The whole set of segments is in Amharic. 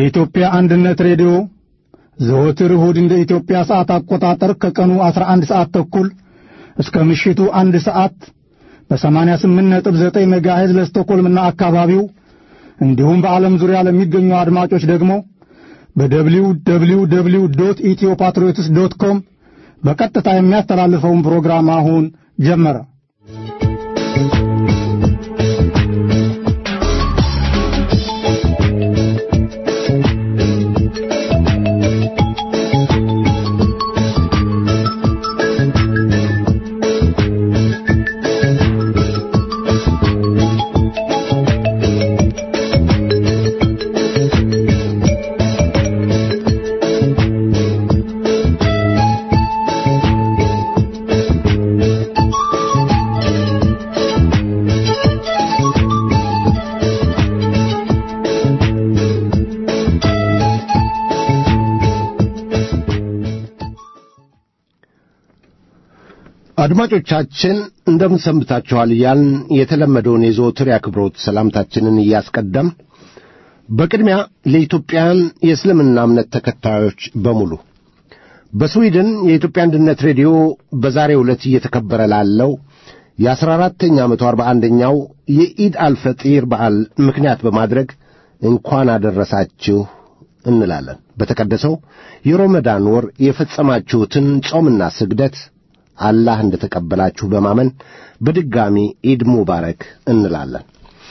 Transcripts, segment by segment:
የኢትዮጵያ አንድነት ሬዲዮ ዘወትር እሁድ እንደ ኢትዮጵያ ሰዓት አቆጣጠር ከቀኑ 11 ሰዓት ተኩል እስከ ምሽቱ አንድ ሰዓት በ88.9 ሜጋሄዝ ለስቶኮልምና አካባቢው እንዲሁም በዓለም ዙሪያ ለሚገኙ አድማጮች ደግሞ በደብሊው ደብሊው ደብሊው ዶት ኢትዮ ፓትሪዮትስ ዶት ኮም በቀጥታ የሚያስተላልፈውን ፕሮግራም አሁን ጀመረ። አድማጮቻችን እንደምን ሰንብታችኋል እያልን የተለመደውን የዘወትር የአክብሮት ሰላምታችንን እያስቀደም በቅድሚያ ለኢትዮጵያን የእስልምና እምነት ተከታዮች በሙሉ በስዊድን የኢትዮጵያ አንድነት ሬዲዮ በዛሬው ዕለት እየተከበረ ላለው የአሥራ አራተኛ መቶ አርባ አንደኛው የኢድ አልፈጢር በዓል ምክንያት በማድረግ እንኳን አደረሳችሁ እንላለን። በተቀደሰው የሮመዳን ወር የፈጸማችሁትን ጾምና ስግደት አላህ እንደ ተቀበላችሁ በማመን በድጋሚ ኢድ ሙባረክ እንላለን።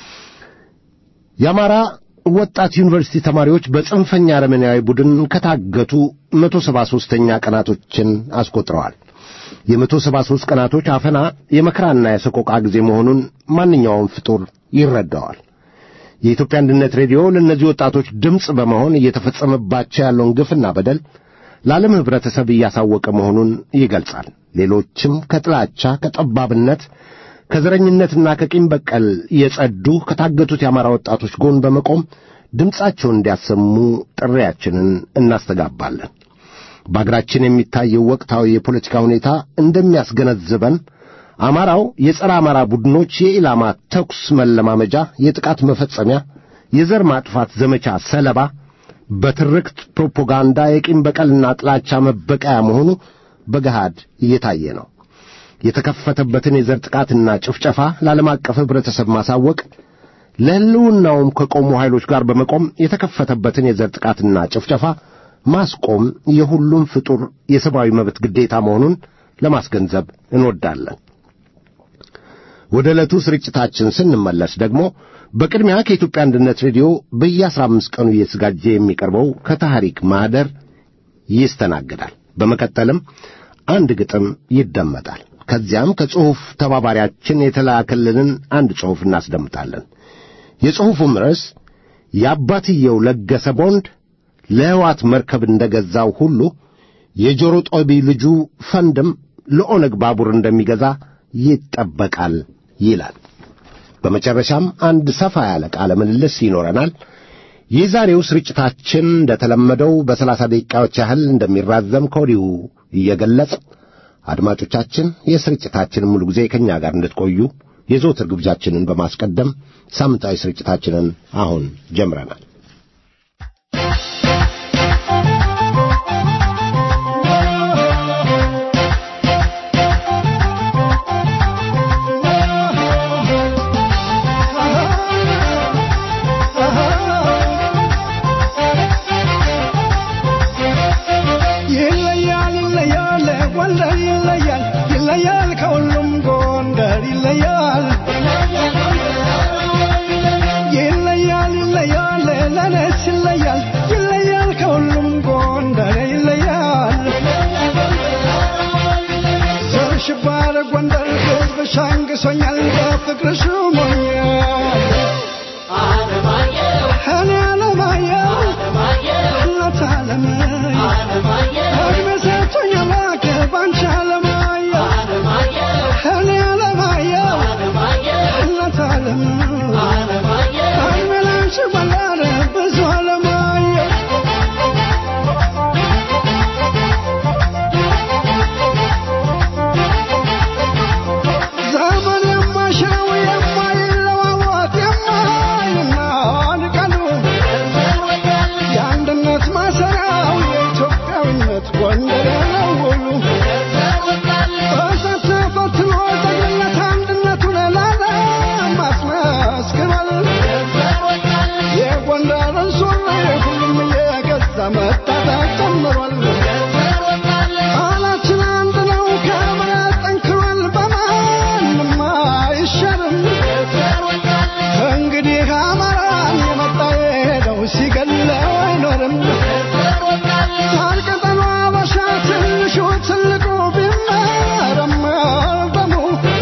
የአማራ ወጣት ዩኒቨርሲቲ ተማሪዎች በጽንፈኛ አረመናዊ ቡድን ከታገቱ መቶ ሰባ ሦስተኛ ቀናቶችን አስቆጥረዋል። የመቶ ሰባ ሦስት ቀናቶች አፈና የመከራና የሰቆቃ ጊዜ መሆኑን ማንኛውም ፍጡር ይረዳዋል። የኢትዮጵያ አንድነት ሬዲዮ ለእነዚህ ወጣቶች ድምፅ በመሆን እየተፈጸመባቸው ያለውን ግፍና በደል ለዓለም ኅብረተሰብ እያሳወቀ መሆኑን ይገልጻል። ሌሎችም ከጥላቻ ከጠባብነት ከዘረኝነትና ከቂም በቀል የጸዱ ከታገቱት የአማራ ወጣቶች ጎን በመቆም ድምፃቸውን እንዲያሰሙ ጥሪያችንን እናስተጋባለን። በአገራችን የሚታየው ወቅታዊ የፖለቲካ ሁኔታ እንደሚያስገነዝበን አማራው የጸረ አማራ ቡድኖች የኢላማ ተኩስ መለማመጃ፣ የጥቃት መፈጸሚያ፣ የዘር ማጥፋት ዘመቻ ሰለባ በትርክት ፕሮፓጋንዳ የቂም በቀልና ጥላቻ መበቀያ መሆኑ በገሃድ እየታየ ነው። የተከፈተበትን የዘር ጥቃትና ጭፍጨፋ ለዓለም አቀፍ ኅብረተሰብ ማሳወቅ፣ ለሕልውናውም ከቆሙ ኃይሎች ጋር በመቆም የተከፈተበትን የዘር ጥቃትና ጭፍጨፋ ማስቆም የሁሉም ፍጡር የሰብአዊ መብት ግዴታ መሆኑን ለማስገንዘብ እንወዳለን። ወደ ዕለቱ ስርጭታችን ስንመለስ ደግሞ በቅድሚያ ከኢትዮጵያ አንድነት ሬዲዮ በየአስራ አምስት ቀኑ እየተዘጋጀ የሚቀርበው ከታሪክ ማኅደር ይስተናግዳል። በመቀጠልም አንድ ግጥም ይደመጣል። ከዚያም ከጽሑፍ ተባባሪያችን የተላከልንን አንድ ጽሑፍ እናስደምጣለን። የጽሑፉም ርዕስ የአባትየው ለገሰ ቦንድ ለሕዋት መርከብ እንደ ገዛው ሁሉ የጆሮ ጦቢ ልጁ ፈንድም ለኦነግ ባቡር እንደሚገዛ ይጠበቃል ይላል። በመጨረሻም አንድ ሰፋ ያለ ቃለ ምልልስ ይኖረናል። የዛሬው ስርጭታችን እንደተለመደው በሰላሳ ደቂቃዎች ያህል እንደሚራዘም ከወዲሁ እየገለጽ አድማጮቻችን የስርጭታችንን ሙሉ ጊዜ ከእኛ ጋር እንድትቆዩ የዘወትር ግብዣችንን በማስቀደም ሳምንታዊ ስርጭታችንን አሁን ጀምረናል። ይለያል መስክሯል የጎንደርን ሱሪ ሁሉም እየገዛ መታጠቅ ጀምሯል ቃላችን አንድ ነው ከእምነት ጠንክሯል በማንም አይሻርም እንግዲህ አማራን የመጣ የሄደው ሲገለው አይኖርም ታልቅጠኗ አበሻ ትንሹ ትልቁ ቢመረመር ደሙ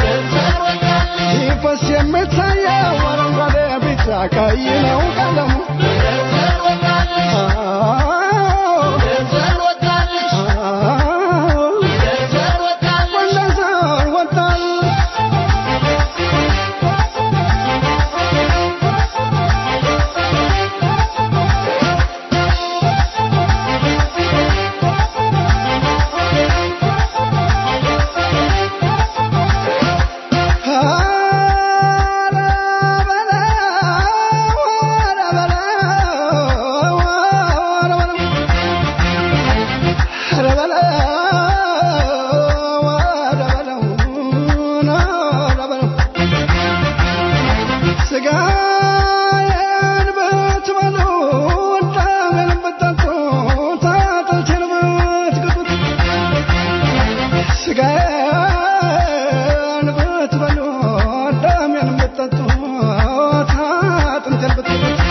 ሲፈስ የሚታየው አረንጓዴ ቢጫ ቀይ ነው ቀለሙ ወንደሰር ወጣል ስጋዬን ብትበሉ ደሜን ብትጠጡ አጥንቴን ብትግጡት ስጋዬን ብትበሉ ደሜን ብትጠጡ አጥንቴን ብትግጡት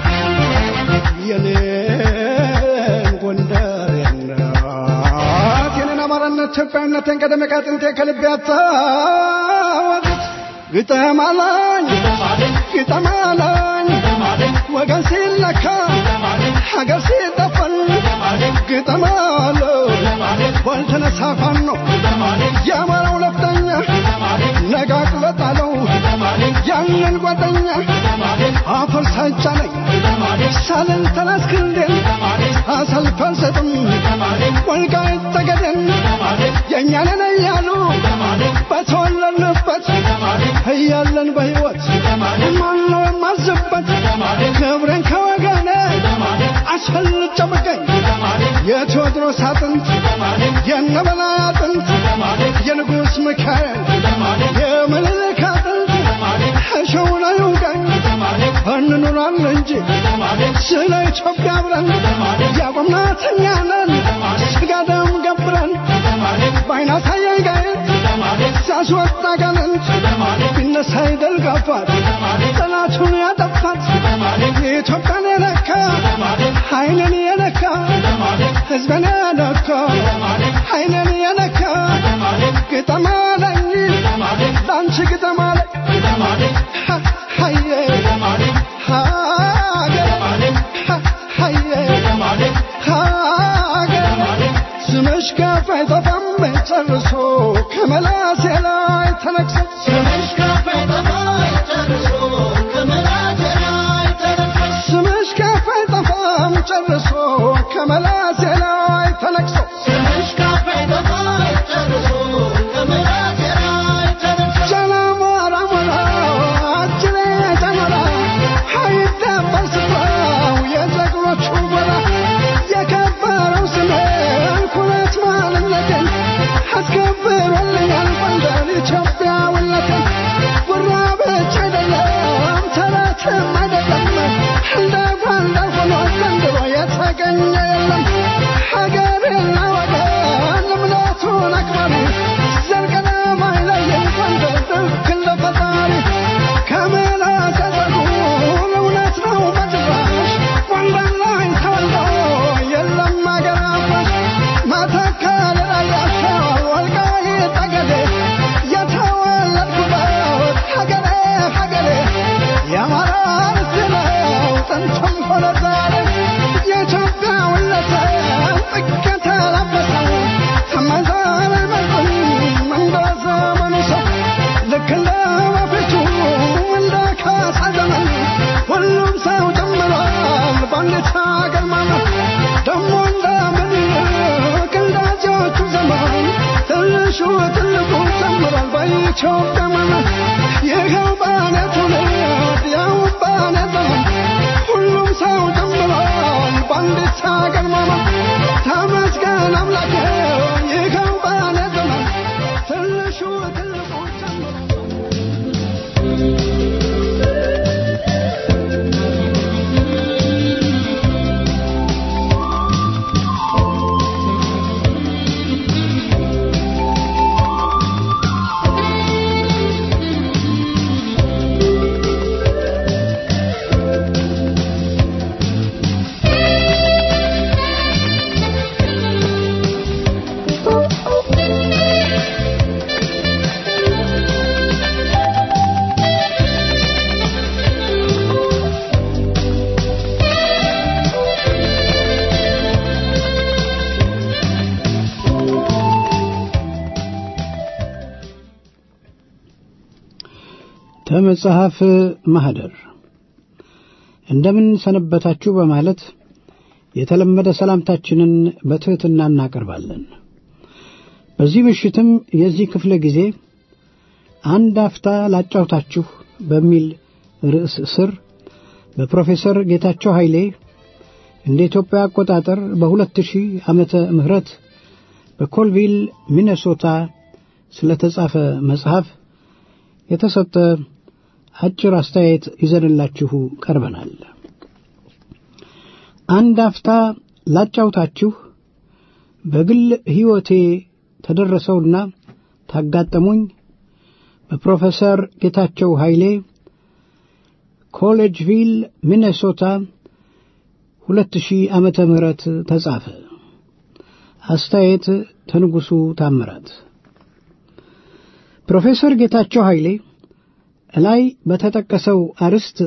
የኔን ጎንደር የናት የኔን አማራነት ኢትዮጵያዊነቴን ቀደም ከአጥንቴ ከልቤ አታወጡት ግጠም አለኝ ግጠም አለኝ ወገን ሲለካ ሀገር ሲጠፈን ግጠም አለው ባልተነሳ ፋኖ የአማራው ነፍጠኛ ነቃቅሎ ጣለው ያንን ጓደኛ አፈር ሳይጫነኝ ሳልን ተናስክንዴን አሰልፍ አልሰጥም ወልቃይት ጠገዴን የእኛንን እያሉ በተወለድንበት እያለን በሕይወት ማነው የማዝበት ክብሬን ከወገኔ አስፈልጬ ብገኝ የቴዎድሮስ አጥንት የነበላይ አጥንት የንጉሥ ሚካኤል የምኒልክ አጥንት እሸው ላይ ይውጋኝ እንኑራለን እንጂ ስለ ኢትዮጵያ አብረን ያቆምናት እኛ ነን ስጋ ደም ገብረን በዓይነ አሳያኝ ጋየት ሲያስወጣ ጋንንት ቢነሳ ይደል ጋፋት ጠላቱን ያጠፋት የኢትዮጵያን የነካ ኃይልን የነካ ሕዝብን የነካ ኃይልን የነካ ግጠም አለኝ ለአንቺ ግጠም አለኝ ሀዬ ሀገር ሀዬ ሀገር ስምሽ ከፍ አይጠፋም ጨርሶ ከመላሴ ላይ ተነቅሶ ስምሽ ከፍ አይጠፋም ጨርሶ ከመላሴ ላይ ተነቅሶ ስምሽ ከፍ አይጠፋም ጨርሶ ከመላሴ ላይ ተነቅሶ ስምሽ ከፍ አይጠፋም ጨርሶ ከመላሴ ላይ ተነቅሶ ጀነሞራ ሞራ አጅሬ ጀነራ አይደበር ስፍራው የጀግኖቹ ጎራ የከበረው ስሜን ኩራት ማንነቴን አስከብሮልኛል ጎንደር ኢትዮጵያዊነቴን ጉራ ብቻ አይደለም ተረትም አይደለም እንደ ጎንደር ሆኖ ዘንድሮ የተገኘ የለም ሀገርና ወገን እምነቱን አክባሪ ዘርቀለም አይለይም ጎንደር ልክ እንደ ፈጣሪ ከምላስ ያዘጉን እውነት ነው በጭራሽ ጎንደር ላይ ተወልዶ የለም አገር አፍራሽ መተከል ራያቸው ወልቃይት ጠገዴ የተወለድኩበት ሀገሬ ሀገሬ የአማራ ርስት ነው ጥንትም ሆነ ዛሬ የኢትዮጵያዊነትን ጥግ የተላበሰው ከመዛር አይመርጥም እንደ ዘመኑ ሰው ልክ እንደ በፊቱ እንደ ካሳ ዘመን ሁሉም ሰው ጨምሯል በአንዲት ሀገር ማለት ደሞ እንደ ምኒልክ እንደ አፄዎቹ ዘመን ትንሹ ትልቁ ጨምሯል በኢትዮጵያ ማለት ይኸው በእኔ ትውልድ ያው በእኔ ዘመን ሁሉም ሰው ጨምሯል በአንዲት ሀገር ማለት ተመስገን አምላኬ ይኸው በእኔ ዘመን ትንሹ ትልቁ ጨምሯል ከመጽሐፍ ማኅደር እንደምን ሰነበታችሁ በማለት የተለመደ ሰላምታችንን በትሕትና እናቀርባለን። በዚህ ምሽትም የዚህ ክፍለ ጊዜ አንድ አፍታ ላጫውታችሁ በሚል ርዕስ ስር በፕሮፌሰር ጌታቸው ኃይሌ እንደ ኢትዮጵያ አቆጣጠር በሁለት ሺህ ዓመተ ምህረት በኮልቪል ሚኔሶታ ስለተጻፈ መጽሐፍ የተሰጠ አጭር አስተያየት ይዘንላችሁ ቀርበናል። አንድ አፍታ ላጫውታችሁ በግል ሕይወቴ ተደረሰውና ታጋጠሙኝ በፕሮፌሰር ጌታቸው ኃይሌ ኮሌጅቪል ሚኔሶታ ሁለት ሺህ ዓመተ ምህረት ተጻፈ። አስተያየት ተንጉሱ ታምራት። ፕሮፌሰር ጌታቸው ኃይሌ ላይ በተጠቀሰው አርዕስት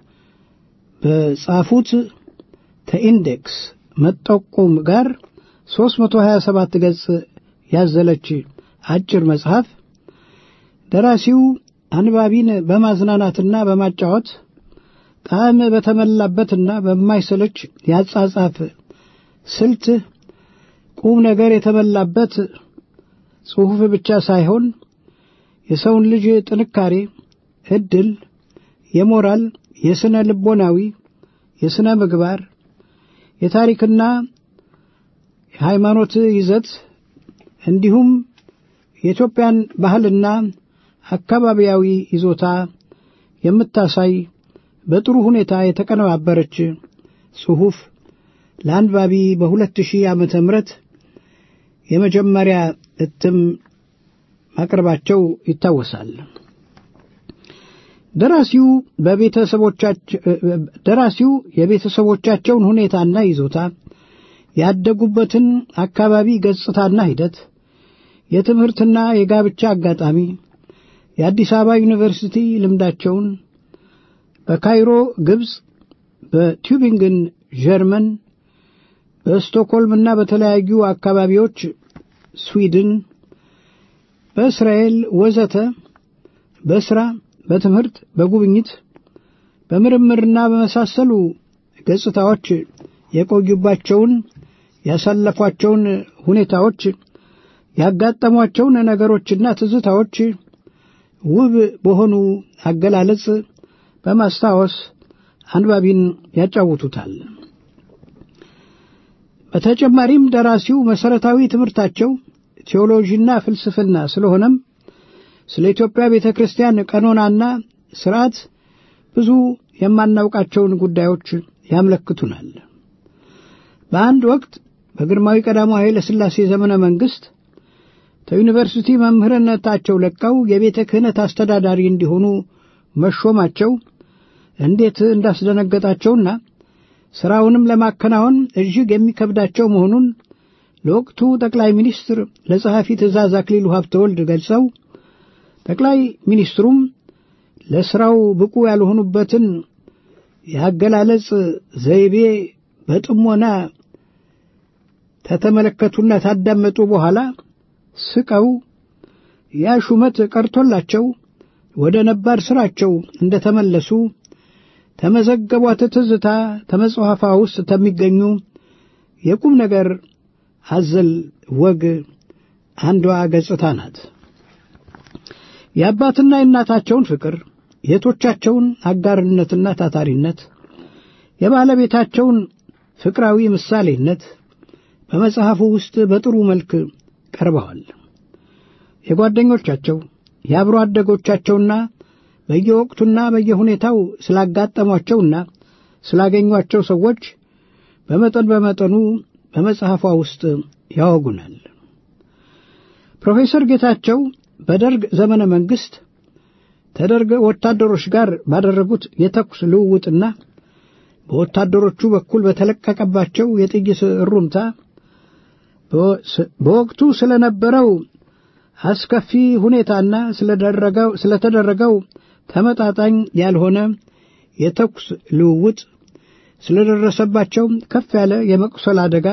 በጻፉት ተኢንዴክስ መጠቆም ጋር 327 ገጽ ያዘለች አጭር መጽሐፍ ደራሲው አንባቢን በማዝናናትና በማጫወት ጣዕም በተመላበትና በማይሰለች ያጻጻፍ ስልት ቁም ነገር የተመላበት ጽሑፍ ብቻ ሳይሆን የሰውን ልጅ ጥንካሬ፣ ዕድል፣ የሞራል፣ የሥነ ልቦናዊ፣ የሥነ ምግባር፣ የታሪክና የሃይማኖት ይዘት እንዲሁም የኢትዮጵያን ባህልና አካባቢያዊ ይዞታ የምታሳይ በጥሩ ሁኔታ የተቀነባበረች ጽሑፍ ለአንባቢ በሁለት ሺህ ዓመተ ምህረት የመጀመሪያ እትም ማቅረባቸው ይታወሳል። ደራሲው ደራሲው የቤተሰቦቻቸውን ሁኔታና ይዞታ፣ ያደጉበትን አካባቢ ገጽታና ሂደት፣ የትምህርትና የጋብቻ አጋጣሚ፣ የአዲስ አበባ ዩኒቨርሲቲ ልምዳቸውን፣ በካይሮ ግብፅ፣ በቲዩቢንግን ጀርመን፣ በስቶክሆልምና በተለያዩ አካባቢዎች ስዊድን፣ በእስራኤል ወዘተ በሥራ፣ በትምህርት፣ በጉብኝት፣ በምርምርና በመሳሰሉ ገጽታዎች የቆዩባቸውን ያሳለፏቸውን ሁኔታዎች ያጋጠሟቸውን ነገሮችና ትዝታዎች ውብ በሆኑ አገላለጽ በማስታወስ አንባቢን ያጫውቱታል። በተጨማሪም ደራሲው መሠረታዊ ትምህርታቸው ቴዎሎጂና ፍልስፍና ስለሆነም ስለ ኢትዮጵያ ቤተ ክርስቲያን ቀኖናና ሥርዓት ብዙ የማናውቃቸውን ጉዳዮች ያመለክቱናል። በአንድ ወቅት በግርማዊ ቀዳማዊ ኃይለ ሥላሴ ዘመነ መንግሥት ከዩኒቨርሲቲ መምህርነታቸው ለቀው የቤተ ክህነት አስተዳዳሪ እንዲሆኑ መሾማቸው እንዴት እንዳስደነገጣቸውና ሥራውንም ለማከናወን እጅግ የሚከብዳቸው መሆኑን ለወቅቱ ጠቅላይ ሚኒስትር ለጸሐፊ ትእዛዝ አክሊሉ ሀብተወልድ ገልጸው ጠቅላይ ሚኒስትሩም ለሥራው ብቁ ያልሆኑበትን የአገላለጽ ዘይቤ በጥሞና ተተመለከቱና ታዳመጡ በኋላ ስቀው ያ ሹመት ቀርቶላቸው ወደ ነባር ሥራቸው እንደ ተመለሱ ተመዘገቧት ትዝታ ተመጽሐፋ ውስጥ ተሚገኙ የቁም ነገር አዘል ወግ አንዷ ገጽታ ናት። የአባትና የእናታቸውን ፍቅር፣ የቶቻቸውን አጋርነትና ታታሪነት፣ የባለቤታቸውን ፍቅራዊ ምሳሌነት በመጽሐፉ ውስጥ በጥሩ መልክ ቀርበዋል። የጓደኞቻቸው የአብሮ አደጎቻቸውና በየወቅቱና በየሁኔታው ስላጋጠሟቸውና ስላገኟቸው ሰዎች በመጠን በመጠኑ በመጽሐፏ ውስጥ ያወጉናል። ፕሮፌሰር ጌታቸው በደርግ ዘመነ መንግሥት ከደርግ ወታደሮች ጋር ባደረጉት የተኩስ ልውውጥና በወታደሮቹ በኩል በተለቀቀባቸው የጥይት እሩምታ በወቅቱ ስለነበረው አስከፊ ሁኔታና ስለተደረገው ተመጣጣኝ ያልሆነ የተኩስ ልውውጥ ስለደረሰባቸው ከፍ ያለ የመቁሰል አደጋ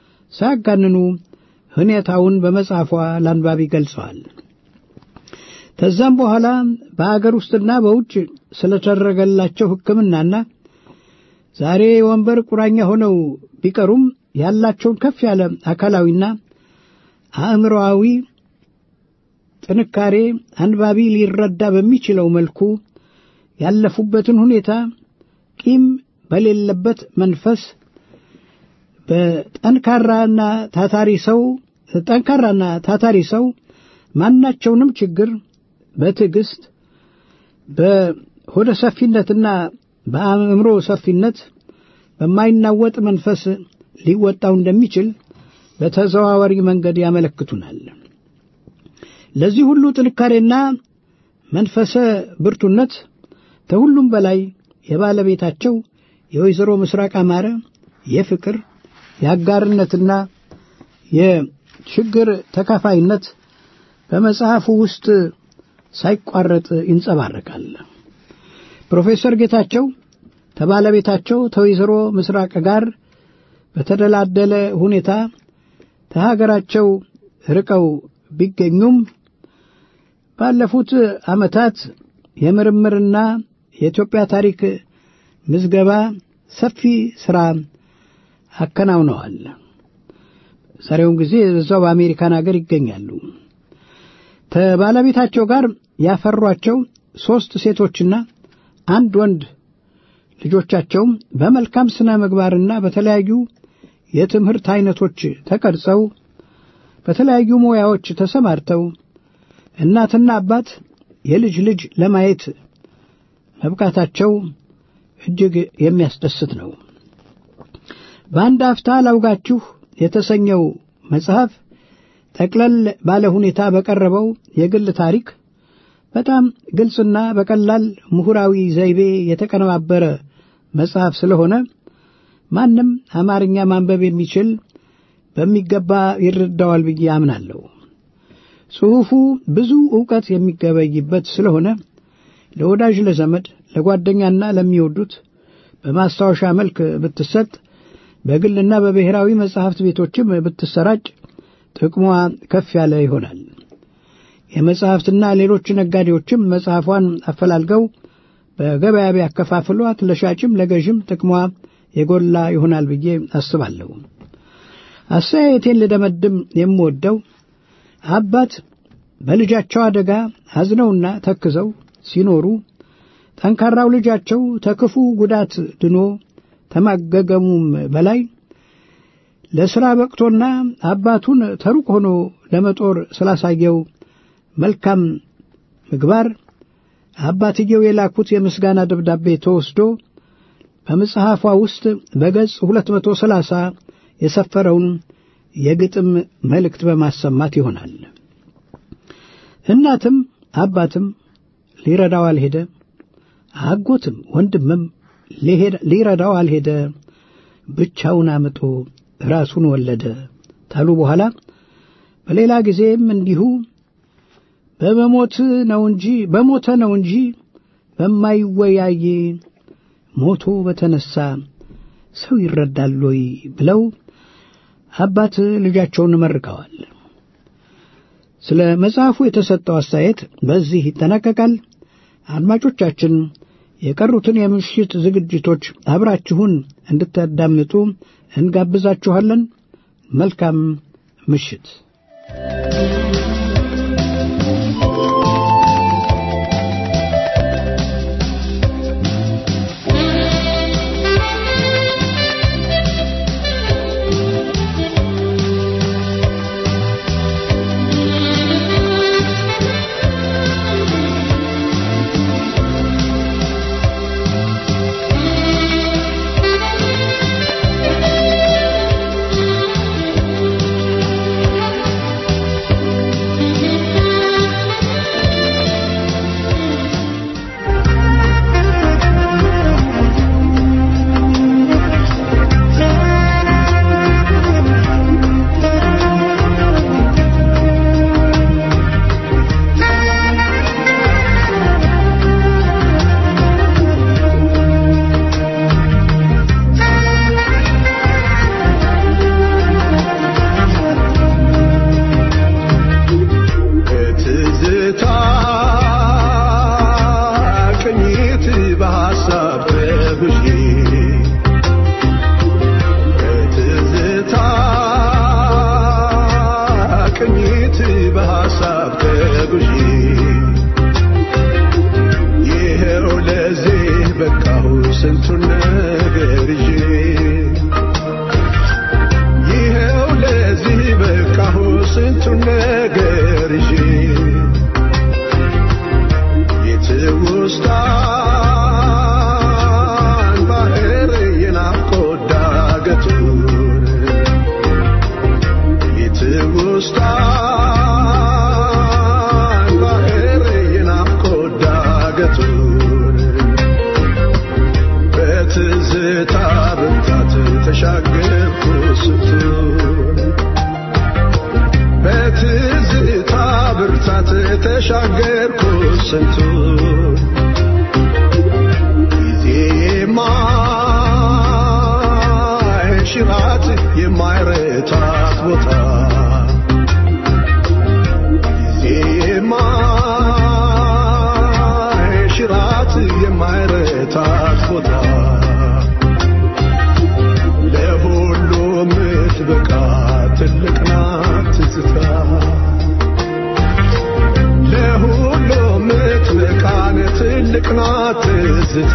ሳያጋንኑ ሁኔታውን በመጽሐፏ ለአንባቢ ገልጸዋል። ከዛም በኋላ በአገር ውስጥና በውጭ ስለተደረገላቸው ሕክምናና ዛሬ ወንበር ቁራኛ ሆነው ቢቀሩም ያላቸውን ከፍ ያለ አካላዊና አእምሮአዊ ጥንካሬ አንባቢ ሊረዳ በሚችለው መልኩ ያለፉበትን ሁኔታ ቂም በሌለበት መንፈስ በጠንካራና ታታሪ ሰው ጠንካራና ታታሪ ሰው ማናቸውንም ችግር በትዕግስት በሆደ ሰፊነትና በአእምሮ ሰፊነት በማይናወጥ መንፈስ ሊወጣው እንደሚችል በተዘዋዋሪ መንገድ ያመለክቱናል። ለዚህ ሁሉ ጥንካሬና መንፈሰ ብርቱነት ከሁሉም በላይ የባለቤታቸው የወይዘሮ ምስራቅ አማረ የፍቅር የአጋርነትና የችግር ተካፋይነት በመጽሐፉ ውስጥ ሳይቋረጥ ይንጸባረቃል። ፕሮፌሰር ጌታቸው ከባለቤታቸው ከወይዘሮ ምስራቅ ጋር በተደላደለ ሁኔታ ከሀገራቸው ርቀው ቢገኙም ባለፉት ዓመታት የምርምርና የኢትዮጵያ ታሪክ ምዝገባ ሰፊ ሥራ አከናውነዋል። ዛሬውን ጊዜ በዛው በአሜሪካን ሀገር ይገኛሉ። ከባለቤታቸው ጋር ያፈሯቸው ሦስት ሴቶችና አንድ ወንድ ልጆቻቸውም በመልካም ስነ ምግባርና በተለያዩ የትምህርት አይነቶች ተቀርጸው በተለያዩ ሙያዎች ተሰማርተው እናትና አባት የልጅ ልጅ ለማየት መብቃታቸው እጅግ የሚያስደስት ነው። በአንድ አፍታ ላውጋችሁ የተሰኘው መጽሐፍ ጠቅለል ባለ ሁኔታ በቀረበው የግል ታሪክ በጣም ግልጽና በቀላል ምሁራዊ ዘይቤ የተቀነባበረ መጽሐፍ ስለሆነ ማንም አማርኛ ማንበብ የሚችል በሚገባ ይረዳዋል ብዬ አምናለሁ። ጽሑፉ ብዙ ዕውቀት የሚገበይበት ስለሆነ ለወዳጅ፣ ለዘመድ፣ ለጓደኛና ለሚወዱት በማስታወሻ መልክ ብትሰጥ በግልና በብሔራዊ መጻሕፍት ቤቶችም ብትሰራጭ ጥቅሟ ከፍ ያለ ይሆናል። የመጻሕፍትና ሌሎች ነጋዴዎችም መጽሐፏን አፈላልገው በገበያ ቢያከፋፍሏት ለሻጭም ለገዥም ጥቅሟ የጎላ ይሆናል ብዬ አስባለሁ። አስተያየቴን ልደመድም የምወደው አባት በልጃቸው አደጋ አዝነውና ተክዘው ሲኖሩ ጠንካራው ልጃቸው ተክፉ ጉዳት ድኖ ተማገገሙም በላይ ለሥራ በቅቶና አባቱን ተሩቅ ሆኖ ለመጦር ስላሳየው መልካም ምግባር አባትየው የላኩት የምስጋና ደብዳቤ ተወስዶ በመጽሐፏ ውስጥ በገጽ 230 የሰፈረውን የግጥም መልእክት በማሰማት ይሆናል። እናትም አባትም ሊረዳው አልሄደ፣ አጎትም ወንድምም ሊረዳው አልሄደ፣ ብቻውን አምጦ ራሱን ወለደ ታሉ በኋላ በሌላ ጊዜም እንዲሁ በመሞት ነው እንጂ በሞተ ነው እንጂ በማይወያይ ሞቶ በተነሳ ሰው ይረዳል ወይ ብለው አባት ልጃቸውን መርቀዋል። ስለ መጽሐፉ የተሰጠው አስተያየት በዚህ ይጠናቀቃል። አድማጮቻችን የቀሩትን የምሽት ዝግጅቶች አብራችሁን እንድታዳምጡ እንጋብዛችኋለን። መልካም ምሽት። Thank ተሻገርኩ ስንቱን ጊዜ የማይሽራት የማይረታት ቦታ ጊዜ የማይሽራት የማይረታት ቦታ ለሁሉ የምትበቃ ትልቅ ናት ትዝታ ለሁሉ የምትበቃን ትልቅ ናት ትዝታ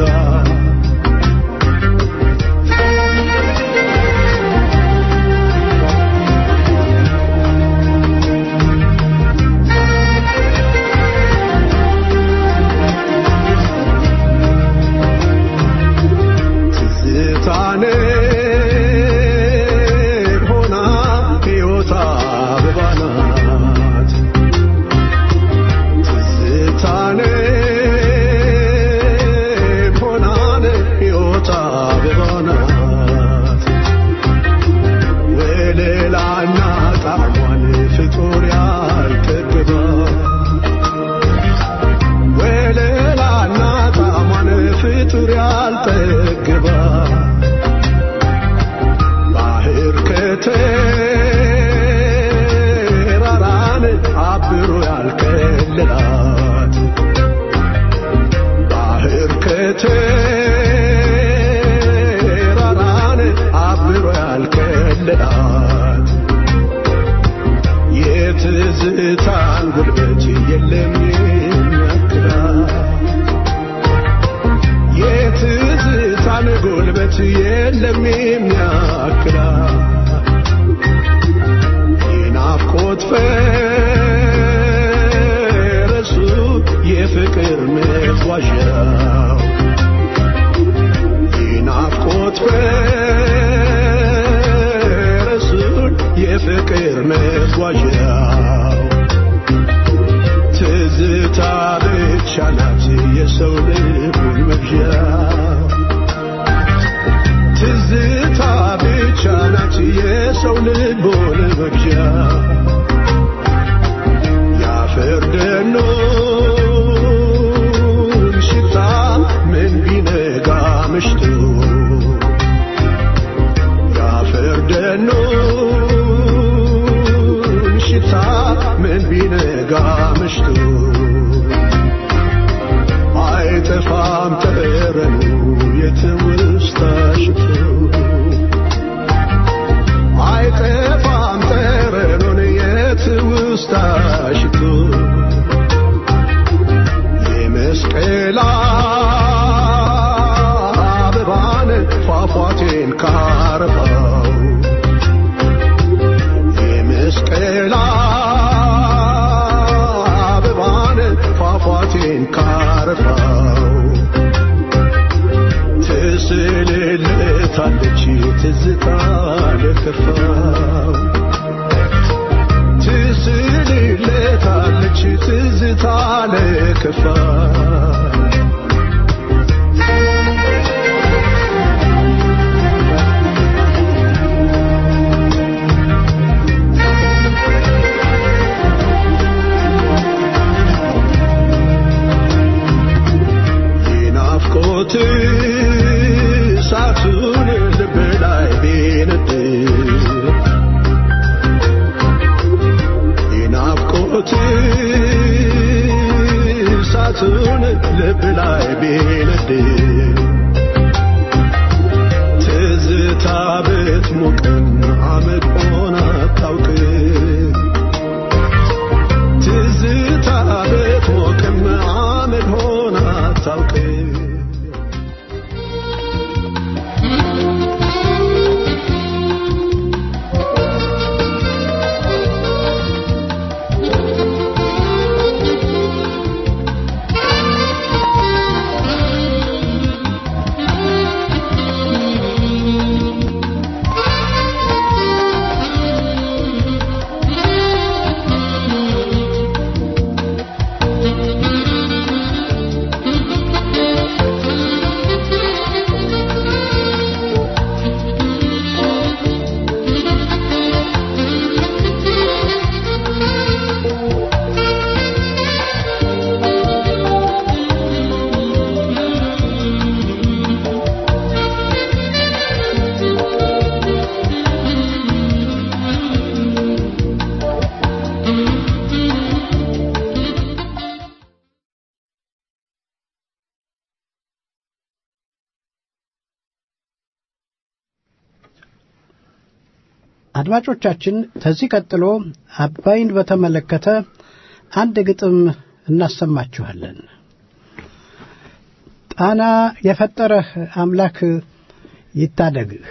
ትዝታኔ ሆና ሕይወት አበባ ናት ትዝታኔ ሆናን ሕይወት አበባ ናት ወለላና ጣዕሟን ፍጡር ያልጠግባ ወለላና ጣዕሟን ፍጡር ያልጠግባ ባህር ከተራራን አብሮ ያልከለላት ባህር ከተራራን አብሮ ያልከለላት የትዝታን ጉልበት የለም የሚያክላት የትዝታን ጉልበት የለም የሚያክላት የናፍቆት ፈረሱ የፍቅር መጓዣው የናፍቆት ፈረሱን የፍቅር መጓዣው ትዝታ ብቻ ናት የሰው ልቡን መግዣ ትዝታ ብቻ ናት የሰው ልቡን መግዣ ያፈር ደኑን ሽታ ምን ቢነጋ ምሽቱ ያፈር ደኑን ሽታ ምን ቢነጋ ምሽቱ አይጠፋም ጠረኑ የትውስታ ሽቱ አይጠፋም ጠረኑን የትውስታ ሽቱ የመስቀል አበባን ፏፏቴን ካረፋው የመስቀል አበባን ፏፏቴን ካረፋው ትስልልታለች ትዝታ ለከፋው ትስልልታለች ትዝታ ለከፋው የናፍቆት እሳቱን ልብ ላይ ቢነድ የናፍቆት እሳቱን ልብ አድማጮቻችን ከዚህ ቀጥሎ አባይን በተመለከተ አንድ ግጥም እናሰማችኋለን። ጣና የፈጠረህ አምላክ ይታደግህ።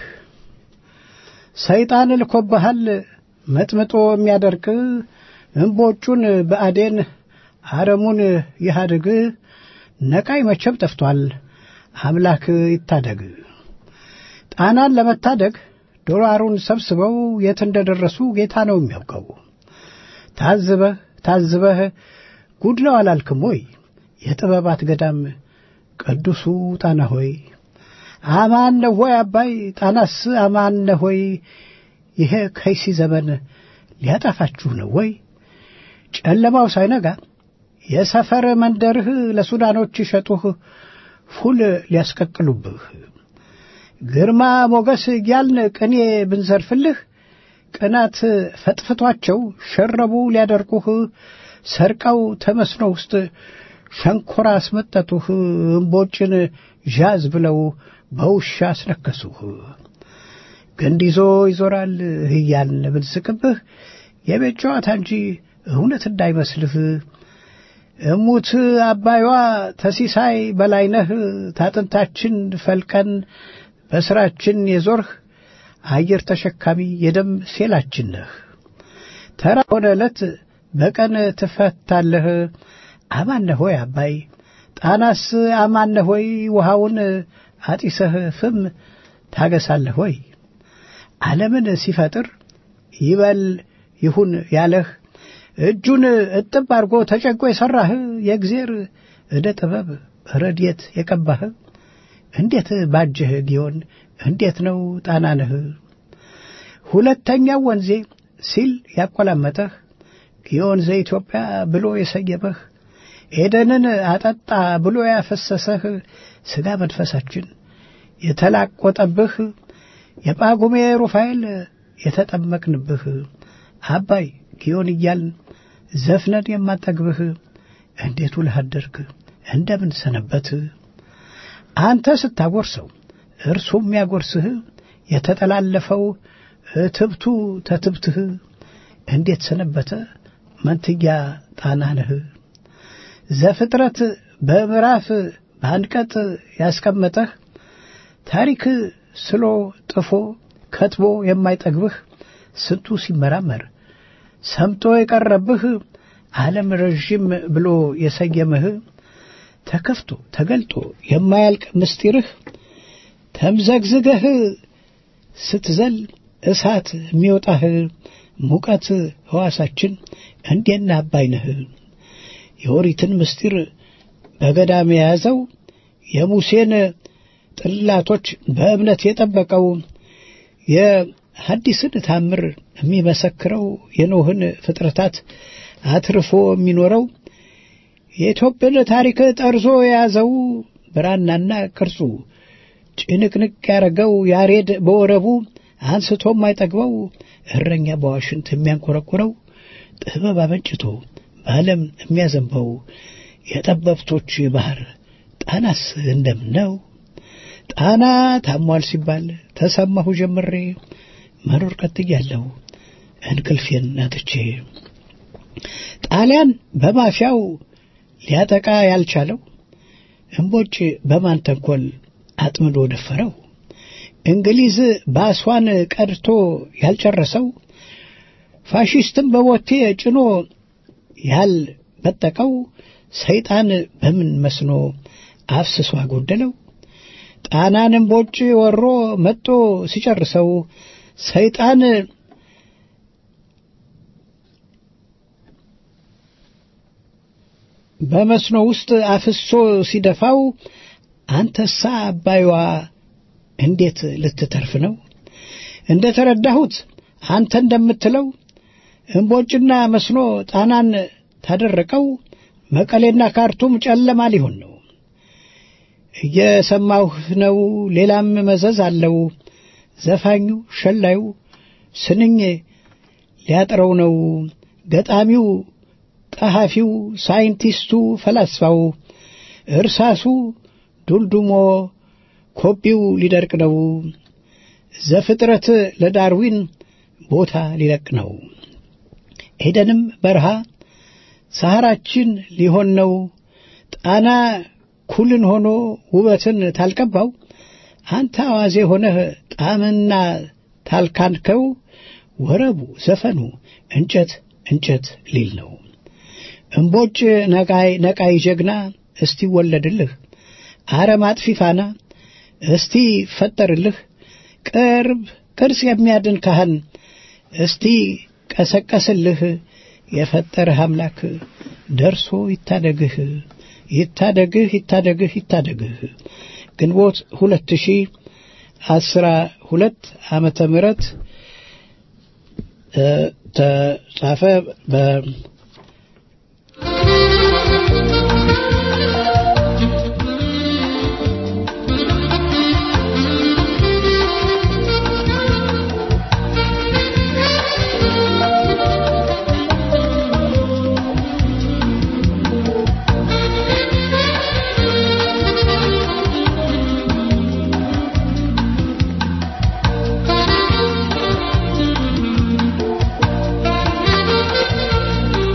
ሰይጣን ልኮብሃል መጥምጦ የሚያደርቅ እምቦጩን በአዴን አረሙን ይሃድግ። ነቃይ መቼም ጠፍቷል አምላክ ይታደግ። ጣናን ለመታደግ ዶላሩን ሰብስበው የት እንደደረሱ ጌታ ነው የሚያውቀው። ታዝበህ ታዝበህ ጉድ ነው አላልክም ወይ? የጥበባት ገዳም ቅዱሱ ጣና ሆይ አማን ነው ሆይ አባይ ጣናስ አማን ነው ሆይ? ይሄ ከይሲ ዘመን ሊያጠፋችሁ ነው ወይ? ጨለማው ሳይነጋ የሰፈር መንደርህ ለሱዳኖች ሸጡህ ፉል ሊያስቀቅሉብህ ግርማ ሞገስ እያልን ቅኔ ብንዘርፍልህ ቅናት ፈጥፍቷቸው ሸረቡ ሊያደርቁህ ሰርቀው ተመስኖ ውስጥ ሸንኮራ አስመጠጡህ እምቦጭን ዣዝ ብለው በውሻ አስነከሱህ። ግንድ ይዞ ይዞራል እያልን ብንስቅብህ የቤት ጨዋታ እንጂ እውነት እንዳይመስልህ እሙት አባይዋ ተሲሳይ በላይነህ ታጥንታችን ፈልቀን በስራችን የዞርህ አየር ተሸካሚ የደም ሴላችን ነህ። ተራ ሆነ ዕለት በቀን ትፈታለህ። አማነህ ሆይ አባይ ጣናስ አማነህ ሆይ ውሃውን አጢሰህ ፍም ታገሳለህ ሆይ ዓለምን ሲፈጥር ይበል ይሁን ያለህ እጁን እጥብ አድርጎ ተጨንቆ የሠራህ የእግዜር ዕደ ጥበብ ረድኤት የቀባህ እንዴት ባጀህ ጊዮን እንዴት ነው ጣናነህ ሁለተኛው ወንዜ ሲል ያቆላመጠህ ጊዮን ዘኢትዮጵያ ብሎ የሰየመህ ኤደንን አጠጣ ብሎ ያፈሰሰህ ሥጋ መንፈሳችን የተላቆጠብህ የጳጉሜ ሩፋኤል የተጠመቅንብህ አባይ ጊዮን እያልን ዘፍነን የማጠግብህ እንዴት ውለህ አደርክ እንደምን ሰነበት አንተ ስታጎርሰው እርሱም ያጎርስህ የተጠላለፈው እትብቱ ተትብትህ እንዴት ሰነበተ መንትያ ጣናነህ ዘፍጥረት በምዕራፍ በአንቀጥ ያስቀመጠህ ታሪክ ስሎ ጥፎ ከትቦ የማይጠግብህ ስንቱ ሲመራመር ሰምጦ የቀረብህ ዓለም ረዥም ብሎ የሰየመህ ተከፍቶ ተገልጦ የማያልቅ ምስጢርህ ተምዘግዝገህ ስትዘል እሳት የሚወጣህ ሙቀት ሕዋሳችን እንዴና አባይነህ የኦሪትን ምስጢር በገዳም የያዘው የሙሴን ጥላቶች በእምነት የጠበቀው የሐዲስን ታምር የሚመሰክረው የኖህን ፍጥረታት አትርፎ የሚኖረው የኢትዮጵያን ታሪክ ጠርዞ የያዘው ብራናና ቅርጹ ጭንቅንቅ ያረገው ያሬድ በወረቡ አንስቶ የማይጠግበው እረኛ በዋሽንት የሚያንኮረኩረው ጥበብ አመንጭቶ በዓለም የሚያዘንበው የጠበብቶች ባህር ጣናስ እንደምን ነው? ጣና ታሟል ሲባል ተሰማሁ ጀምሬ መኖር ቀጥያለሁ እንቅልፌን አጥቼ ጣሊያን በማፊያው ሊያጠቃ ያልቻለው እምቦጭ በማን ተንኮል አጥምዶ ደፈረው እንግሊዝ በአስዋን ቀድቶ ያልጨረሰው ፋሽስትም በቦቴ ጭኖ ያልበጠቀው ሰይጣን በምን መስኖ አፍስሶ አጎደለው ጣናን እምቦጭ ወሮ መጦ ሲጨርሰው ሰይጣን በመስኖ ውስጥ አፍሶ ሲደፋው አንተሳ አባይዋ እንዴት ልትተርፍ ነው? እንደ ተረዳሁት አንተ እንደምትለው እምቦጭና መስኖ ጣናን ታደረቀው መቀሌና ካርቱም ጨለማ ሊሆን ነው። እየሰማሁ ነው። ሌላም መዘዝ አለው። ዘፋኙ ሸላዩ ስንኝ ሊያጥረው ነው። ገጣሚው፣ ጸሐፊው፣ ሳይንቲስቱ፣ ፈላስፋው እርሳሱ ዱልዱሞ ኮቢው ሊደርቅ ነው። ዘፍጥረት ለዳርዊን ቦታ ሊለቅ ነው። ኤደንም በረሃ ሰሐራችን ሊሆን ነው። ጣና ኩልን ሆኖ ውበትን ታልቀባው አንተ አዋዜ ሆነህ ጣዕምና ታልካንከው ወረቡ ዘፈኑ እንጨት እንጨት ሊል ነው። እምቦጭ ነቃይ ነቃይ ጀግና እስቲ ወለድልህ አረም አጥፊ ፋና እስቲ ፈጠርልህ ቅርብ ቅርጽ የሚያድን ካህን እስቲ ቀሰቀስልህ የፈጠረህ አምላክ ደርሶ ይታደግህ ይታደግህ ይታደግህ ይታደግህ። ግንቦት ሁለት ሺህ አስራ ሁለት ዓመተ ምህረት ተጻፈ በ Thank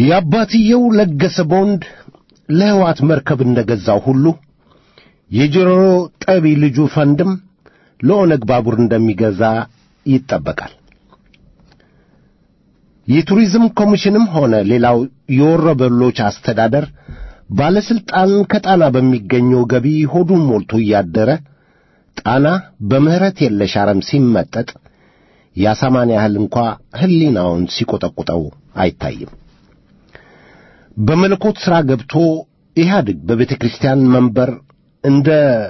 የአባትየው ለገሰ ቦንድ ለሕዋት መርከብ እንደገዛው ሁሉ የጆሮ ጠቢ ልጁ ፈንድም ለኦነግ ባቡር እንደሚገዛ ይጠበቃል። የቱሪዝም ኮሚሽንም ሆነ ሌላው የወረበሎች አስተዳደር ባለሥልጣን ከጣና በሚገኘው ገቢ ሆዱን ሞልቶ እያደረ ጣና በምሕረት የለሽ አረም ሲመጠጥ የአሳማን ያህል እንኳ ሕሊናውን ሲቈጠቁጠው አይታይም። በመለኮት ሥራ ገብቶ ኢህአድግ በቤተ ክርስቲያን መንበር እንደ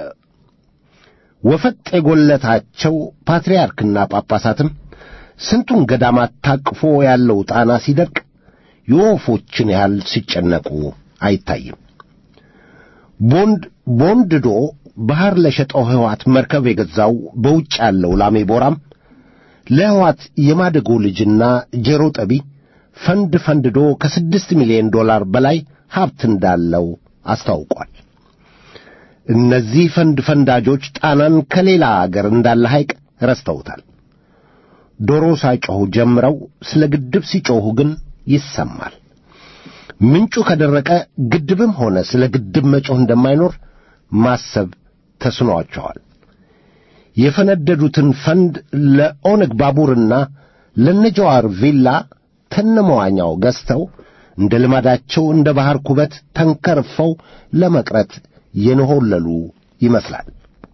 ወፈጥ የጐለታቸው ፓትርያርክና ጳጳሳትም ስንቱን ገዳማት ታቅፎ ያለው ጣና ሲደርቅ የወፎችን ያህል ሲጨነቁ አይታይም። ቦንድ ቦንድዶ ባሕር ለሸጠው ሕዋት መርከብ የገዛው በውጭ ያለው ላሜ ቦራም ለሕዋት የማደጎ ልጅና ጀሮ ጠቢ ፈንድ ፈንድዶ ከስድስት ሚሊዮን ዶላር በላይ ሀብት እንዳለው አስታውቋል። እነዚህ ፈንድ ፈንዳጆች ጣናን ከሌላ አገር እንዳለ ሐይቅ ረስተውታል። ዶሮ ሳይጮኹ ጀምረው ስለ ግድብ ሲጮኹ ግን ይሰማል። ምንጩ ከደረቀ ግድብም ሆነ ስለ ግድብ መጮህ እንደማይኖር ማሰብ ተስኗቸዋል። የፈነደዱትን ፈንድ ለኦነግ ባቡርና ለነጀዋር ቪላ ተነመዋኛው ገዝተው እንደ ልማዳቸው እንደ ባሕር ኩበት ተንከርፈው ለመቅረት የነሆለሉ ይመስላል።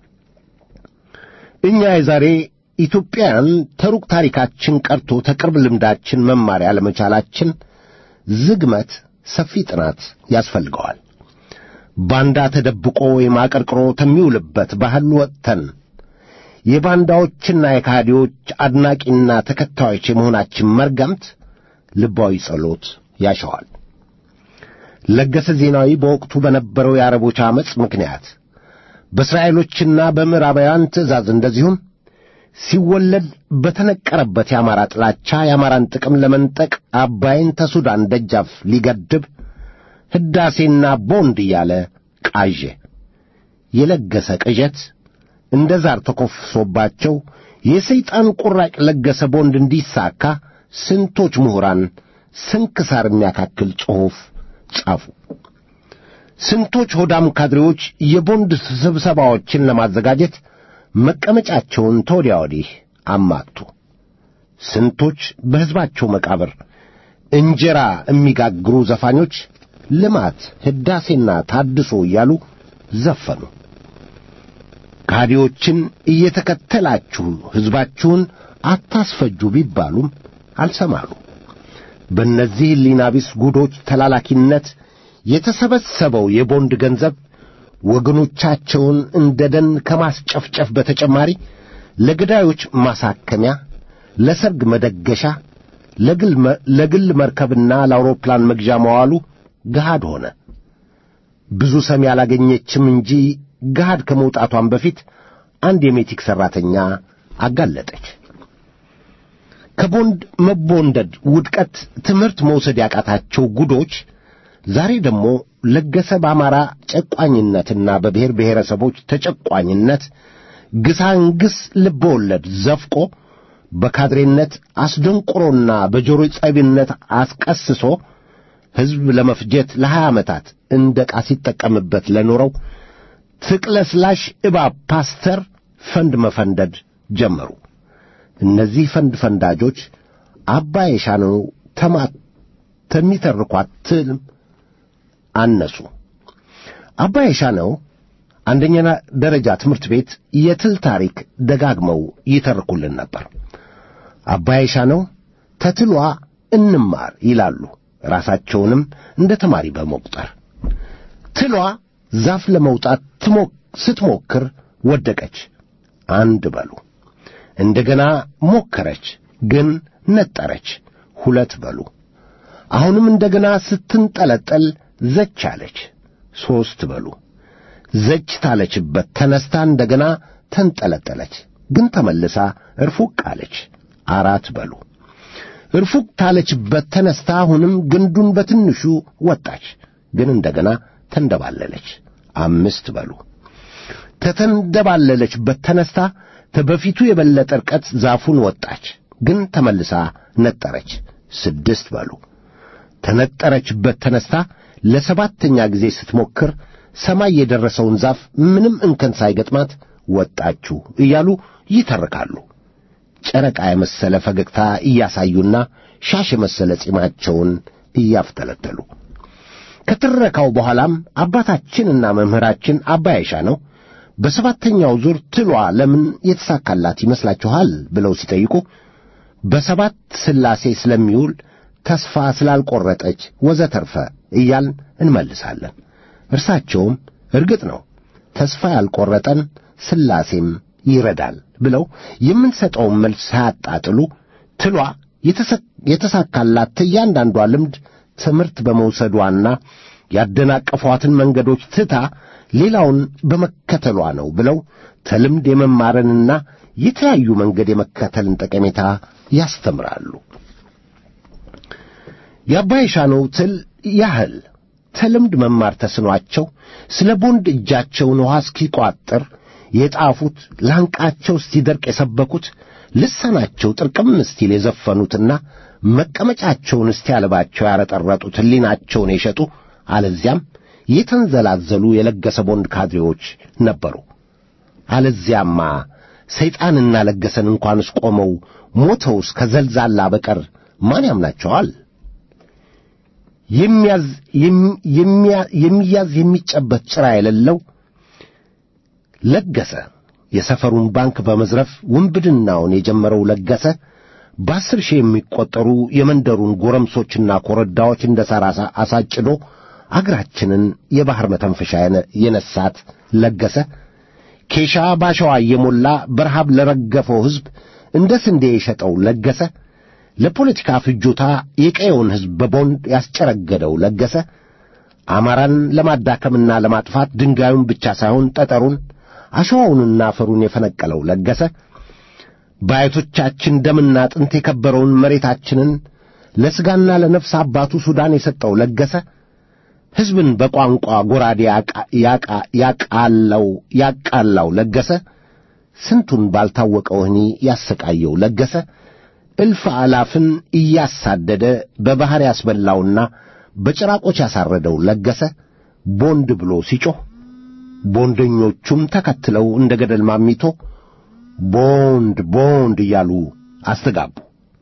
እኛ የዛሬ ኢትዮጵያውያን ተሩቅ ታሪካችን ቀርቶ ተቅርብ ልምዳችን መማር ያለመቻላችን ዝግመት ሰፊ ጥናት ያስፈልገዋል። ባንዳ ተደብቆ ወይም አቀርቅሮ ከሚውልበት ባህል ወጥተን የባንዳዎችና የካዲዎች አድናቂና ተከታዮች የመሆናችን መርገምት ልባዊ ጸሎት ያሸዋል። ለገሰ ዜናዊ በወቅቱ በነበረው የአረቦች ዓመፅ ምክንያት በእስራኤሎችና በምዕራባውያን ትእዛዝ እንደዚሁም ሲወለድ በተነቀረበት የአማራ ጥላቻ የአማራን ጥቅም ለመንጠቅ አባይን ተሱዳን ደጃፍ ሊገድብ ሕዳሴና ቦንድ እያለ ቃዠ። የለገሰ ቅዠት እንደ ዛር ተኮፍሶባቸው የሰይጣን ቁራጭ ለገሰ ቦንድ እንዲሳካ ስንቶች ምሁራን ስንክሳር የሚያካክል ጽሑፍ ጻፉ። ስንቶች ሆዳም ካድሬዎች የቦንድ ስብሰባዎችን ለማዘጋጀት መቀመጫቸውን ተወዲያ ወዲህ አማቱ። ስንቶች በሕዝባቸው መቃብር እንጀራ የሚጋግሩ ዘፋኞች ልማት፣ ሕዳሴና ታድሶ እያሉ ዘፈኑ። ካዲዎችን እየተከተላችሁ ሕዝባችሁን አታስፈጁ ቢባሉም አልሰማሉ። በእነዚህ ሕሊና ቢስ ጉዶች ተላላኪነት የተሰበሰበው የቦንድ ገንዘብ ወገኖቻቸውን እንደ ደን ከማስጨፍጨፍ በተጨማሪ ለገዳዮች ማሳከሚያ፣ ለሰርግ መደገሻ፣ ለግል መርከብና ለአውሮፕላን መግዣ መዋሉ ገሃድ ሆነ። ብዙ ሰሚ ያላገኘችም እንጂ ገሃድ ከመውጣቷን በፊት አንድ የሜቲክ ሠራተኛ አጋለጠች። ከቦንድ መቦንደድ ውድቀት ትምህርት መውሰድ ያቃታቸው ጉዶች ዛሬ ደግሞ ለገሰ በአማራ ጨቋኝነትና በብሔር ብሔረሰቦች ተጨቋኝነት ግሳንግስ ልበወለድ ዘፍቆ በካድሬነት አስደንቁሮና በጆሮ ጸቢነት አስቀስሶ ሕዝብ ለመፍጀት ለሀያ ዓመታት እንደ ዕቃ ሲጠቀምበት ለኖረው ትቅለስላሽ እባብ ፓስተር ፈንድ መፈንደድ ጀመሩ። እነዚህ ፈንድ ፈንዳጆች አባይ የሻነው ተማት ተሚተርኳት ትልም አነሱ። አባይ የሻነው አንደኛ ደረጃ ትምህርት ቤት የትል ታሪክ ደጋግመው ይተርኩልን ነበር። አባይ የሻነው ተትሏ እንማር ይላሉ፣ ራሳቸውንም እንደ ተማሪ በመቁጠር ትሏ ዛፍ ለመውጣት ስትሞክር ወደቀች፣ አንድ በሉ። እንደገና ሞከረች፣ ግን ነጠረች፣ ሁለት በሉ። አሁንም እንደገና ስትንጠለጠል ዘች አለች፣ ሦስት በሉ። ዘች ታለችበት ተነስታ እንደገና ተንጠለጠለች፣ ግን ተመልሳ እርፉቅ አለች፣ አራት በሉ። እርፉቅ ታለችበት ተነስታ አሁንም ግንዱን በትንሹ ወጣች፣ ግን እንደገና ተንደባለለች፣ አምስት በሉ። ተተንደባለለችበት ተነስታ በፊቱ የበለጠ ርቀት ዛፉን ወጣች፣ ግን ተመልሳ ነጠረች፣ ስድስት በሉ። ተነጠረችበት ተነስታ ለሰባተኛ ጊዜ ስትሞክር ሰማይ የደረሰውን ዛፍ ምንም እንከን ሳይገጥማት ወጣችሁ እያሉ ይተርካሉ። ጨረቃ የመሰለ ፈገግታ እያሳዩና ሻሽ የመሰለ ጺማቸውን እያፍተለተሉ ከትረካው በኋላም አባታችንና መምህራችን አባ አይሻ ነው በሰባተኛው ዙር ትሏ ለምን የተሳካላት ይመስላችኋል ብለው ሲጠይቁ በሰባት ሥላሴ ስለሚውል ተስፋ ስላልቈረጠች ወዘተርፈ እያልን እንመልሳለን። እርሳቸውም እርግጥ ነው ተስፋ ያልቈረጠን ሥላሴም ይረዳል ብለው የምንሰጠውን መልስ ሳያጣጥሉ ትሏ የተሳካላት እያንዳንዷ ልምድ ትምህርት በመውሰዷና ያደናቀፏትን መንገዶች ትታ ሌላውን በመከተሏ ነው ብለው ተልምድ የመማርንና የተለያዩ መንገድ የመከተልን ጠቀሜታ ያስተምራሉ። የአባይ ሻነው ትል ያህል ተልምድ መማር ተስኗቸው ስለ ቦንድ እጃቸውን ውሃ እስኪቋጥር የጣፉት ላንቃቸው እስኪደርቅ የሰበኩት ልሳናቸው ጥርቅም እስቲል የዘፈኑትና መቀመጫቸውን እስኪያልባቸው ያረጠረጡት ሕሊናቸውን የሸጡ አለዚያም የተንዘላዘሉ የለገሰ ቦንድ ካድሬዎች ነበሩ። አለዚያማ ሰይጣንና ለገሰን እንኳንስ ቆመው ሞተውስ ከዘልዛላ በቀር ማን ያምናቸዋል? የሚያዝ የሚጨበት ጭራ የሌለው ለገሰ የሰፈሩን ባንክ በመዝረፍ ውንብድናውን የጀመረው ለገሰ በአስር ሺህ የሚቆጠሩ የመንደሩን ጎረምሶችና ኮረዳዎች እንደ ሣር አሳጭዶ አገራችንን የባሕር መተንፈሻ የነሳት ለገሰ ኬሻ ባሸዋ እየሞላ በረሃብ ለረገፈው ሕዝብ እንደ ስንዴ የሸጠው ለገሰ ለፖለቲካ ፍጆታ የቀየውን ሕዝብ በቦንድ ያስጨረገደው ለገሰ አማራን ለማዳከምና ለማጥፋት ድንጋዩን ብቻ ሳይሆን ጠጠሩን አሸዋውንና አፈሩን የፈነቀለው ለገሰ በአያቶቻችን ደምና አጥንት የከበረውን መሬታችንን ለሥጋና ለነፍስ አባቱ ሱዳን የሰጠው ለገሰ ሕዝብን በቋንቋ ጎራዴ ያቃለው ያቃላው ለገሰ ስንቱን ባልታወቀ ወህኒ ያሰቃየው ለገሰ እልፍ አላፍን እያሳደደ በባሕር ያስበላውና በጭራቆች ያሳረደው ለገሰ ቦንድ ብሎ ሲጮህ ቦንደኞቹም ተከትለው እንደ ገደል ማሚቶ ቦንድ ቦንድ እያሉ አስተጋቡ።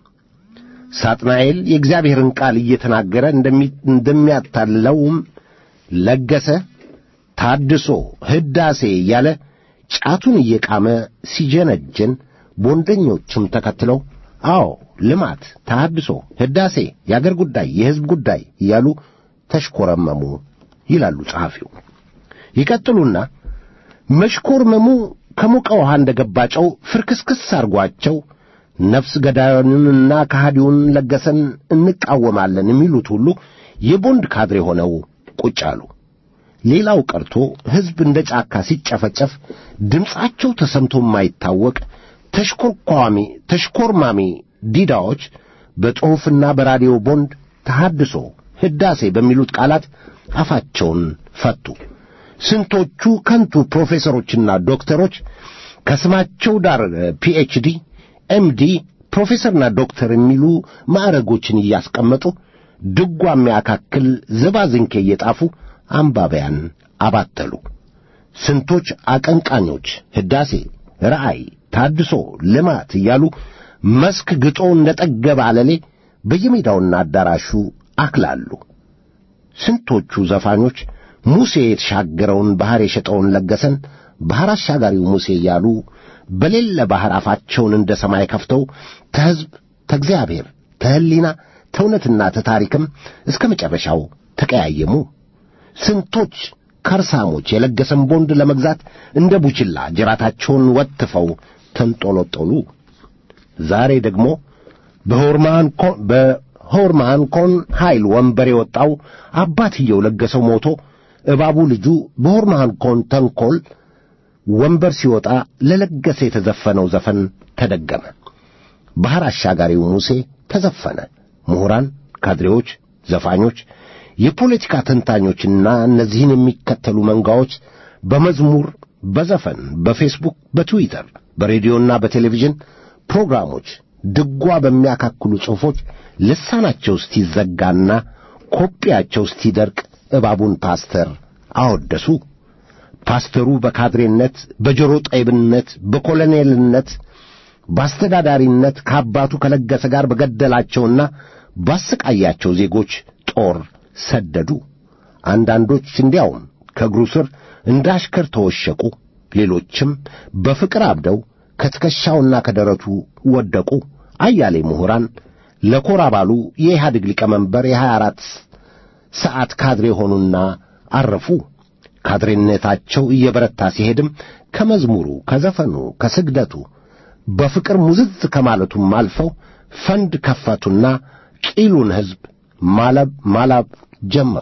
ሳጥናኤል የእግዚአብሔርን ቃል እየተናገረ እንደሚያታልለውም ለገሰ ታድሶ ሕዳሴ እያለ ጫቱን እየቃመ ሲጀነጀን ቦንደኞቹም ተከትለው አዎ ልማት፣ ተሐድሶ፣ ሕዳሴ፣ የአገር ጉዳይ፣ የሕዝብ ጉዳይ እያሉ ተሽኮረመሙ ይላሉ ጸሐፊው። ይቀጥሉና መሽኮርመሙ ከሞቀ ውሃ እንደ ገባ ጨው ፍርክስክስ አርጓቸው ነፍስ ገዳዩንና ከሃዲውን ለገሰን እንቃወማለን የሚሉት ሁሉ የቦንድ ካድሬ ሆነው ቁጭ አሉ። ሌላው ቀርቶ ሕዝብ እንደ ጫካ ሲጨፈጨፍ ድምፃቸው ተሰምቶ የማይታወቅ ተሽኮርኳሚ ተሽኮርማሚ ዲዳዎች በጽሑፍና በራዲዮ ቦንድ ተሐድሶ፣ ሕዳሴ በሚሉት ቃላት አፋቸውን ፈቱ። ስንቶቹ ከንቱ ፕሮፌሰሮችና ዶክተሮች ከስማቸው ዳር ፒኤችዲ፣ ኤምዲ፣ ፕሮፌሰርና ዶክተር የሚሉ ማዕረጎችን እያስቀመጡ ድጓ የሚያካክል ዝባዝንኬ እየጣፉ አንባቢያን አባተሉ። ስንቶች አቀንቃኞች ሕዳሴ፣ ራእይ፣ ታድሶ፣ ልማት እያሉ መስክ ግጦ እንደ ጠገበ አለሌ በየሜዳውና አዳራሹ አክላሉ። ስንቶቹ ዘፋኞች ሙሴ የተሻገረውን ባሕር የሸጠውን ለገሰን ባሕር አሻጋሪው ሙሴ እያሉ በሌለ ባሕር አፋቸውን እንደ ሰማይ ከፍተው ተሕዝብ፣ ተእግዚአብሔር፣ ተሕሊና፣ ተእውነትና ተታሪክም እስከ መጨረሻው ተቀያየሙ። ስንቶች ከርሳሞች የለገሰን ቦንድ ለመግዛት እንደ ቡችላ ጅራታቸውን ወትፈው ተንጦሎጦሉ። ዛሬ ደግሞ በሆርማን ኮን ኃይል ወንበር የወጣው አባትየው ለገሰው ሞቶ እባቡ ልጁ በሆርማን ኮን ተንኰል ወንበር ሲወጣ ለለገሰ የተዘፈነው ዘፈን ተደገመ። ባሕር አሻጋሪው ሙሴ ተዘፈነ። ምሁራን፣ ካድሬዎች፣ ዘፋኞች፣ የፖለቲካ ተንታኞችና እነዚህን የሚከተሉ መንጋዎች በመዝሙር፣ በዘፈን፣ በፌስቡክ፣ በትዊተር፣ በሬዲዮና በቴሌቪዥን ፕሮግራሞች ድጓ በሚያካክሉ ጽሑፎች ልሳናቸው እስቲዘጋና ኮጲያቸው እስቲደርቅ እባቡን ፓስተር አወደሱ። ፓስተሩ በካድሬነት፣ በጆሮ ጠይብነት፣ በኮሎኔልነት፣ በአስተዳዳሪነት ከአባቱ ከለገሰ ጋር በገደላቸውና ባሰቃያቸው ዜጎች ጦር ሰደዱ። አንዳንዶች እንዲያውም ከእግሩ ስር እንደ አሽከር ተወሸቁ። ሌሎችም በፍቅር አብደው ከትከሻውና ከደረቱ ወደቁ። አያሌ ምሁራን ለኮር አባሉ የኢህአዴግ ሊቀመንበር የሀያ አራት ሰዓት ካድሬ ሆኑና አረፉ። ካድሬነታቸው እየበረታ ሲሄድም ከመዝሙሩ፣ ከዘፈኑ፣ ከስግደቱ በፍቅር ሙዝዝ ከማለቱም አልፈው ፈንድ ከፈቱና ቂሉን ሕዝብ ማለብ ማላብ ጀመሩ።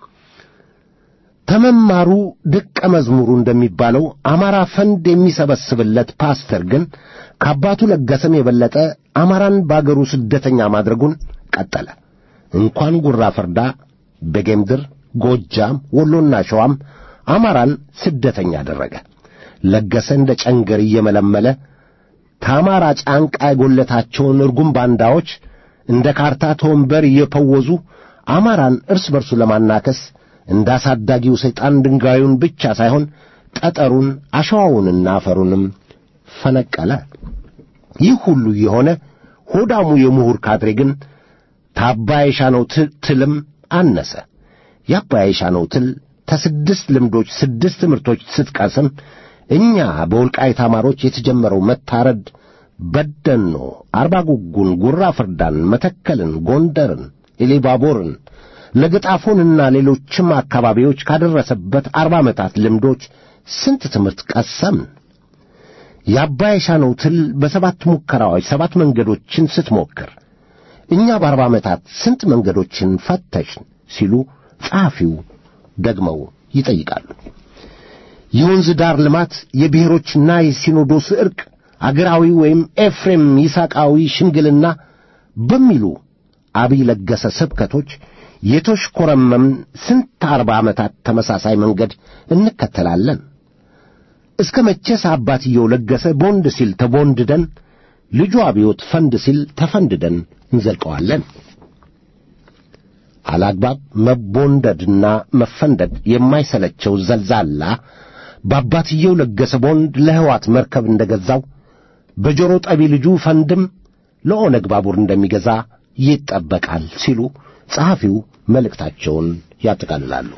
ተመማሩ ደቀ መዝሙሩ እንደሚባለው አማራ ፈንድ የሚሰበስብለት ፓስተር ግን ከአባቱ ለገሰም የበለጠ አማራን በአገሩ ስደተኛ ማድረጉን ቀጠለ። እንኳን ጉራ ፈርዳ፣ በጌምድር፣ ጎጃም፣ ወሎና ሸዋም አማራን ስደተኛ አደረገ። ለገሰ እንደ ጨንገር እየመለመለ ከአማራ ጫንቃ የጎለታቸውን እርጉም ባንዳዎች እንደ ካርታ ተወንበር እየፈወዙ አማራን እርስ በርሱ ለማናከስ እንደ አሳዳጊው ሰይጣን ድንጋዩን ብቻ ሳይሆን ጠጠሩን አሸዋውንና አፈሩንም ፈነቀለ። ይህ ሁሉ የሆነ ሆዳሙ የምሁር ካድሬ ግን ታባይ የሻነው ትልም አነሰ። የአባይ የሻነው ትል ከስድስት ልምዶች ስድስት ትምህርቶች ስትቀስም እኛ በወልቃይት አማሮች የተጀመረው መታረድ በደኖ፣ አርባ ጉጉን፣ ጉራ ፍርዳን፣ መተከልን፣ ጎንደርን፣ ኢሊባቦርን ለገጣፎንና ሌሎችም አካባቢዎች ካደረሰበት አርባ ዓመታት ልምዶች ስንት ትምህርት ቀሰምን? የአባይ ሻነው ትል በሰባት ሙከራዎች ሰባት መንገዶችን ስትሞክር እኛ በአርባ ዓመታት ስንት መንገዶችን ፈተሽን ሲሉ ጸሐፊው ደግመው ይጠይቃሉ። የወንዝ ዳር ልማት፣ የብሔሮችና የሲኖዶስ ዕርቅ፣ አገራዊ ወይም ኤፍሬም ይስሐቃዊ ሽምግልና በሚሉ አብይ ለገሰ ስብከቶች የተሽኮረመምን ስንት አርባ ዓመታት ተመሳሳይ መንገድ እንከተላለን? እስከ መቼስ አባትየው ለገሰ ቦንድ ሲል ተቦንድደን፣ ልጁ አብዮት ፈንድ ሲል ተፈንድደን እንዘልቀዋለን? አላግባብ መቦንደድና መፈንደድ የማይሰለቸው ዘልዛላ በአባትየው ለገሰ ቦንድ ለሕዋት መርከብ እንደገዛው በጆሮ ጠቢ ልጁ ፈንድም ለኦነግ ባቡር እንደሚገዛ ይጠበቃል ሲሉ ጸሐፊው መልእክታቸውን ያጠቃልላሉ።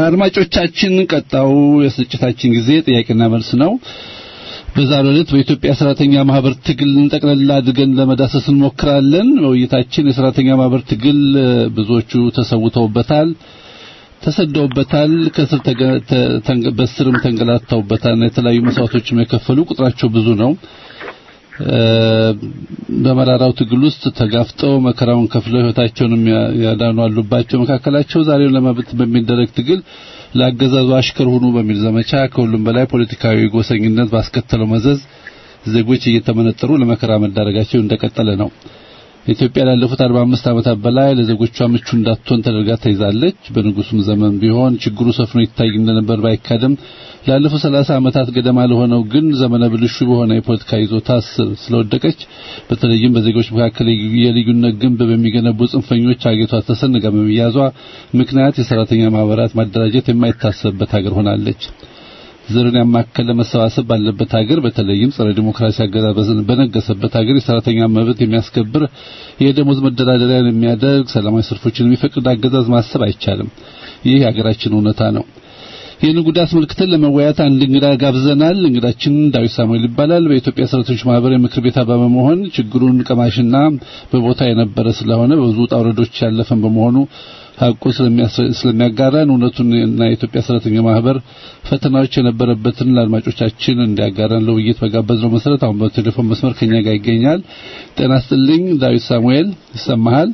አድማጮቻችን ቀጣው የስርጭታችን ጊዜ ጥያቄና መልስ ነው። በዛሬው ዕለት በኢትዮጵያ ሰራተኛ ማህበር ትግል ጠቅላላ አድርገን ለመዳሰስ እንሞክራለን። በውይይታችን የሰራተኛ ማህበር ትግል እ፣ ብዙዎቹ ተሰውተውበታል፣ ተሰደውበታል፣ ከስር ተገ- ተ- ተንገ- በስርም ተንገላታውበታል። የተለያዩ መስዋዕቶችም የከፈሉ ቁጥራቸው ብዙ ነው። እ፣ በመራራው ትግል ውስጥ ተጋፍጠው መከራውን ከፍለው ህይወታቸውንም ያ- ያዳኑ አሉባቸው። መካከላቸው ዛሬውን ለመብት በሚደረግ ትግል ለአገዛዙ አሽከር ሁኑ በሚል ዘመቻ ከሁሉም በላይ ፖለቲካዊ ጎሰኝነት ባስከተለው መዘዝ ዜጎች እየተመነጠሩ ለመከራ መዳረጋቸው እንደቀጠለ ነው። ኢትዮጵያ ላለፉት 45 ዓመታት በላይ ለዜጎቿ ምቹ እንዳትሆን ተደርጋ ተይዛለች። በንጉሱም ዘመን ቢሆን ችግሩ ሰፍኖ ይታይ እንደነበር ባይካድም ላለፉት 30 ዓመታት ገደማ ለሆነው ግን ዘመነ ብልሹ በሆነ የፖለቲካ ይዞታ ስር ስለወደቀች በተለይም በዜጎች መካከል የልዩነት ግንብ በሚገነቡ ጽንፈኞች አገቷ ተሰንጋ በመያዟ ምክንያት የሰራተኛ ማህበራት ማደራጀት የማይታሰብበት ሀገር ሆናለች። ዘርን ያማከለ መሰባሰብ ባለበት ሀገር በተለይም ጸረ ዲሞክራሲ አገዛዝ በነገሰበት ሀገር የሰራተኛ መብት የሚያስከብር የደሞዝ መደራደሪያን የሚያደርግ ሰላማዊ ሰልፎችን የሚፈቅድ አገዛዝ ማሰብ አይቻልም። ይህ የሀገራችን እውነታ ነው። ይህን ጉዳይ አስመልክተን ለመወያየት አንድ እንግዳ ጋብዘናል። እንግዳችን ዳዊት ሳሙኤል ይባላል። በኢትዮጵያ ሰራተኞች ማህበር የምክር ቤት አባል በመሆን ችግሩን ቀማሽና በቦታ የነበረ ስለሆነ በብዙ ውጣ ውረዶች ያለፈን በመሆኑ ሀቁ ስለሚያጋራን እውነቱን እና የኢትዮጵያ ሰራተኛ ማህበር ፈተናዎች የነበረበትን ለአድማጮቻችን እንዲያጋራን ለውይይት በጋበዝነው መሰረት አሁን በቴሌፎን መስመር ከኛ ጋር ይገኛል። ጤና ይስጥልኝ ዳዊት ሳሙኤል ይሰማሃል?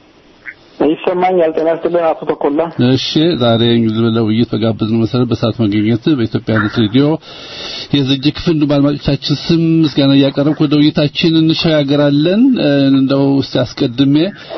ይሰማኛል። ጤና ይስጥልኝ አቶ ተኮላ። እሺ ዛሬ እንግዲህ ለውይይት በጋበዝነው መሰረት በሰዓት መገኘት በኢትዮጵያነት ሬዲዮ የዝግጅት ክፍል በአድማጮቻችን ስም ምስጋና እያቀረብኩ ወደ ውይይታችን እንሸጋገራለን። እንደው እስቲ አስቀድሜ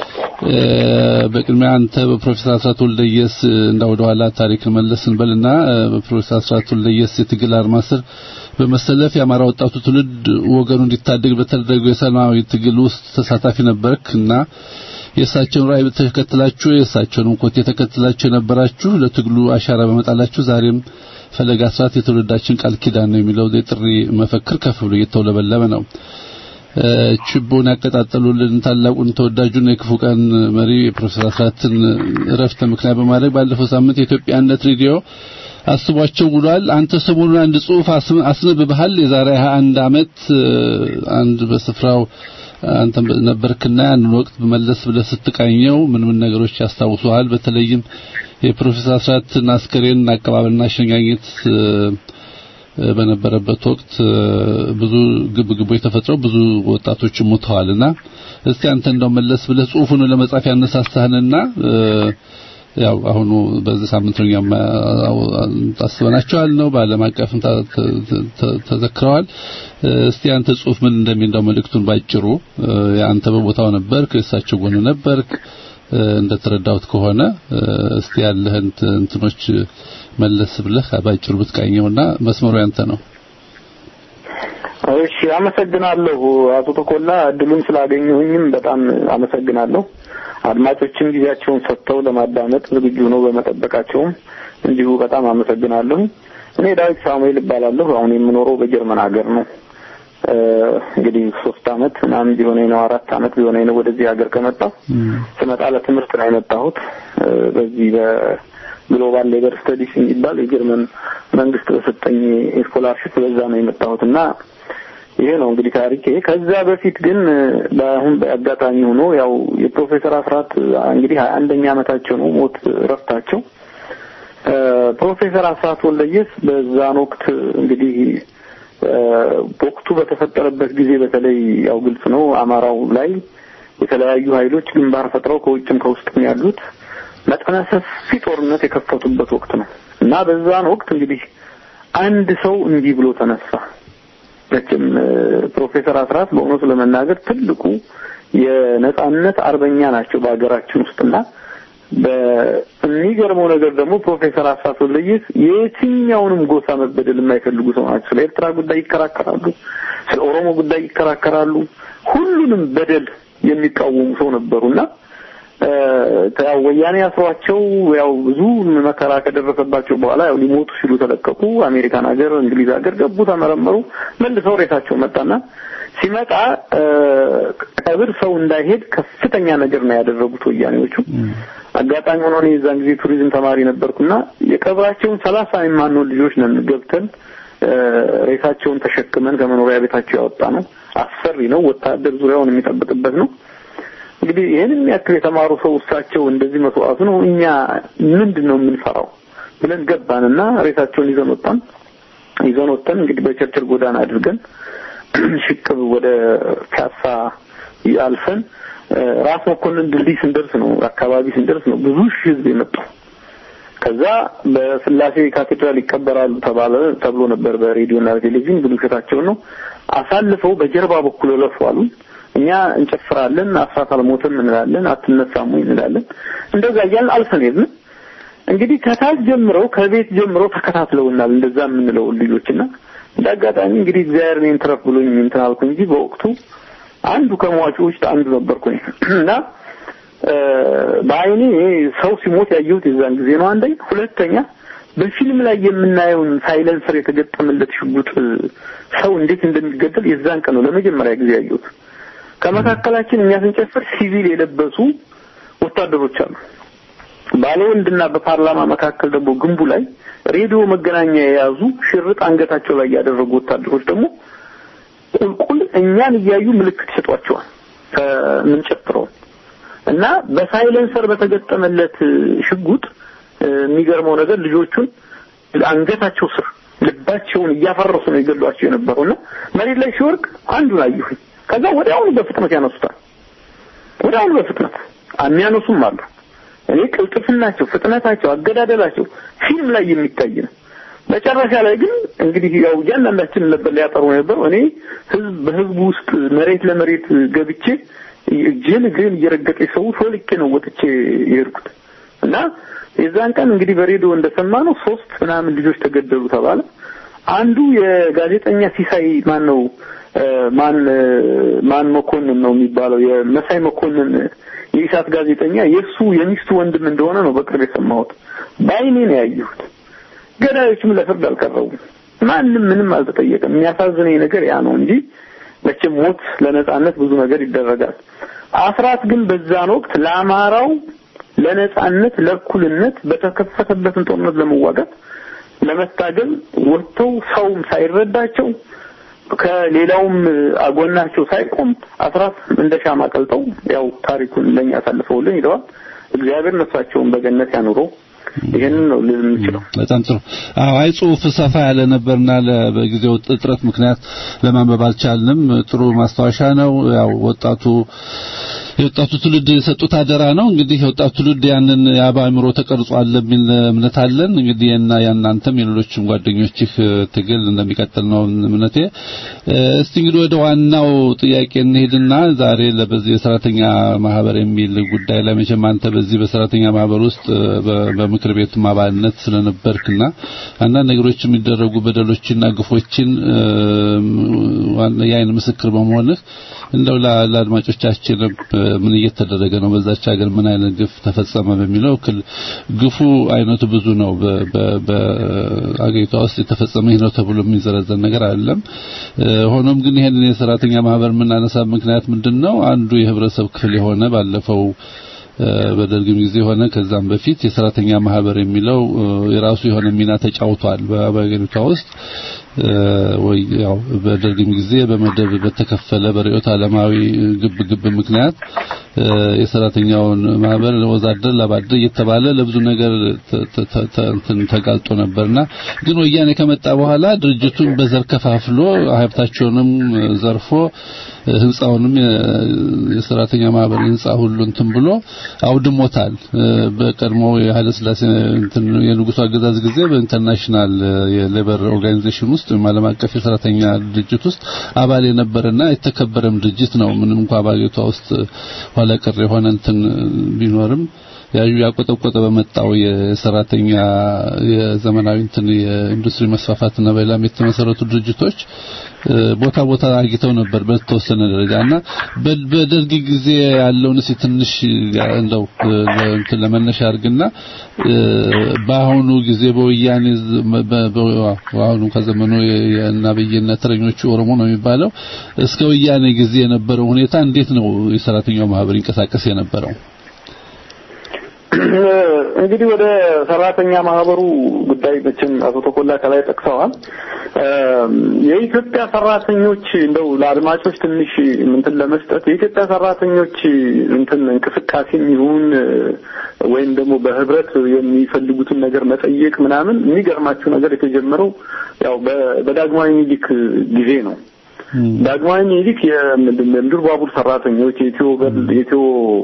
በቅድሚያ አንተ በፕሮፌሰር አስራት ወልደየስ እንደ ወደ ኋላ ታሪክ መለስ እንበልና በፕሮፌሰር አስራት ወልደየስ የትግል አርማ ስር በመሰለፍ የአማራ ወጣቱ ትውልድ ወገኑ እንዲታደግ በተደረገው የሰላማዊ ትግል ውስጥ ተሳታፊ ነበርክ እና የእሳቸውን ራዕይ ተከትላችሁ የእሳቸውንም ኮቴ ተከትላችሁ የነበራችሁ ለትግሉ አሻራ በመጣላችሁ ዛሬም ፈለጋ አስራት የትውልዳችን ቃል ኪዳን ነው የሚለው የጥሪ መፈክር ከፍ ብሎ እየተውለበለበ ነው። ችቦን ያቀጣጠሉልን ታላቁን ተወዳጁን የክፉ ቀን መሪ የፕሮፌሰር አስራትን እረፍት ምክንያት በማድረግ ባለፈው ሳምንት የኢትዮጵያነት ሬዲዮ አስቧቸው ውሏል። አንተ ሰሞኑን አንድ ጽሑፍ አስነብበሃል። የዛሬ 21 ዓመት አንድ በስፍራው አንተ ነበርክና ያን ወቅት መለስ ብለህ ስትቃኘው ምን ምን ነገሮች ያስታውሱሃል? በተለይም የፕሮፌሰር አስራትን አስከሬን አቀባበልና አሸኛኘት በነበረበት ወቅት ብዙ ግብግቦች ተፈጥረው ብዙ ወጣቶች ሞተዋልና እስቲ አንተ እንደው መለስ ብለህ ጽሑፉን ለመጻፍ ያነሳሳህንና ያው አሁኑ በዚህ ሳምንት ነው ታስበናቸዋል ነው በዓለም አቀፍም ተዘክረዋል። እስቲ አንተ ጽሑፍ ምን እንደሚል እንደው መልእክቱን ባጭሩ አንተ በቦታው ነበርክ፣ እሳቸው ጎን ነበርክ እንደተረዳሁት ከሆነ እስቲ ያለህን እንትኖች መለስ ብለህ ባጭሩ ብትቃኘውና መስመሩ ያንተ ነው። እሺ፣ አመሰግናለሁ አቶ ተኮላ። እድሉን ስላገኘሁኝም በጣም አመሰግናለሁ። አድማጮችም ጊዜያቸውን ሰጥተው ለማዳመጥ ዝግጁ ነው በመጠበቃቸውም እንዲሁ በጣም አመሰግናለሁ። እኔ ዳዊት ሳሙኤል እባላለሁ። አሁን የምኖረው በጀርመን ሀገር ነው። እንግዲህ ሶስት አመት ምናምን ቢሆነኝ ነው አራት አመት ቢሆነኝ ነው ወደዚህ ሀገር ከመጣሁ። ስመጣ ለትምህርት ነው የመጣሁት በዚህ በግሎባል ሌበር ስተዲስ የሚባል የጀርመን መንግስት በሰጠኝ ስኮላርሽፕ በዛ ነው የመጣሁት እና ይሄ ነው እንግዲህ ታሪኬ። ከዛ በፊት ግን በአሁን በአጋጣሚ ሆኖ ያው የፕሮፌሰር አስራት እንግዲህ ሀያ አንደኛ አመታቸው ነው ሞት እረፍታቸው። ፕሮፌሰር አስራት ወልደየስ በዛን ወቅት እንግዲህ በወቅቱ በተፈጠረበት ጊዜ በተለይ ያው ግልጽ ነው አማራው ላይ የተለያዩ ኃይሎች ግንባር ፈጥረው ከውጭም ከውስጥም ያሉት መጠነ ሰፊ ጦርነት የከፈቱበት ወቅት ነው እና በዛን ወቅት እንግዲህ አንድ ሰው እንዲህ ብሎ ተነሳ። መቼም ፕሮፌሰር አስራት በእውነቱ ለመናገር ትልቁ የነጻነት አርበኛ ናቸው በሀገራችን ውስጥና በሚገርመው ነገር ደግሞ ፕሮፌሰር አስራት ወልደየስ የትኛውንም ጎሳ መበደል የማይፈልጉ ሰው ናቸው። ስለ ኤርትራ ጉዳይ ይከራከራሉ፣ ስለ ኦሮሞ ጉዳይ ይከራከራሉ። ሁሉንም በደል የሚቃወሙ ሰው ነበሩና ያው ወያኔ አስሯቸው ያው ብዙ መከራ ከደረሰባቸው በኋላ ያው ሊሞቱ ሲሉ ተለቀቁ። አሜሪካን ሀገር፣ እንግሊዝ ሀገር ገቡ፣ ተመረመሩ። መልሰው ሬሳቸው መጣና ሲመጣ ቀብር ሰው እንዳይሄድ ከፍተኛ ነገር ነው ያደረጉት ወያኔዎቹ። አጋጣሚ ሆኖ እኔ የዛን ጊዜ ቱሪዝም ተማሪ ነበርኩና የቀብራቸውን ሰላሳ የማንሆን ልጆች ነን ገብተን ሬሳቸውን ተሸክመን ከመኖሪያ ቤታቸው ያወጣ ነው። አስፈሪ ነው። ወታደር ዙሪያውን የሚጠብቅበት ነው። እንግዲህ ይህንን ያክል የተማሩ ሰው እሳቸው እንደዚህ መስዋዕቱ ነው። እኛ ምንድን ነው የምንፈራው ብለን ገባንና ሬሳቸውን ይዘን ወጣን። ይዘን ወጥተን እንግዲህ በቸርችል ጎዳና አድርገን ሽቅብ ወደ ፒያሳ አልፈን ራስ መኮንን ድልድይ ስንደርስ ነው አካባቢ ስንደርስ ነው ብዙ ሺህ ህዝብ የመጣው። ከዛ በስላሴ ካቴድራል ይቀበራሉ ተባለ ተብሎ ነበር በሬዲዮና በቴሌቪዥን ብዙ ውሸታቸውን ነው። አሳልፈው በጀርባ በኩል ለፏሉ። እኛ እንጨፍራለን፣ አስራት አልሞተም እንላለን፣ አትነሳሙ እንላለን። እንደዛ እያልን አልፈን ሄድን። እንግዲህ ከታች ጀምረው ከቤት ጀምረው ተከታትለውናል። እንደዛ የምንለው ልጆችና እንደ አጋጣሚ እንግዲህ እግዚአብሔር እኔን ትረፍ ብሎኝ እንትን አልኩ እንጂ በወቅቱ አንዱ ከሟቹ ውስጥ አንዱ ነበርኩኝ እና በአይኔ ሰው ሲሞት ያየሁት የዛን ጊዜ ነው። አንደኛ፣ ሁለተኛ በፊልም ላይ የምናየውን ሳይለንሰር የተገጠመለት ሽጉጥ ሰው እንዴት እንደሚገደል የዛን ቀን ነው ለመጀመሪያ ጊዜ ያየሁት። ከመካከላችን እኛ ስንጨፍር ሲቪል የለበሱ ወታደሮች አሉ። ባለወንድና በፓርላማ መካከል ደግሞ ግንቡ ላይ ሬዲዮ መገናኛ የያዙ ሽርጥ አንገታቸው ላይ ያደረጉ ወታደሮች ደግሞ ቁልቁል እኛን እያዩ ምልክት ይሰጧቸዋል ከምንጨፍረው እና በሳይለንሰር በተገጠመለት ሽጉጥ የሚገርመው ነገር ልጆቹን አንገታቸው ስር ልባቸውን እያፈረሱ ነው የገሏቸው የነበረውና መሬት ላይ ሲወርቅ አንዱን አየሁኝ። ከዛ ወዲያውኑ በፍጥነት ያነሱታል። ወዲያውኑ በፍጥነት የሚያነሱም አሉ። እኔ ቅልጥፍናቸው፣ ፍጥነታቸው፣ አገዳደላቸው ፊልም ላይ የሚታይ ነው። መጨረሻ ላይ ግን እንግዲህ ያው እያንዳንዳችን ነበር ሊያጠሩ ነበር። እኔ ህዝብ በህዝቡ ውስጥ መሬት ለመሬት ገብቼ እጄን እግሬን እየረገጠ ሰው ሾልኬ ነው ወጥቼ የሄድኩት እና የዛን ቀን እንግዲህ በሬዲዮ እንደሰማ ነው ሶስት ምናምን ልጆች ተገደሉ ተባለ። አንዱ የጋዜጠኛ ሲሳይ ማን ነው ማን ማን መኮንን ነው የሚባለው የመሳይ መኮንን የኢሳት ጋዜጠኛ የእሱ የሚስቱ ወንድም እንደሆነ ነው በቅርብ የሰማሁት። በአይኔ ነው ያየሁት። ገዳዮችም ለፍርድ አልቀረቡም። ማንም ምንም አልተጠየቀም። የሚያሳዝነኝ ነገር ያ ነው እንጂ መቼም ሞት ለነጻነት ብዙ ነገር ይደረጋል። አስራት ግን በዛን ወቅት ለአማራው ለነጻነት ለእኩልነት በተከፈተበትን ጦርነት ለመዋጋት ለመታገል ወጥተው ሰውም ሳይረዳቸው ከሌላውም አጎናቸው ሳይቆም አስራት እንደ ሻማ ቀልጠው ያው ታሪኩን ለኛ አሳልፈውልን ሄደዋል። እግዚአብሔር ነፍሳቸውን በገነት ያኑረው። ይሄንን ነው ልል የምችለው። በጣም ጥሩ። አዎ አይ ጽሁፍ ሰፋ ያለ ነበርና በጊዜው እጥረት ምክንያት ለማንበብ አልቻልንም። ጥሩ ማስታወሻ ነው። ያው ወጣቱ የወጣቱ ትውልድ የሰጡት አደራ ነው። እንግዲህ የወጣቱ ትውልድ ያንን የአባምሮ ተቀርጿል የሚል እምነት አለን። እንግዲህ እና ያናንተም የሌሎችም ጓደኞችህ ትግል እንደሚቀጥል ነው እምነቴ። እስቲ እንግዲህ ወደ ዋናው ጥያቄ እንሄድና ዛሬ ለበዚህ የሰራተኛ ማህበር የሚል ጉዳይ ላይ መቼም አንተ በዚህ በሰራተኛ ማህበር ውስጥ በምክር ቤቱም አባልነት ስለነበርክና አንዳንድ ነገሮች የሚደረጉ በደሎችና ግፎችን የአይን ምስክር በመሆንህ እንደው ለአድማጮቻችን ምን እየተደረገ ነው፣ በዛች ሀገር ምን አይነት ግፍ ተፈጸመ በሚለው ግፉ አይነቱ ብዙ ነው። በአገሪቷ ውስጥ የተፈጸመ ይህ ነው ተብሎ የሚዘረዘር ነገር አይደለም። ሆኖም ግን ይሄንን የሰራተኛ ማህበር የምናነሳ ምክንያት ምንድን ነው? አንዱ የህብረተሰብ ክፍል የሆነ ባለፈው በደርግም ጊዜ ሆነ ከዛም በፊት የሰራተኛ ማህበር የሚለው የራሱ የሆነ ሚና ተጫውቷል በአገሪቷ ውስጥ ወይ ያው በደርግም ጊዜ በመደብ በተከፈለ በርዕዮተ ዓለማዊ ግብ ግብ ምክንያት የሰራተኛውን ማህበር ወዛደር ላባደር እየተባለ ለብዙ ነገር ተጋልጦ ነበርና ግን ወያኔ ከመጣ በኋላ ድርጅቱን በዘር ከፋፍሎ ሀብታቸውንም ዘርፎ ህንጻውንም የሰራተኛ ማህበር ህንጻ ሁሉ እንትን ብሎ አውድሞታል። በቀድሞ የኃይለ ሥላሴ እንትን የንጉሱ አገዛዝ ጊዜ በኢንተርናሽናል የሌበር ኦርጋናይዜሽን ውስጥ ወይም ዓለም አቀፍ የሰራተኛ ድርጅት ውስጥ አባል የነበረና የተከበረም ድርጅት ነው። ምንም እንኳን በአገሪቷ ውስጥ ኋላ ቀር የሆነ እንትን ቢኖርም ያዩ ያቆጠቆጠ በመጣው የሰራተኛ የዘመናዊ እንትን የኢንዱስትሪ መስፋፋትና በሌላም የተመሰረቱ ድርጅቶች ቦታ ቦታ አግኝተው ነበር በተወሰነ ደረጃና በደርግ ጊዜ ያለውን እስኪ ትንሽ እንደው እንትን ለመነሻ አድርግና በአሁኑ ጊዜ በወያኔ በአሁኑ ከዘመኑ የአብይና ተረኞቹ ኦሮሞ ነው የሚባለው እስከ ወያኔ ጊዜ የነበረው ሁኔታ እንዴት ነው የሰራተኛው ማህበር ይንቀሳቀስ የነበረው? እንግዲህ ወደ ሰራተኛ ማህበሩ ጉዳይ መቼም አቶ ተኮላ ከላይ ጠቅሰዋል። የኢትዮጵያ ሰራተኞች እንደው ለአድማጮች ትንሽ እንትን ለመስጠት የኢትዮጵያ ሰራተኞች እንትን እንቅስቃሴም ይሁን ወይም ደግሞ በህብረት የሚፈልጉትን ነገር መጠየቅ ምናምን የሚገርማችሁ ነገር የተጀመረው ያው በዳግማዊ ሚኒሊክ ጊዜ ነው። ዳግማዊ ሚኒሊክ የምድር ባቡር ሰራተኞች የኢትዮ የኢትዮ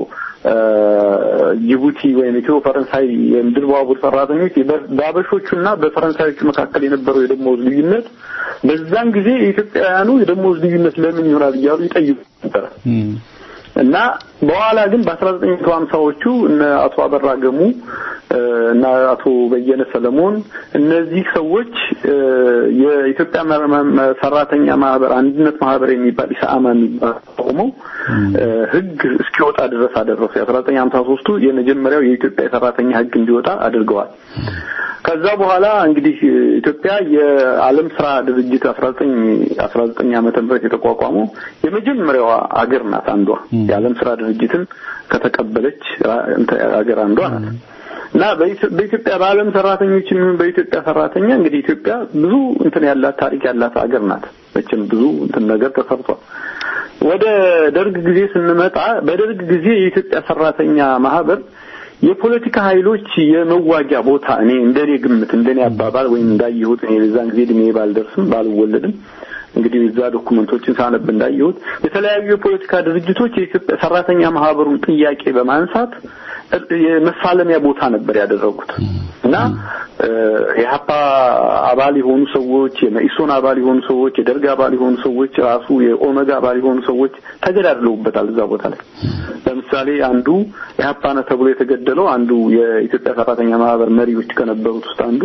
ጅቡቲ ወይም ኢትዮ ፈረንሳይ የምድር ባቡር ሰራተኞች በአበሾቹና በፈረንሳዮቹ መካከል የነበረው የደሞዝ ልዩነት በዛን ጊዜ የኢትዮጵያውያኑ የደሞዝ ልዩነት ለምን ይሆናል እያሉ ይጠይቁ ነበር እና በኋላ ግን በ1950ዎቹ እነ አቶ አበራ ገሙ እና አቶ በየነ ሰለሞን እነዚህ ሰዎች የኢትዮጵያ ሰራተኛ ማህበር አንድነት ማህበር የሚባል ኢሰአማ የሚባል ቆመው ህግ እስኪወጣ ድረስ አደረሱ። የ1953ቱ የመጀመሪያው የኢትዮጵያ የሰራተኛ ህግ እንዲወጣ አድርገዋል። ከዛ በኋላ እንግዲህ ኢትዮጵያ የዓለም ስራ ድርጅት 19 19 ዓመተ ምህረት የተቋቋመው የመጀመሪያዋ አገር ናት። አንዷ የዓለም ስራ ድርጅትን ከተቀበለች አገር አንዷ ናት። እና በኢትዮጵያ በዓለም ሰራተኞች የሚሆን በኢትዮጵያ ሰራተኛ እንግዲህ ኢትዮጵያ ብዙ እንትን ያላት ታሪክ ያላት ሀገር ናት። መቼም ብዙ እንትን ነገር ተሰርቷል። ወደ ደርግ ጊዜ ስንመጣ በደርግ ጊዜ የኢትዮጵያ ሰራተኛ ማህበር የፖለቲካ ኃይሎች የመዋጊያ ቦታ እኔ እንደኔ ግምት እንደኔ አባባል ወይም እንዳየሁት እኔ በዛን ጊዜ እድሜ ባልደርስም ባልወለድም እንግዲህ እዛ ዶኩመንቶችን ሳነብ እንዳየሁት የተለያዩ የፖለቲካ ድርጅቶች የኢትዮጵያ ሰራተኛ ማህበሩን ጥያቄ በማንሳት የመፋለሚያ ቦታ ነበር ያደረጉት እና የሀፓ አባል የሆኑ ሰዎች፣ የመኢሶን አባል የሆኑ ሰዎች፣ የደርግ አባል የሆኑ ሰዎች፣ ራሱ የኦነግ አባል የሆኑ ሰዎች ተገዳድለውበታል እዛ ቦታ ላይ። ለምሳሌ አንዱ የሀፓ ነው ተብሎ የተገደለው አንዱ የኢትዮጵያ ሰራተኛ ማህበር መሪዎች ከነበሩት ውስጥ አንዱ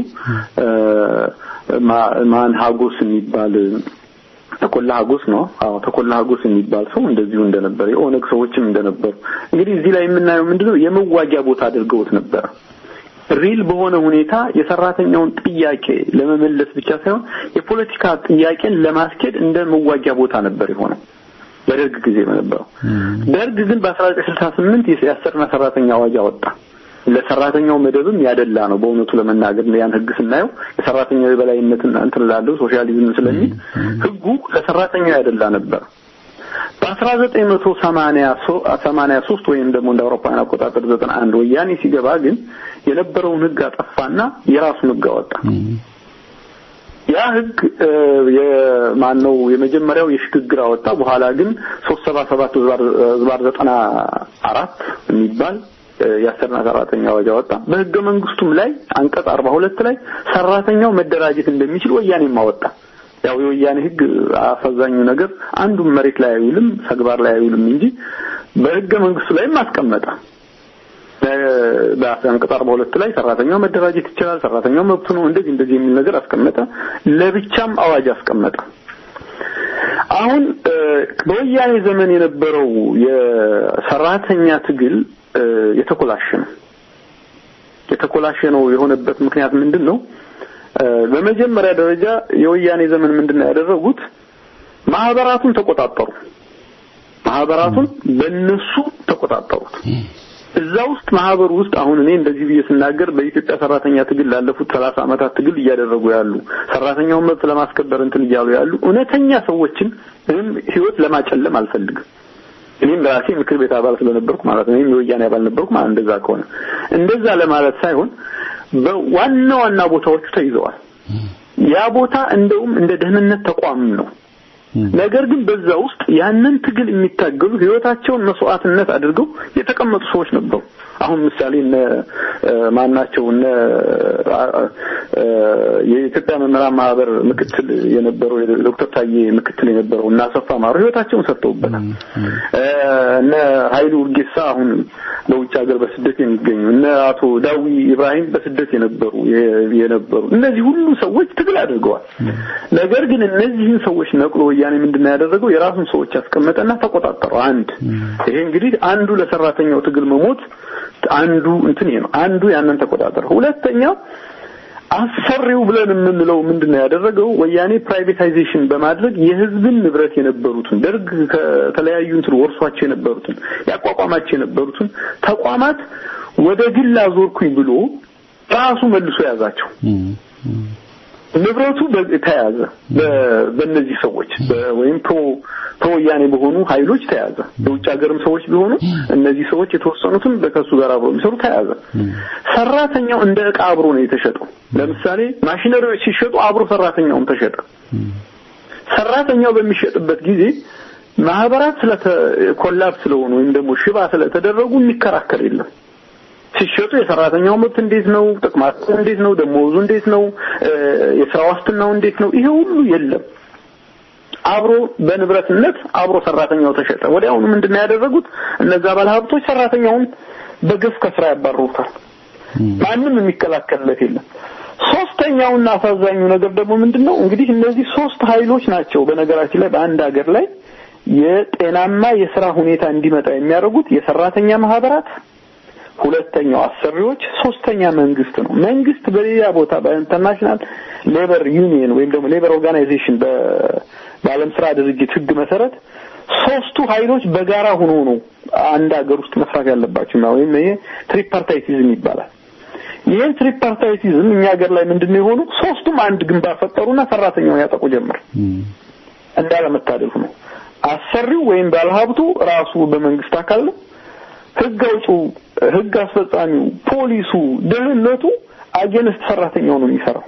ማን ሀጎስ የሚባል ተኮላ ሀጎስ ነው። አዎ ተኮላ ሀጎስ የሚባል ሰው እንደዚሁ እንደነበር የኦነግ ሰዎችም እንደነበሩ እንግዲህ እዚህ ላይ የምናየው ምንድነው የመዋጊያ ቦታ አድርገውት ነበር። ሪል በሆነ ሁኔታ የሰራተኛውን ጥያቄ ለመመለስ ብቻ ሳይሆን የፖለቲካ ጥያቄን ለማስኬድ እንደ መዋጊያ ቦታ ነበር የሆነው በደርግ ጊዜ በነበረው። ደርግ ግን በ1968 የአሰሪና ሰራተኛ አዋጅ አወጣ። ለሰራተኛው መደብም ያደላ ነው። በእውነቱ ለመናገር ያን ህግ ስናየው የሰራተኛው የበላይነትን እንትን ላለው ሶሻሊዝም ስለሚል ህጉ ለሰራተኛው ያደላ ነበር። በ1983 ወይም ደግሞ እንደ አውሮፓውያን አቆጣጠር 91 ወያኔ ሲገባ ግን የነበረውን ህግ አጠፋና የራሱን ህግ አወጣ። ያ ህግ የማን ነው የመጀመሪያው የሽግግር አወጣ። በኋላ ግን 377 ዝባር 94 የሚባል የአሰሪና ሰራተኛ አዋጅ አወጣ። በህገ መንግስቱም ላይ አንቀጽ 42 ላይ ሰራተኛው መደራጀት እንደሚችል ወያኔም አወጣ። ያው የወያኔ ህግ አሳዛኙ ነገር አንዱም መሬት ላይ አይውልም፣ ተግባር ላይ አይውልም እንጂ በህገ መንግስቱ ላይም አስቀመጠ። በአንቀጽ 42 ላይ ሰራተኛው መደራጀት ይችላል፣ ሰራተኛው መብቱ ነው፣ እንደዚህ እንደዚህ የሚል ነገር አስቀመጠ። ለብቻም አዋጅ አስቀመጠ። አሁን በወያኔ ዘመን የነበረው የሰራተኛ ትግል የተኮላሸ ነው። የተኮላሸ ነው የሆነበት ምክንያት ምንድን ነው? በመጀመሪያ ደረጃ የወያኔ ዘመን ምንድን ነው ያደረጉት? ማህበራቱን ተቆጣጠሩ። ማህበራቱን በእነሱ ተቆጣጠሩት። እዛ ውስጥ ማህበሩ ውስጥ አሁን እኔ እንደዚህ ብዬ ስናገር በኢትዮጵያ ሰራተኛ ትግል ላለፉት ሰላሳ ዓመታት ትግል እያደረጉ ያሉ ሰራተኛውን መብት ለማስከበር እንትን እያሉ ያሉ እውነተኛ ሰዎችን ምንም ህይወት ለማጨለም አልፈልግም። እኔም በራሴ ምክር ቤት አባል ስለነበርኩ ማለት ነው። እኔም የወያኔ አባል ነበርኩ ማለት እንደዛ ከሆነ እንደዛ ለማለት ሳይሆን በዋና ዋና ቦታዎቹ ተይዘዋል። ያ ቦታ እንደውም እንደ ደህንነት ተቋምም ነው። ነገር ግን በዛ ውስጥ ያንን ትግል የሚታገሉ ህይወታቸውን መስዋዕትነት አድርገው የተቀመጡ ሰዎች ነበሩ። አሁን ምሳሌ እነ ማናቸው እነ የኢትዮጵያ መምህራን ማህበር ምክትል የነበረው ዶክተር ታዬ ምክትል የነበረው እና አሰፋ ማሩ ህይወታቸውን ሰጥተውበታል። እነ ኃይሉ ውርጌሳ አሁን በውጭ ሀገር በስደት የሚገኙ እነ አቶ ዳዊ ኢብራሂም በስደት የነበሩ የነበሩ እነዚህ ሁሉ ሰዎች ትግል አድርገዋል። ነገር ግን እነዚህን ሰዎች ነቅሎ ወያኔ ምንድነው ያደረገው? የራሱን ሰዎች ያስቀመጠና ተቆጣጠረው። አንድ ይሄ እንግዲህ አንዱ ለሰራተኛው ትግል መሞት አንዱ እንትን ይሄ ነው። አንዱ ያንን ተቆጣጠረ። ሁለተኛው አሰሪው ብለን የምንለው ምንድነው ያደረገው? ወያኔ ፕራይቬታይዜሽን በማድረግ የህዝብን ንብረት የነበሩትን ደርግ ከተለያዩ እንትን ወርሷቸው የነበሩትን ያቋቋማቸው የነበሩትን ተቋማት ወደ ግል አዞርኩኝ ብሎ ራሱ መልሶ ያዛቸው። ንብረቱ በ- ተያዘ በ- በእነዚህ ሰዎች በ- ወይም ፕሮ ፕሮወያኔ በሆኑ ኃይሎች ተያዘ። የውጭ ሀገርም ሰዎች ቢሆኑ እነዚህ ሰዎች የተወሰኑትም ከሱ ጋር አብሮ የሚሰሩ ተያዘ። ሰራተኛው እንደ ዕቃ አብሮ ነው የተሸጠው። ለምሳሌ ማሽነሪዎች ሲሸጡ አብሮ ሰራተኛውም ተሸጠ። ሰራተኛው በሚሸጥበት ጊዜ ማህበራት ስለተ ኮላብ ስለሆኑ ወይም ደግሞ ሽባ ስለተደረጉ የሚከራከር የለም። ሲሸጡ የሰራተኛው መብት እንዴት ነው? ጥቅማቸው እንዴት ነው? ደሞዙ እንዴት ነው? እ፣ የስራ ዋስትናው እንዴት ነው? ይሄ ሁሉ የለም። አብሮ በንብረትነት አብሮ ሰራተኛው ተሸጠ። ወዲያውኑ ምንድነው ያደረጉት? እነዛ ባለሀብቶች ሰራተኛውን በግፍ ከስራ ያባርሩታል። ማንም የሚከላከልለት የለም። ሶስተኛውና አሳዛኙ ነገር ደግሞ ምንድነው? እንግዲህ እነዚህ ሶስት ኃይሎች ናቸው በነገራችን ላይ በአንድ ሀገር ላይ የጤናማ የስራ ሁኔታ እንዲመጣ የሚያደርጉት የሰራተኛ ማህበራት ሁለተኛው አሰሪዎች፣ ሶስተኛ መንግስት ነው። መንግስት በሌላ ቦታ በኢንተርናሽናል ሌበር ዩኒየን ወይም ደግሞ ሌበር ኦርጋናይዜሽን በዓለም ስራ ድርጅት ህግ መሰረት ሶስቱ ኃይሎች በጋራ ሆኖ ነው አንድ ሀገር ውስጥ መስራት ያለባቸው ነው። ወይም ይሄ ትሪፓርታይቲዝም ይባላል። ይህን ትሪፓርታይቲዝም እኛ ሀገር ላይ ምንድነው የሆኑ ሶስቱም አንድ ግንባር ፈጠሩና ሰራተኛውን ያጠቁ ጀመር። እንዳለመታደል ነው። አሰሪው ወይም ባለሀብቱ ራሱ በመንግስት አካል ነው። ህግ አውጪው፣ ህግ አስፈጻሚው፣ ፖሊሱ፣ ደህንነቱ አጌንስት ሰራተኛው ነው የሚሰራው።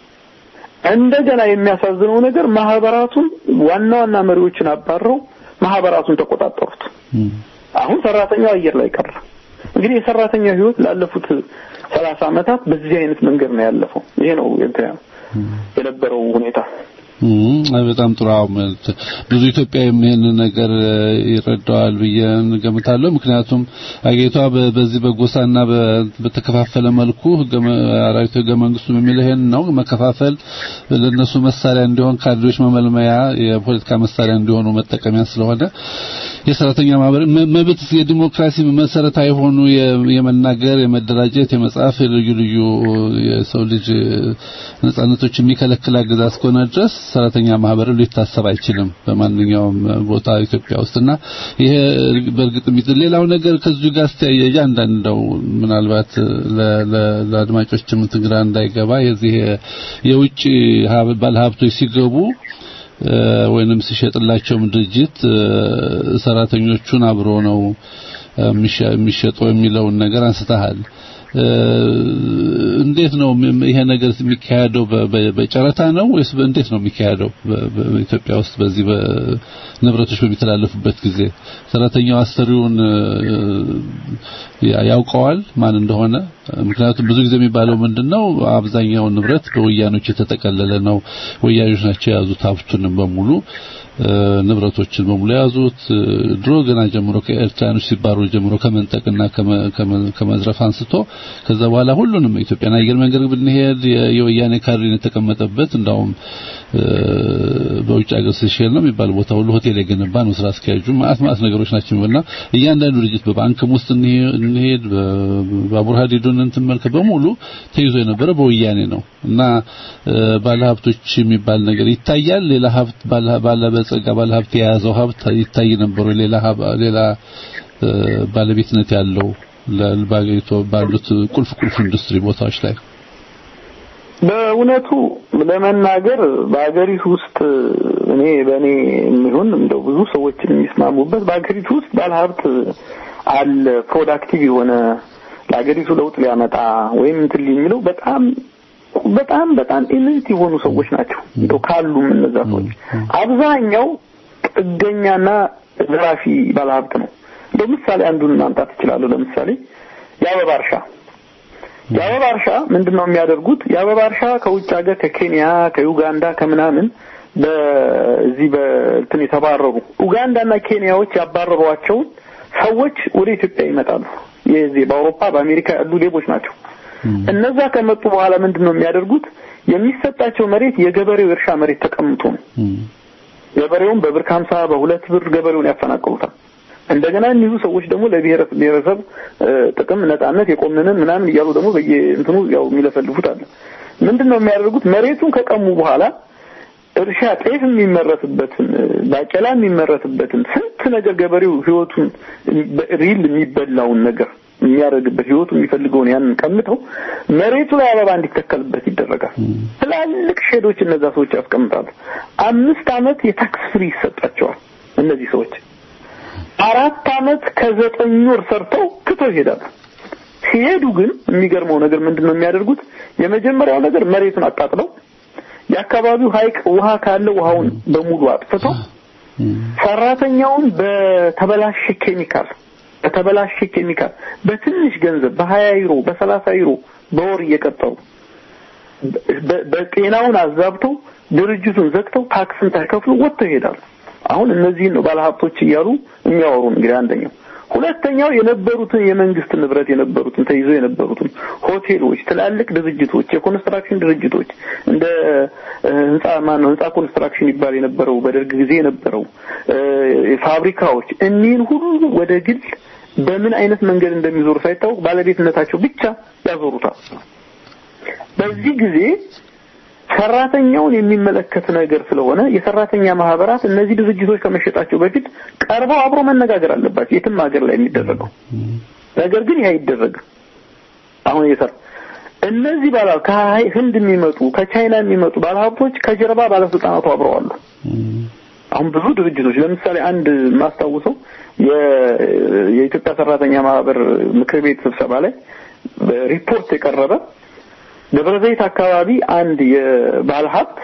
እንደገና የሚያሳዝነው ነገር ማህበራቱን ዋና ዋና መሪዎችን አባረው ማህበራቱን ተቆጣጠሩት። አሁን ሰራተኛው አየር ላይ ቀረ። እንግዲህ የሰራተኛው ህይወት ላለፉት ሰላሳ አመታት በዚህ አይነት መንገድ ነው ያለፈው። ይሄ ነው እንትን የነበረው ሁኔታ። በጣም ጥሩ። አሁን ብዙ ኢትዮጵያዊም ይሄንን ነገር ይረዳዋል ብዬ ገምታለሁ። ምክንያቱም አገሪቷ በዚህ በጎሳና በተከፋፈለ መልኩ ህገ አራዊት ህገ መንግስቱ የሚለው ይሄን ነው። መከፋፈል ለነሱ መሳሪያ እንዲሆን ካድሬዎች መመልመያ፣ የፖለቲካ መሳሪያ እንዲሆኑ መጠቀሚያ ስለሆነ የሰራተኛ ማህበር መብት የዲሞክራሲ መሰረታዊ የሆኑ የመናገር፣ የመደራጀት፣ የመጻፍ ልዩ ልዩ የሰው ልጅ ነጻነቶች የሚከለክል አገዛዝ እስከሆነ ድረስ ሰራተኛ ማህበር ሊታሰብ አይችልም በማንኛውም ቦታ ኢትዮጵያ ውስጥና ይሄ በእርግጥ የሚት ሌላው ነገር ከዚሁ ጋር ስተያየ አንዳንደው ምናልባት ለአድማጮችም ትግራ እንዳይገባ የዚህ የውጭ ባለሀብቶች ሲገቡ ወይንም ሲሸጥላቸውም ድርጅት ሰራተኞቹን አብሮ ነው የሚሸጠው የሚለውን ነገር አንስተሃል። እንዴት ነው ይሄ ነገር የሚካሄደው? በጨረታ ነው ወይስ እንዴት ነው የሚካሄደው? በኢትዮጵያ ውስጥ በዚህ በንብረቶች በሚተላለፉበት ጊዜ ሰራተኛው አሰሪውን ያውቀዋል ማን እንደሆነ? ምክንያቱም ብዙ ጊዜ የሚባለው ምንድነው አብዛኛው ንብረት በወያኖች የተጠቀለለ ነው። ወያኖች ናቸው የያዙት ሀብቱንም በሙሉ ንብረቶችን በሙሉ የያዙት ድሮ ገና ጀምሮ ከኤርትራኖች ሲባሩ ጀምሮ ከመንጠቅና ከመዝረፍ አንስቶ ከዛ በኋላ ሁሉንም ኢትዮጵያን አየር መንገድ ብንሄድ የወያኔ ካድሬን የተቀመጠበት እንዳውም በውጭ ሀገር ሲሸል ነው የሚባል ቦታ ሁሉ ሆቴል የገነባ ነው ስራ አስኪያጁ ማአት ማአት ነገሮች ናቸው እና እያንዳንዱ ድርጅት በባንክም ውስጥ እንሄድ በባቡር ሀዲዱን እንትመልከት በሙሉ ተይዞ የነበረ በወያኔ ነው እና ባለሀብቶች የሚባል ነገር ይታያል ሌላ ሀብት ባለ ጸጋ ባለ ሀብት የያዘው ሀብት ይታይ ነበር ሌላ ሌላ ባለቤትነት ያለው ለባገሪቱ ባሉት ቁልፍ ቁልፍ ኢንዱስትሪ ቦታዎች ላይ በእውነቱ ለመናገር በአገሪቱ ውስጥ እኔ በእኔ የሚሆን እንደው ብዙ ሰዎችን የሚስማሙበት በአገሪቱ ውስጥ ባለሀብት አለ ፕሮዳክቲቭ የሆነ ለአገሪቱ ለውጥ ሊያመጣ ወይም እንትን የሚለው በጣም በጣም በጣም ኢሊት የሆኑ ሰዎች ናቸው። እንደው ካሉም እነዛ ሰዎች አብዛኛው ጥገኛና ዘራፊ ባለሀብት ነው። እንደው ምሳሌ አንዱን ማምጣት እችላለሁ። ለምሳሌ የአበባ እርሻ የአበባ እርሻ ምንድነው የሚያደርጉት? የአበባ እርሻ ከውጭ ሀገር ከኬንያ፣ ከዩጋንዳ ከምናምን በዚህ በእንትን የተባረሩ ኡጋንዳና ኬንያዎች ያባረሯቸውን ሰዎች ወደ ኢትዮጵያ ይመጣሉ። የዚህ በአውሮፓ በአሜሪካ ያሉ ሌቦች ናቸው። እነዛ ከመጡ በኋላ ምንድን ነው የሚያደርጉት? የሚሰጣቸው መሬት የገበሬው እርሻ መሬት ተቀምጦ ነው። ገበሬውን በብር ከሀምሳ በሁለት ብር ገበሬውን ያፈናቅሉታል። እንደገና እኒሁ ሰዎች ደግሞ ለብሔረሰብ ጥቅም ነጻነት የቆምንን ምናምን እያሉ ደግሞ በየእንትኑ ያው የሚለፈልፉት አለ። ምንድን ነው የሚያደርጉት? መሬቱን ከቀሙ በኋላ እርሻ ጤፍ የሚመረትበትን ባቄላ የሚመረትበትን ስንት ነገር ገበሬው ህይወቱን ሪል የሚበላውን ነገር የሚያደርግበት ህይወቱ የሚፈልገውን ያንን ቀምተው መሬቱ ላይ አበባ እንዲተከልበት ይደረጋል። ትላልቅ ሼዶች እነዛ ሰዎች ያስቀምጣሉ። አምስት አመት የታክስ ፍሪ ይሰጣቸዋል። እነዚህ ሰዎች አራት አመት ከዘጠኝ ወር ሰርተው ክተው ይሄዳሉ። ሲሄዱ ግን የሚገርመው ነገር ምንድን ነው የሚያደርጉት? የመጀመሪያው ነገር መሬቱን አቃጥለው የአካባቢው ሐይቅ ውሃ ካለ ውሃውን በሙሉ አጥፍተው ሰራተኛውን በተበላሸ ኬሚካል በተበላሸ ኬሚካል በትንሽ ገንዘብ በሀያ ዩሮ በሰላሳ ዩሮ በወር እየቀጠሩ በጤናውን አዛብተው ድርጅቱን ዘግተው ታክስን ሳይከፍሉ ወጥተው ይሄዳሉ። አሁን እነዚህን ነው ባለሀብቶች እያሉ የሚያወሩን። እንግዲህ አንደኛው ሁለተኛው የነበሩትን የመንግስት ንብረት የነበሩትን ተይዞ የነበሩትን ሆቴሎች፣ ትላልቅ ድርጅቶች፣ የኮንስትራክሽን ድርጅቶች እንደ ህንጻ ማን ነው ህንጻ ኮንስትራክሽን ይባል የነበረው በደርግ ጊዜ የነበረው ፋብሪካዎች እኒህን ሁሉ ወደ ግል በምን አይነት መንገድ እንደሚዞሩ ሳይታወቅ ባለቤትነታቸው ብቻ ያዞሩታል። በዚህ ጊዜ ሰራተኛውን የሚመለከት ነገር ስለሆነ የሰራተኛ ማህበራት እነዚህ ድርጅቶች ከመሸጣቸው በፊት ቀርበው አብሮ መነጋገር አለባቸው። የትም ሀገር ላይ የሚደረገው ነገር ግን ይህ አይደረግም። አሁን የሰራ እነዚህ ባለ ከህንድ የሚመጡ ከቻይና የሚመጡ ባለሀብቶች ከጀርባ ባለስልጣናቱ አብረዋሉ። አሁን ብዙ ድርጅቶች ለምሳሌ አንድ የማስታውሰው የኢትዮጵያ ሰራተኛ ማህበር ምክር ቤት ስብሰባ ላይ ሪፖርት የቀረበ ደብረ ዘይት አካባቢ አንድ የባለ ሀብት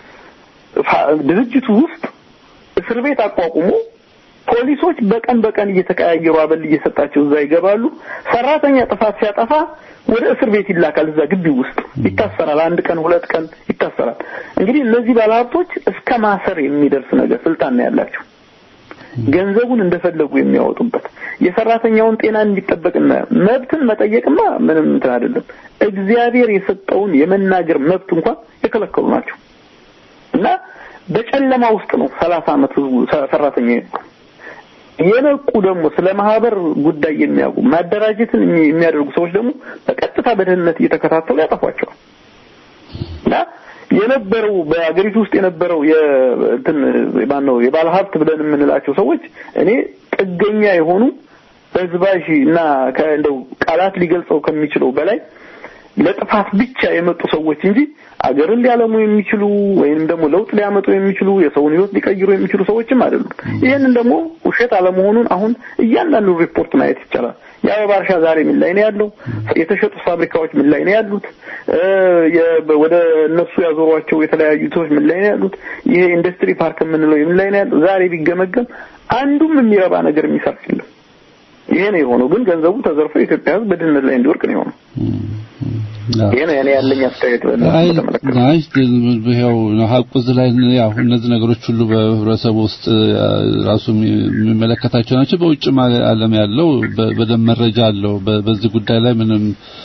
ድርጅቱ ውስጥ እስር ቤት አቋቁሞ ፖሊሶች በቀን በቀን እየተቀያየሩ አበል እየሰጣቸው እዛ ይገባሉ። ሰራተኛ ጥፋት ሲያጠፋ ወደ እስር ቤት ይላካል። እዛ ግቢ ውስጥ ይታሰራል። አንድ ቀን ሁለት ቀን ይታሰራል። እንግዲህ እነዚህ ባለሀብቶች እስከ ማሰር የሚደርስ ነገር ስልጣን ነው ያላቸው። ገንዘቡን እንደፈለጉ የሚያወጡበት የሰራተኛውን ጤና እንዲጠበቅና መብትን መጠየቅማ ምንም እንትን አይደለም። እግዚአብሔር የሰጠውን የመናገር መብት እንኳን የከለከሉ ናቸው እና በጨለማ ውስጥ ነው ሰላሳ ዓመት ህዝቡ ሰራተኛ የነቁ ደግሞ ስለ ማህበር ጉዳይ የሚያውቁ ማደራጀትን የሚያደርጉ ሰዎች ደግሞ በቀጥታ በደህንነት እየተከታተሉ ያጠፏቸዋል እና የነበረው በአገሪቱ ውስጥ የነበረው የእንትን ማን ነው የባለ ሀብት ብለን የምንላቸው ሰዎች እኔ ጥገኛ የሆኑ በዝባዥ እና እንደው ቃላት ሊገልጸው ከሚችለው በላይ ለጥፋት ብቻ የመጡ ሰዎች እንጂ አገርን ሊያለሙ የሚችሉ ወይንም ደግሞ ለውጥ ሊያመጡ የሚችሉ የሰውን ህይወት ሊቀይሩ የሚችሉ ሰዎችም አይደሉም። ይህንን ደግሞ ውሸት አለመሆኑን አሁን እያንዳንዱ ሪፖርት ማየት ይቻላል። የአበባ እርሻ ዛሬ ምን ላይ ነው ያለው? የተሸጡ ፋብሪካዎች ምን ላይ ነው ያሉት? ወደ እነሱ ያዞሯቸው የተለያዩ ሰዎች ምን ላይ ነው ያሉት? ይሄ ኢንዱስትሪ ፓርክ የምንለው ምን ላይ ነው ያለው? ዛሬ ቢገመገም አንዱም የሚረባ ነገር የሚሰራ የለም። ይሄ ነው የሆነው። ግን ገንዘቡ ተዘርፎ የኢትዮጵያ ህዝብ በድህነት ላይ እንዲወርቅ ነው የሆነው። ይሄ ነው እኔ ያለኝ አስተያየት በተመለከተ። አይ ይኸው ሀቁ እዚህ ላይ ያው እነዚህ ነገሮች ሁሉ በህብረተሰቡ ውስጥ ራሱ የሚመለከታቸው ናቸው። በውጭም ዓለም ያለው በደንብ መረጃ አለው። በዚህ ጉዳይ ላይ ምንም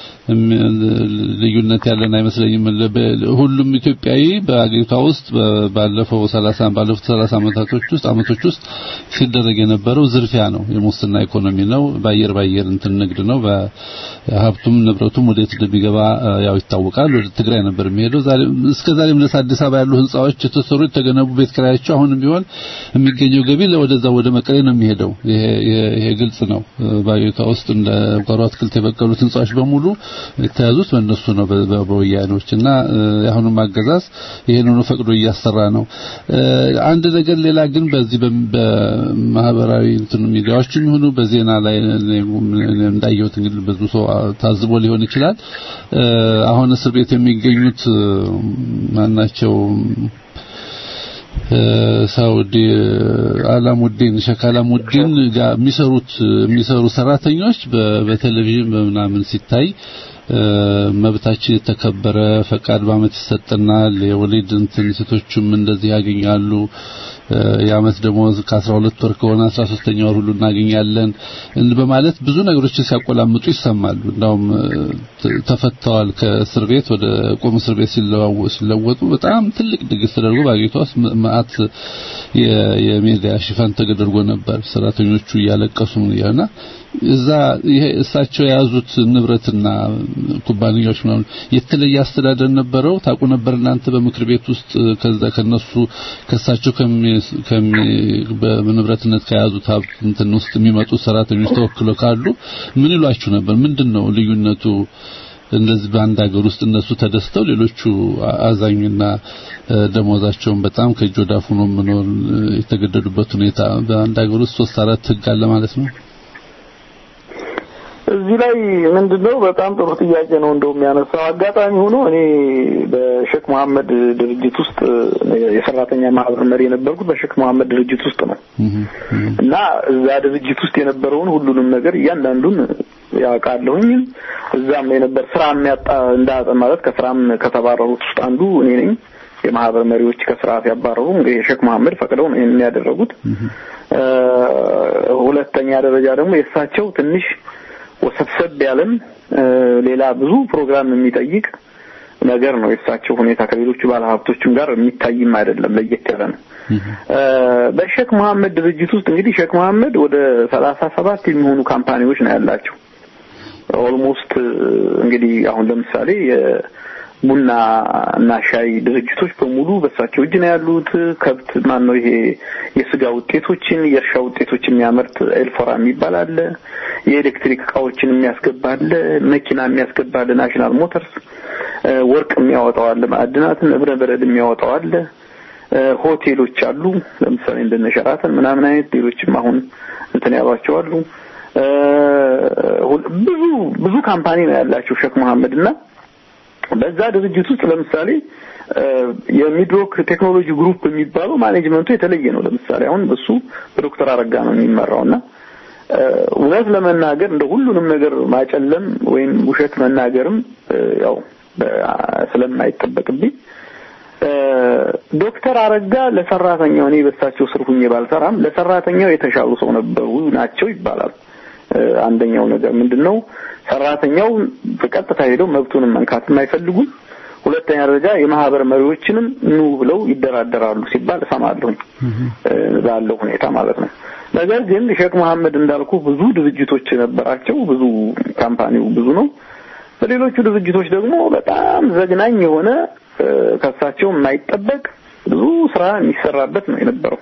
ልዩነት ያለን አይመስለኝም። ሁሉም ኢትዮጵያዊ በአገሪቷ ውስጥ ባለፈው 30 ባለፉት 30 ዓመታቶች ውስጥ አመቶች ውስጥ ሲደረግ የነበረው ዝርፊያ ነው፣ የሙስና ኢኮኖሚ ነው፣ በአየር ባየር እንትን ንግድ ነው። በሀብቱም ንብረቱም ወዴት እንደሚገባ ያው ይታወቃል። ወደ ትግራይ ነበር የሚሄደው። ዛሬ እስከ ዛሬም ድረስ አዲስ አበባ ያሉ ህንጻዎች የተሰሩ የተገነቡ ቤት ኪራያቸው አሁንም ቢሆን የሚገኘው ገቢ ወደዛ ወደ መቀሌ ነው የሚሄደው። ይሄ ይሄ ግልጽ ነው። በአገሪቷ ውስጥ እንደ ጓሮ አትክልት የበቀሉት ህንጻዎች በሙሉ የተያዙት በእነሱ ነው በወያኔዎች እና የአሁኑም አገዛዝ ይሄንን ፈቅዶ እያሰራ ነው። አንድ ነገር ሌላ ግን በዚህ በማህበራዊ እንትን ሚዲያዎች የሚሆኑ በዜና ላይ እንዳየሁት እንግዲህ ብዙ ሰው ታዝቦ ሊሆን ይችላል። አሁን እስር ቤት የሚገኙት ማናቸው ሳውዲ አላሙዲን ሸክ አላሙዲን ጋር የሚሰሩት የሚሰሩ ሰራተኞች በቴሌቪዥን በምናምን ሲታይ መብታችን የተከበረ ፈቃድ በአመት ይሰጠናል፣ የወሊድ እንትን ሴቶቹም እንደዚህ ያገኛሉ፣ የአመት ደሞዝ ከ12 ወር ከሆነ 13ኛ ወር ሁሉ እናገኛለን በማለት ብዙ ነገሮችን ሲያቆላምጡ ይሰማሉ። እንዳውም ተፈተዋል ከእስር ቤት ወደ ቁም እስር ቤት ሲለወጡ በጣም ትልቅ ድግስ ተደርጎ በአገሪቷ ውስጥ መዓት የሚዲያ ሽፋን ተደርጎ ነበር። ሰራተኞቹ እያለቀሱ ያና እዛ ይሄ እሳቸው የያዙት ንብረትና ኩባንያዎች ምናምን የተለየ አስተዳደር ነበረው። ታውቁ ነበር እናንተ በምክር ቤት ውስጥ ከዛ ከነሱ ከሳቸው ከሚ በንብረትነት ከያዙት ሀብት እንትን ውስጥ የሚመጡ ሰራተኞች ተወክለው ካሉ ምን ይሏችሁ ነበር? ምንድነው ልዩነቱ? እንደዚህ በአንድ ሀገር ውስጥ እነሱ ተደስተው ሌሎቹ አዛኝና ደሞዛቸውን በጣም ከእጅ ወደ አፍ ሆኖ መኖር የተገደዱበት ሁኔታ በአንድ ሀገር ውስጥ ሶስት አራት ህግ አለ ማለት ነው። እዚህ ላይ ምንድነው በጣም ጥሩ ጥያቄ ነው እንደው የሚያነሳው አጋጣሚ ሆኖ እኔ በሼክ መሐመድ ድርጅት ውስጥ የሰራተኛ ማህበር መሪ የነበርኩት በሼክ መሐመድ ድርጅት ውስጥ ነው እና እዛ ድርጅት ውስጥ የነበረውን ሁሉንም ነገር እያንዳንዱን ያውቃለሁኝ እዛም የነበር ስራ የሚያጣ እንዳጠ ማለት ከስራም ከተባረሩት ውስጥ አንዱ እኔ ነኝ የማህበር መሪዎች ከስራ ሲያባረሩ እንግዲህ ሼክ መሐመድ ፈቅደው ነው ይሄንን ያደረጉት ሁለተኛ ደረጃ ደግሞ የእሳቸው ትንሽ ወሰብሰብ ያለም ሌላ ብዙ ፕሮግራም የሚጠይቅ ነገር ነው። የእሳቸው ሁኔታ ከሌሎቹ ባለሀብቶችም ጋር የሚታይም አይደለም፣ ለየት ያለ ነው። በሼክ መሐመድ ድርጅት ውስጥ እንግዲህ ሼክ መሐመድ ወደ ሰላሳ ሰባት የሚሆኑ ካምፓኒዎች ነው ያላቸው። ኦልሞስት እንግዲህ አሁን ለምሳሌ ቡና እና ሻይ ድርጅቶች በሙሉ በሳቸው እጅ ነው ያሉት። ከብት ማን ነው ይሄ የስጋ ውጤቶችን የእርሻ ውጤቶች የሚያመርት ኤልፎራ የሚባል አለ። የኤሌክትሪክ እቃዎችን የሚያስገባ አለ። መኪና የሚያስገባ አለ። ናሽናል ሞተርስ ወርቅ የሚያወጣው አለ። ማዕድናትን እብነ በረድ የሚያወጣው አለ። ሆቴሎች አሉ። ለምሳሌ እንደነ ሸራተን ምናምን አይነት ሌሎችም አሁን እንትን ያሏቸው አሉ። ብዙ ብዙ ካምፓኒ ነው ያላቸው ሼክ መሐመድ እና በዛ ድርጅት ውስጥ ለምሳሌ የሚድሮክ ቴክኖሎጂ ግሩፕ የሚባለው ማኔጅመንቱ የተለየ ነው። ለምሳሌ አሁን እሱ በዶክተር አረጋ ነው የሚመራውና እውነት ለመናገር እንደ ሁሉንም ነገር ማጨለም ወይም ውሸት መናገርም ያው ስለማይጠበቅብኝ ዶክተር አረጋ ለሰራተኛው እኔ በሳቸው ስር ሁኜ ባልሰራም ለሰራተኛው የተሻሉ ሰው ነበሩ ናቸው ይባላል። አንደኛው ነገር ምንድነው ሰራተኛው በቀጥታ ሄደው መብቱንም መንካትም አይፈልጉም። ሁለተኛ ደረጃ የማህበር መሪዎችንም ኑ ብለው ይደራደራሉ ሲባል እሰማለሁኝ ባለው ሁኔታ ማለት ነው። ነገር ግን ሼክ መሐመድ እንዳልኩ ብዙ ድርጅቶች ነበራቸው። ብዙ ካምፓኒው ብዙ ነው። በሌሎቹ ድርጅቶች ደግሞ በጣም ዘግናኝ የሆነ ከሳቸው የማይጠበቅ ብዙ ስራ የሚሰራበት ነው የነበረው።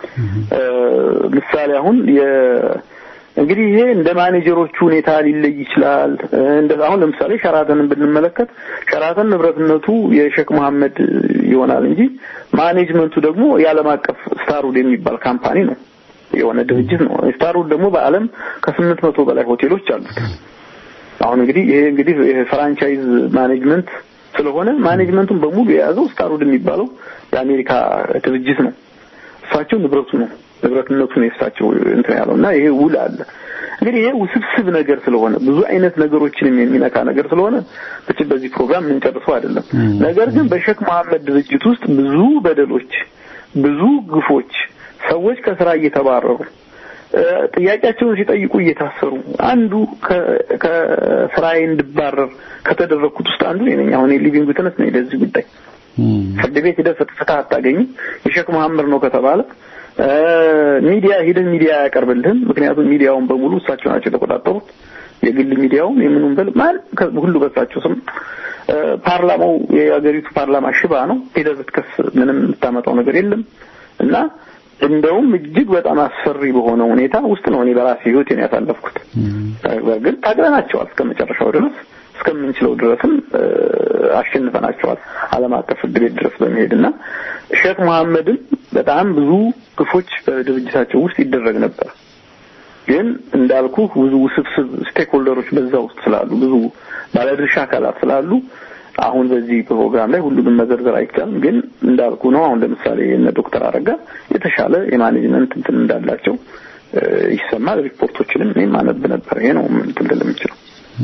ምሳሌ አሁን የ እንግዲህ ይሄ እንደ ማኔጀሮቹ ሁኔታ ሊለይ ይችላል። እንደ አሁን ለምሳሌ ሸራተንን ብንመለከት ሸራተን ንብረትነቱ የሼክ መሐመድ ይሆናል እንጂ ማኔጅመንቱ ደግሞ የዓለም አቀፍ ስታርውድ የሚባል ካምፓኒ ነው፣ የሆነ ድርጅት ነው። ስታርውድ ደግሞ በዓለም ከስምንት መቶ በላይ ሆቴሎች አሉት። አሁን እንግዲህ ይሄ እንግዲህ ፍራንቻይዝ ማኔጅመንት ስለሆነ ማኔጅመንቱን በሙሉ የያዘው ስታርውድ የሚባለው የአሜሪካ ድርጅት ነው። እሳቸው ንብረቱ ነው ንብረትነቱ ነው የእሳቸው እንትን ያለው እና ይሄ ውል አለ። እንግዲህ ይሄ ውስብስብ ነገር ስለሆነ ብዙ አይነት ነገሮችንም የሚነካ ነገር ስለሆነ ብቻ በዚህ ፕሮግራም የምንጨርሰው አይደለም። ነገር ግን በሼክ መሐመድ ድርጅት ውስጥ ብዙ በደሎች፣ ብዙ ግፎች፣ ሰዎች ከስራ እየተባረሩ ጥያቄያቸውን ሲጠይቁ እየታሰሩ አንዱ ከስራዬ እንድባረር ከተደረግኩት ውስጥ አንዱ እኔ ነኝ። አሁን ሊቪንግ ዊትነስ ነኝ ለዚህ ጉዳይ። ፍርድ ቤት ሂደህ ፍትህ አታገኝም። የሼክ መሐመድ ነው ከተባለ ሚዲያ ሂደህ ሚዲያ አያቀርብልህም። ምክንያቱም ሚዲያውን በሙሉ እሳቸው ናቸው የተቆጣጠሩት። የግል ሚዲያውን የምኑን በል ማን ሁሉ በሳቸው ስም። ፓርላማው የሀገሪቱ ፓርላማ ሽባ ነው። ሂደህ ብትከስ ምንም የምታመጣው ነገር የለም እና እንደውም እጅግ በጣም አስፈሪ በሆነ ሁኔታ ውስጥ ነው እኔ በራሴ ህይወቴን ያሳለፍኩት። በእርግጥ ታግለናቸዋል እስከ መጨረሻው ድረስ እስከምንችለው ድረስም አሸንፈናቸዋል ዓለም አቀፍ ፍርድ ቤት ድረስ በመሄድና ሼክ መሐመድን በጣም ብዙ ግፎች በድርጅታቸው ውስጥ ይደረግ ነበር። ግን እንዳልኩ ብዙ ውስብስብ ስቴክሆልደሮች በዛ ውስጥ ስላሉ ብዙ ባለድርሻ አካላት ስላሉ አሁን በዚህ ፕሮግራም ላይ ሁሉንም መዘርዘር አይቻልም። ግን እንዳልኩ ነው። አሁን ለምሳሌ እነ ዶክተር አረጋ የተሻለ የማኔጅመንት እንትን እንዳላቸው ይሰማል። ሪፖርቶችንም እኔም አነብ ነበር። ይሄ ነው እንትን ልል የምችለው።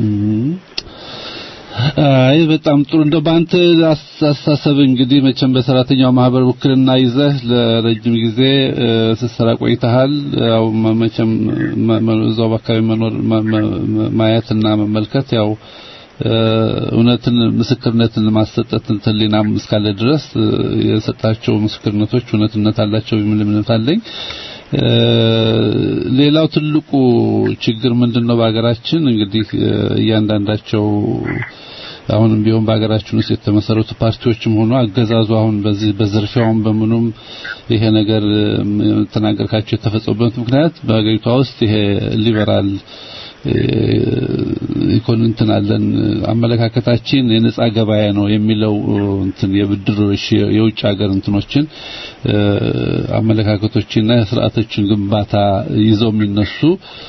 አይ በጣም ጥሩ። እንደው በአንተ አስተሳሰብ እንግዲህ መቼም በሰራተኛው ማህበር ውክልና ይዘህ ለረጅም ጊዜ ስትሰራ ቆይተሃል። ያው መቼም እዛው በአካባቢ መኖር ማየትና መመልከት ያው እውነትን ምስክርነትን ማሰጠት ህሊናም እስካለ ድረስ የሰጣቸው ምስክርነቶች እውነትነት አላቸው የሚል እምነት አለኝ። ሌላው ትልቁ ችግር ምንድነው? በሀገራችን እንግዲህ እያንዳንዳቸው አሁንም ቢሆን በሀገራችን ውስጥ የተመሰረቱ ፓርቲዎችም ሆኖ አገዛዙ አሁን በዚህ በዝርፊያውም በምኑም ይሄ ነገር ተናገርካቸው የተፈጸሙበት ምክንያት በሀገሪቷ ውስጥ ይሄ ሊበራል ኢኮኖሚን አለን አመለካከታችን የነጻ ገበያ ነው የሚለው እንትን የብድሮች የውጭ ሀገር እንትኖችን አመለካከቶችና ስርዓቶችን ግንባታ ይዘው የሚነሱ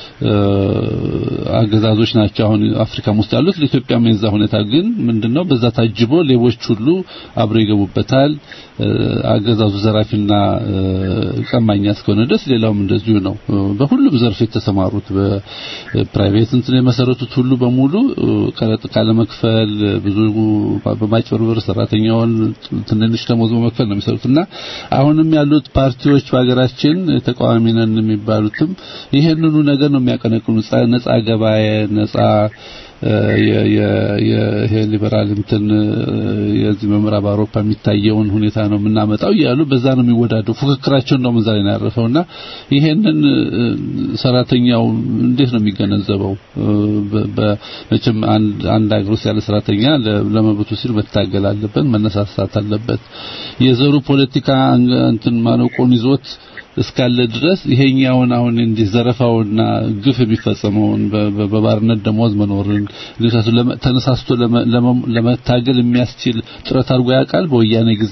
አገዛዞች ናቸው አሁን አፍሪካም ውስጥ ያሉት ለኢትዮጵያም የዛ ሁኔታ ግን ምንድነው በዛ ታጅቦ ሌቦች ሁሉ አብረው ይገቡበታል አገዛዙ ዘራፊና ቀማኛ እስከሆነ ድረስ ሌላውም እንደዚሁ ነው በሁሉም ዘርፍ የተሰማሩት በፕራይቬት እንትን የመሰረቱት ሁሉ በሙሉ ቀረጥ ካለ መክፈል ብዙ በማጭበርበር ሰራተኛውን ትንንሽ ደሞዝ በመክፈል ነው የሚሰሩትና አሁንም ያሉት ፓርቲዎች በሀገራችን ተቃዋሚ ነን የሚባሉትም ይሄንኑ ነገር ነው የሚያቀነቅኑ ነጻ ገበያ ነጻ ይሄ ሊበራል እንትን የዚህ በምዕራብ አውሮፓ የሚታየውን ሁኔታ ነው የምናመጣው እያሉ በዛ ነው የሚወዳደው ፉክክራቸው እንደውም እዛ ላይ ነው ያረፈውና ይሄንን ሰራተኛው እንዴት ነው የሚገነዘበው በመቼም አንድ ሀገር ውስጥ ያለ ሰራተኛ ለመብቱ ሲል መታገል አለበት መነሳሳት አለበት የዘሩ ፖለቲካ እንትን ማነቆን ይዞት እስካለ ድረስ ይሄኛውን አሁን እንዲህ ዘረፋውና ግፍ የሚፈጸመውን በባርነት ደሞዝ መኖርን ተነሳስቶ ለመታገል የሚያስችል ጥረት አድርጎ ያውቃል በወያኔ ጊዜ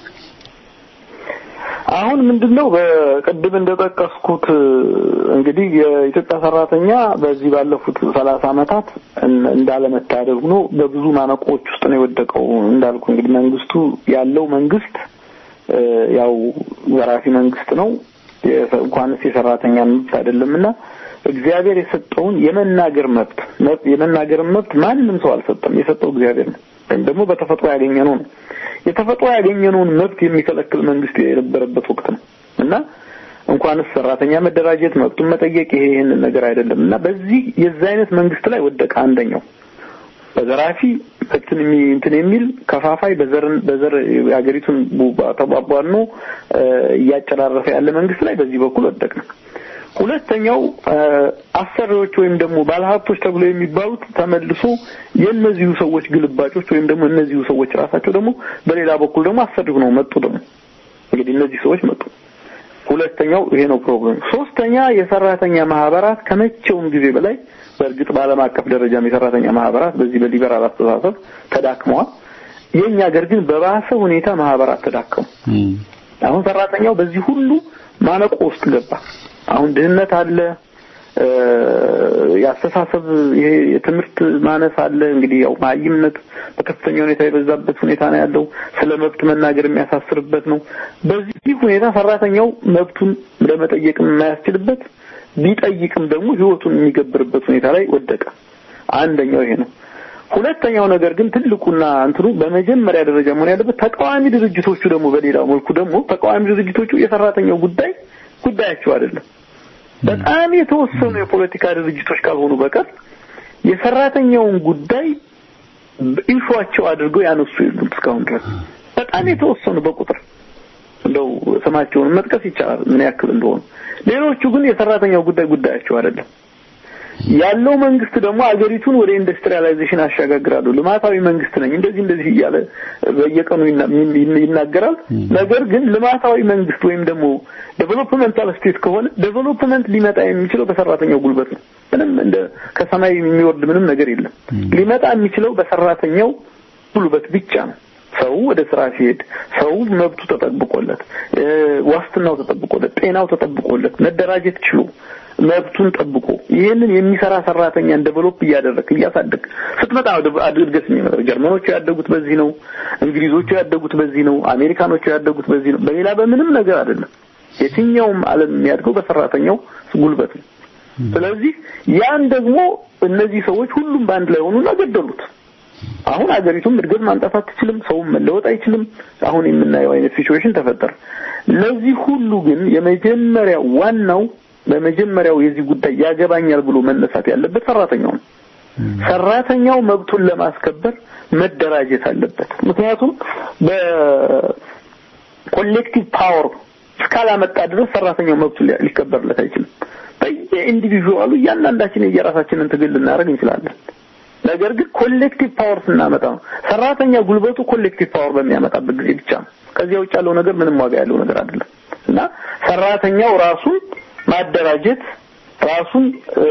አሁን ምንድነው በቅድም እንደጠቀስኩት እንግዲህ የኢትዮጵያ ሰራተኛ በዚህ ባለፉት ሰላሳ አመታት እንዳለመታደል ሆኖ በብዙ ማነቆዎች ውስጥ ነው የወደቀው እንዳልኩ እንግዲህ መንግስቱ ያለው መንግስት ያው ዘራፊ መንግስት ነው እንኳንስ የሰራተኛ መብት አይደለምና እግዚአብሔር የሰጠውን የመናገር መብት የመናገር መብት ማንም ሰው አልሰጠም የሰጠው እግዚአብሔር ነው ወይም ደግሞ በተፈጥሮ ያገኘነው ነው የተፈጥሮ ያገኘነውን መብት የሚከለክል መንግስት የነበረበት ወቅት ነው እና እንኳንስ ሰራተኛ መደራጀት መብቱን መጠየቅ ይሄ ይህንን ነገር አይደለም እና በዚህ የዚህ አይነት መንግስት ላይ ወደቀ አንደኛው በዘራፊ እንትን እንትን የሚል ከፋፋይ በዘር በዘር የሀገሪቱን ተቧቧኖ እያጨራረፈ ያለ መንግስት ላይ በዚህ በኩል ወደቀ ሁለተኛው አሰሪዎች ወይም ደግሞ ባለሀብቶች ተብሎ የሚባሉት ተመልሶ የእነዚሁ ሰዎች ግልባጮች ወይም ደግሞ እነዚሁ ሰዎች ራሳቸው ደግሞ በሌላ በኩል ደግሞ አሰሪ ሆነው መጡ ደግሞ እንግዲህ እነዚህ ሰዎች መጡ ሁለተኛው ይሄ ነው ፕሮብሌም ሶስተኛ የሰራተኛ ማህበራት ከመቼውም ጊዜ በላይ በእርግጥ በዓለም አቀፍ ደረጃም የሰራተኛ ማህበራት በዚህ በሊበራል አስተሳሰብ ተዳክመዋል የኛ ሀገር ግን በባሰ ሁኔታ ማህበራት ተዳከሙ አሁን ሰራተኛው በዚህ ሁሉ ማነቆ ውስጥ ገባ አሁን ድህነት አለ የአስተሳሰብ ይሄ የትምህርት ማነስ አለ እንግዲህ ያው ማይምነት በከፍተኛ ሁኔታ የበዛበት ሁኔታ ነው ያለው ስለ መብት መናገር የሚያሳስርበት ነው በዚህ ሁኔታ ሰራተኛው መብቱን ለመጠየቅ የማያስችልበት ቢጠይቅም ደግሞ ህይወቱን የሚገብርበት ሁኔታ ላይ ወደቀ አንደኛው ይሄ ነው ሁለተኛው ነገር ግን ትልቁና እንትኑ በመጀመሪያ ደረጃ መሆን ያለበት ተቃዋሚ ድርጅቶቹ ደግሞ በሌላው መልኩ ደግሞ ተቃዋሚ ድርጅቶቹ የሰራተኛው ጉዳይ ጉዳያቸው አይደለም በጣም የተወሰኑ የፖለቲካ ድርጅቶች ካልሆኑ በቀር የሰራተኛውን ጉዳይ ኢሹዋቸው አድርገው ያነሱ የሉም እስካሁን ድረስ በጣም የተወሰኑ በቁጥር እንደው ስማቸውን መጥቀስ ይቻላል ምን ያክል እንደሆኑ ሌሎቹ ግን የሰራተኛው ጉዳይ ጉዳያቸው አይደለም ያለው መንግስት ደግሞ አገሪቱን ወደ ኢንዱስትሪያላይዜሽን አሻጋግራሉ ልማታዊ መንግስት ነኝ እንደዚህ እንደዚህ እያለ በየቀኑ ይናገራል ነገር ግን ልማታዊ መንግስት ወይም ደግሞ ዴቨሎፕመንታል ስቴት ከሆነ ዴቨሎፕመንት ሊመጣ የሚችለው በሰራተኛው ጉልበት ነው ምንም እንደ ከሰማይ የሚወርድ ምንም ነገር የለም ሊመጣ የሚችለው በሰራተኛው ጉልበት ብቻ ነው ሰው ወደ ስራ ሲሄድ ሰው መብቱ ተጠብቆለት ዋስትናው ተጠብቆለት ጤናው ተጠብቆለት መደራጀት ችሎ መብቱን ጠብቆ ይህንን የሚሰራ ሰራተኛን ዴቨሎፕ እያደረክ እያሳደግ ስትመጣ እድገት የሚመጣው ጀርመኖቹ ያደጉት በዚህ ነው እንግሊዞቹ ያደጉት በዚህ ነው አሜሪካኖቹ ያደጉት በዚህ ነው በሌላ በምንም ነገር አይደለም የትኛውም ዓለም የሚያድገው በሰራተኛው ጉልበት ነው ስለዚህ ያን ደግሞ እነዚህ ሰዎች ሁሉም በአንድ ላይ ሆኑና ገደሉት አሁን አገሪቱም እድገት ማምጣት አትችልም ሰውም መለወጥ አይችልም አሁን የምናየው አይነት ሲቹዌሽን ተፈጠረ ለዚህ ሁሉ ግን የመጀመሪያው ዋናው በመጀመሪያው የዚህ ጉዳይ ያገባኛል ብሎ መነሳት ያለበት ሰራተኛው ነው ሰራተኛው መብቱን ለማስከበር መደራጀት አለበት ምክንያቱም በኮሌክቲቭ ፓወር እስካላመጣ ድረስ ሰራተኛው መብቱ ሊከበርለት አይችልም በየኢንዲቪዥዋሉ እያንዳንዳችን የየራሳችንን ትግል ልናደርግ እንችላለን ነገር ግን ኮሌክቲቭ ፓወር ስናመጣ ነው። ሰራተኛ ጉልበቱ ኮሌክቲቭ ፓወር በሚያመጣበት ጊዜ ብቻ ነው። ከዚያ ውጭ ያለው ነገር ምንም ዋጋ ያለው ነገር አይደለም እና ሰራተኛው ራሱን ማደራጀት ራሱን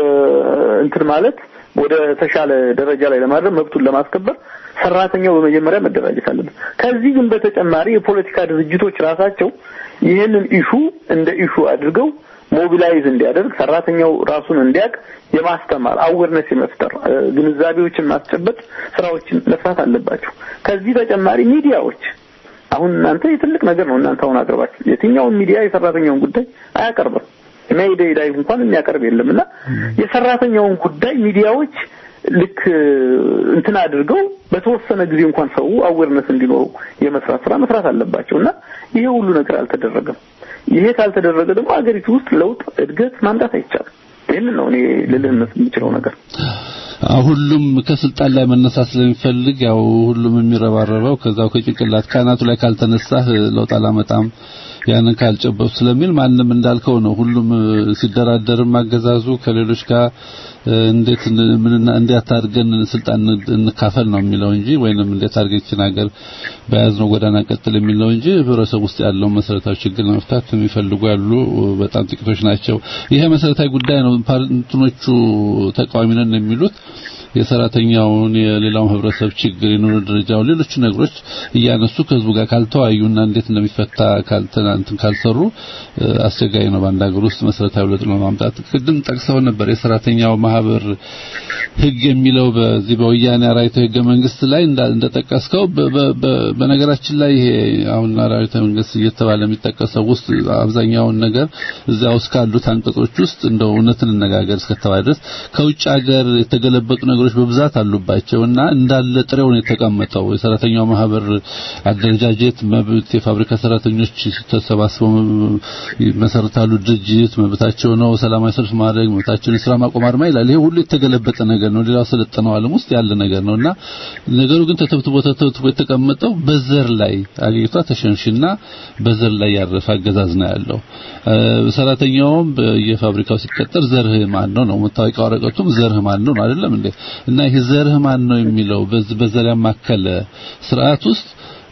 እንትን ማለት ወደ ተሻለ ደረጃ ላይ ለማድረግ መብቱን ለማስከበር ሰራተኛው በመጀመሪያ መደራጀት አለበት። ከዚህ ግን በተጨማሪ የፖለቲካ ድርጅቶች ራሳቸው ይህንን ኢሹ እንደ ኢሹ አድርገው ሞቢላይዝ እንዲያደርግ ሰራተኛው ራሱን እንዲያውቅ የማስተማር አዌርነስ የመፍጠር ግንዛቤዎችን ማስጨበጥ ስራዎችን መስራት አለባቸው። ከዚህ ተጨማሪ ሚዲያዎች አሁን እናንተ የትልቅ ነገር ነው እናንተ አሁን አቅርባችሁ የትኛውን ሚዲያ የሰራተኛውን ጉዳይ አያቀርብም። ሜይዴይ ላይ እንኳን የሚያቀርብ የለም እና የሰራተኛውን ጉዳይ ሚዲያዎች ልክ እንትን አድርገው በተወሰነ ጊዜ እንኳን ሰው አዌርነስ እንዲኖረው የመስራት ስራ መስራት አለባቸው እና ይሄ ሁሉ ነገር አልተደረገም። ይሄ ካልተደረገ ደግሞ አገሪቱ ውስጥ ለውጥ፣ እድገት ማምጣት አይቻልም። ይህንን ነው እኔ ልልህ የምችለው ነገር። ሁሉም ከስልጣን ላይ መነሳት ስለሚፈልግ ያው ሁሉም የሚረባረበው ከዛው ከጭንቅላት ካናቱ ላይ ካልተነሳህ ለውጥ አላመጣም ያንን ካልጨበጡ ስለሚል ማንም እንዳልከው ነው። ሁሉም ሲደራደርም አገዛዙ ከሌሎች ጋር እንዴት ምንና እንዴት አድርገን ስልጣን እንካፈል ነው የሚለው እንጂ ወይንም እንዴት አድርገን ይችን ሀገር በያዝነው ጎዳና ቀጥል የሚለው እንጂ ህብረተሰብ ውስጥ ያለው መሰረታዊ ችግር ለመፍታት የሚፈልጉ ያሉ በጣም ጥቂቶች ናቸው። ይሄ መሰረታዊ ጉዳይ ነው። እንትኖቹ ተቃዋሚ ነን የሚሉት የሰራተኛውን የሌላውን ህብረተሰብ ችግር የኑሮ ደረጃውን ሌሎች ነገሮች እያነሱ ከህዝቡ ጋር ካልተወያዩና እንዴት እንደሚፈታ ካልተናንትን ካልሰሩ አስቸጋሪ ነው። በአንድ ሀገር ውስጥ መሰረታዊ ለውጥ ለማምጣት ቅድም ጠቅሰው ነበር የሰራተኛው ማህበር ህግ የሚለው በዚህ በወያኔ አራዊተ ህገ መንግስት ላይ እንደጠቀስከው በነገራችን ላይ ይሄ አሁን አራዊተ መንግስት እየተባለ የሚጠቀሰው ውስጥ አብዛኛውን ነገር እዚያ ውስጥ ካሉት አንቀጾች ውስጥ እንደው እውነትን እንነጋገር እስከተባለ ድረስ ከውጭ ሀገር የተገለበጡ ነገሮች በብዛት አሉባቸውና እንዳለ ጥሬው ነው የተቀመጠው። የሰራተኛው ማህበር አደረጃጀት መብት፣ የፋብሪካ ሰራተኞች ተሰባስበው መሰረታሉ ድርጅት መብታቸው ነው። ሰላማዊ ሰልፍ ማድረግ መብታቸውን፣ የስራ ማቆም አድማ ይላል። ይሄ ሁሉ የተገለበጠ ነገር ነው። ሌላው ሰለጠነው ዓለም ውስጥ ያለ ነገር ነውና ነገሩ ግን ተተብትቦ ተተብትቦ የተቀመጠው በዘር ላይ አገሪቷ ተሸንሽና በዘር ላይ ያረፈ አገዛዝ ነው ያለው። ሰራተኛውም በየፋብሪካው ሲቀጠር ዘርህ ማን ነው ነው መታወቂያ ወረቀቱም ዘርህ ማን ነው አይደለም እንዴ? እና ይሄ ዘርህ ማን ነው የሚለው በዘር ያማከለ ስርዓት ውስጥ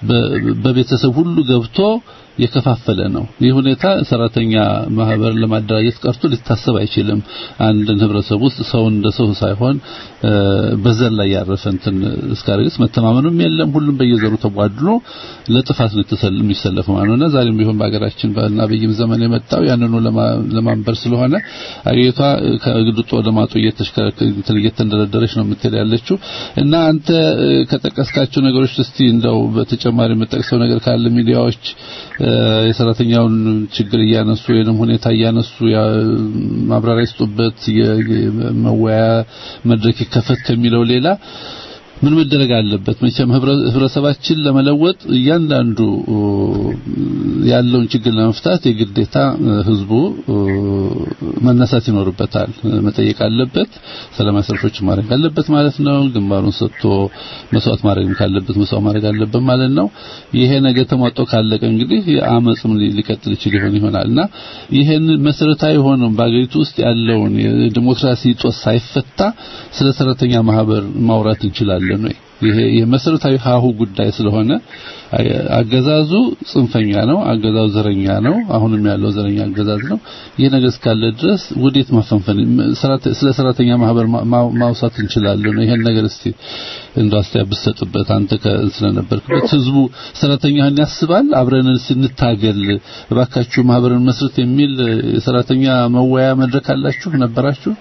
በቤተሰብ ሁሉ ገብቶ የከፋፈለ ነው። ይህ ሁኔታ ሰራተኛ ማህበር ለማደራጀት ቀርቶ ሊታሰብ አይችልም። አንድን ህብረተሰብ ውስጥ ሰው እንደ ሰው ሳይሆን በዘር ላይ ያረፈ እንትን እስካረግስ መተማመኑም የለም። ሁሉም በየዘሩ ተቧድሎ ለጥፋት ነው የሚሰለፈው ማለት ነውና ዛሬም ቢሆን በሀገራችን በአብይም ዘመን የመጣው ያንኑ ለማንበር ስለሆነ አገሪቷ ከግድጦ ወደ ማጡ እየተንደረደረች ነው የምትል ያለችው እና አንተ ከጠቀስካቸው ነገሮች እስቲ እንደው በተጨማሪ የምጠቅሰው ነገር ካለ ሚዲያዎች የሰራተኛውን ችግር እያነሱ ወይንም ሁኔታ እያነሱ ማብራሪያ ይስጡበት መወያ መድረክ ይከፈት ከሚለው ሌላ ምን መደረግ አለበት? መቼም ህብረተሰባችን ለመለወጥ እያንዳንዱ ያለውን ችግር ለመፍታት የግዴታ ህዝቡ መነሳት ይኖርበታል፣ መጠየቅ አለበት፣ ሰላማዊ ሰልፎች ማድረግ አለበት ማለት ነው። ግንባሩን ሰጥቶ መስዋዕት ማድረግ ካለበት መስዋዕት ማድረግ አለበት ማለት ነው። ይሄ ነገር ተሟጦ ካለቀ እንግዲህ አመጽም ሊቀጥል ይችል ይሆን ይሆናልና ይሄን መሰረታዊ ሆኖ በአገሪቱ ውስጥ ያለውን የዲሞክራሲ ጦስ ሳይፈታ ስለ ሰራተኛ ማህበር ማውራት እንችላለን ወይ? ይሄ የመሰረታዊ ሀሁ ጉዳይ ስለሆነ አገዛዙ ጽንፈኛ ነው። አገዛዙ ዘረኛ ነው። አሁንም ያለው ዘረኛ አገዛዝ ነው። ይህ ነገር እስካለ ድረስ ወዴት ማፈንፈን ስለ ሰራተኛ ማህበር ማውሳት እንችላለን። ይሄን ነገር እስቲ እንደው አስተያየት ብትሰጥበት አንተ ስለነበርክበት ህዝቡ ሰራተኛህን ያስባል። አብረን ስንታገል እባካችሁ ማህበርን መስረት የሚል የሰራተኛ መወያ መድረክ አላችሁ ነበራችሁ?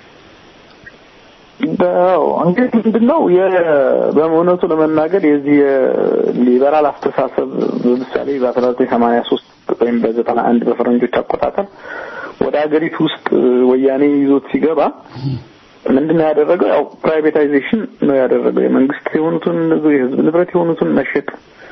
በው እንግዲህ ምንድነው በእውነቱ ለመናገር የዚህ ሊበራል አስተሳሰብ ለምሳሌ በ1983 ወይም በ91 በፈረንጆች አቆጣጠር ወደ ሀገሪቱ ውስጥ ወያኔ ይዞት ሲገባ ምንድነው ያደረገው? ያው ፕራይቬታይዜሽን ነው ያደረገው። የመንግስት የሆኑትን የህዝብ ንብረት የሆኑትን መሸጥ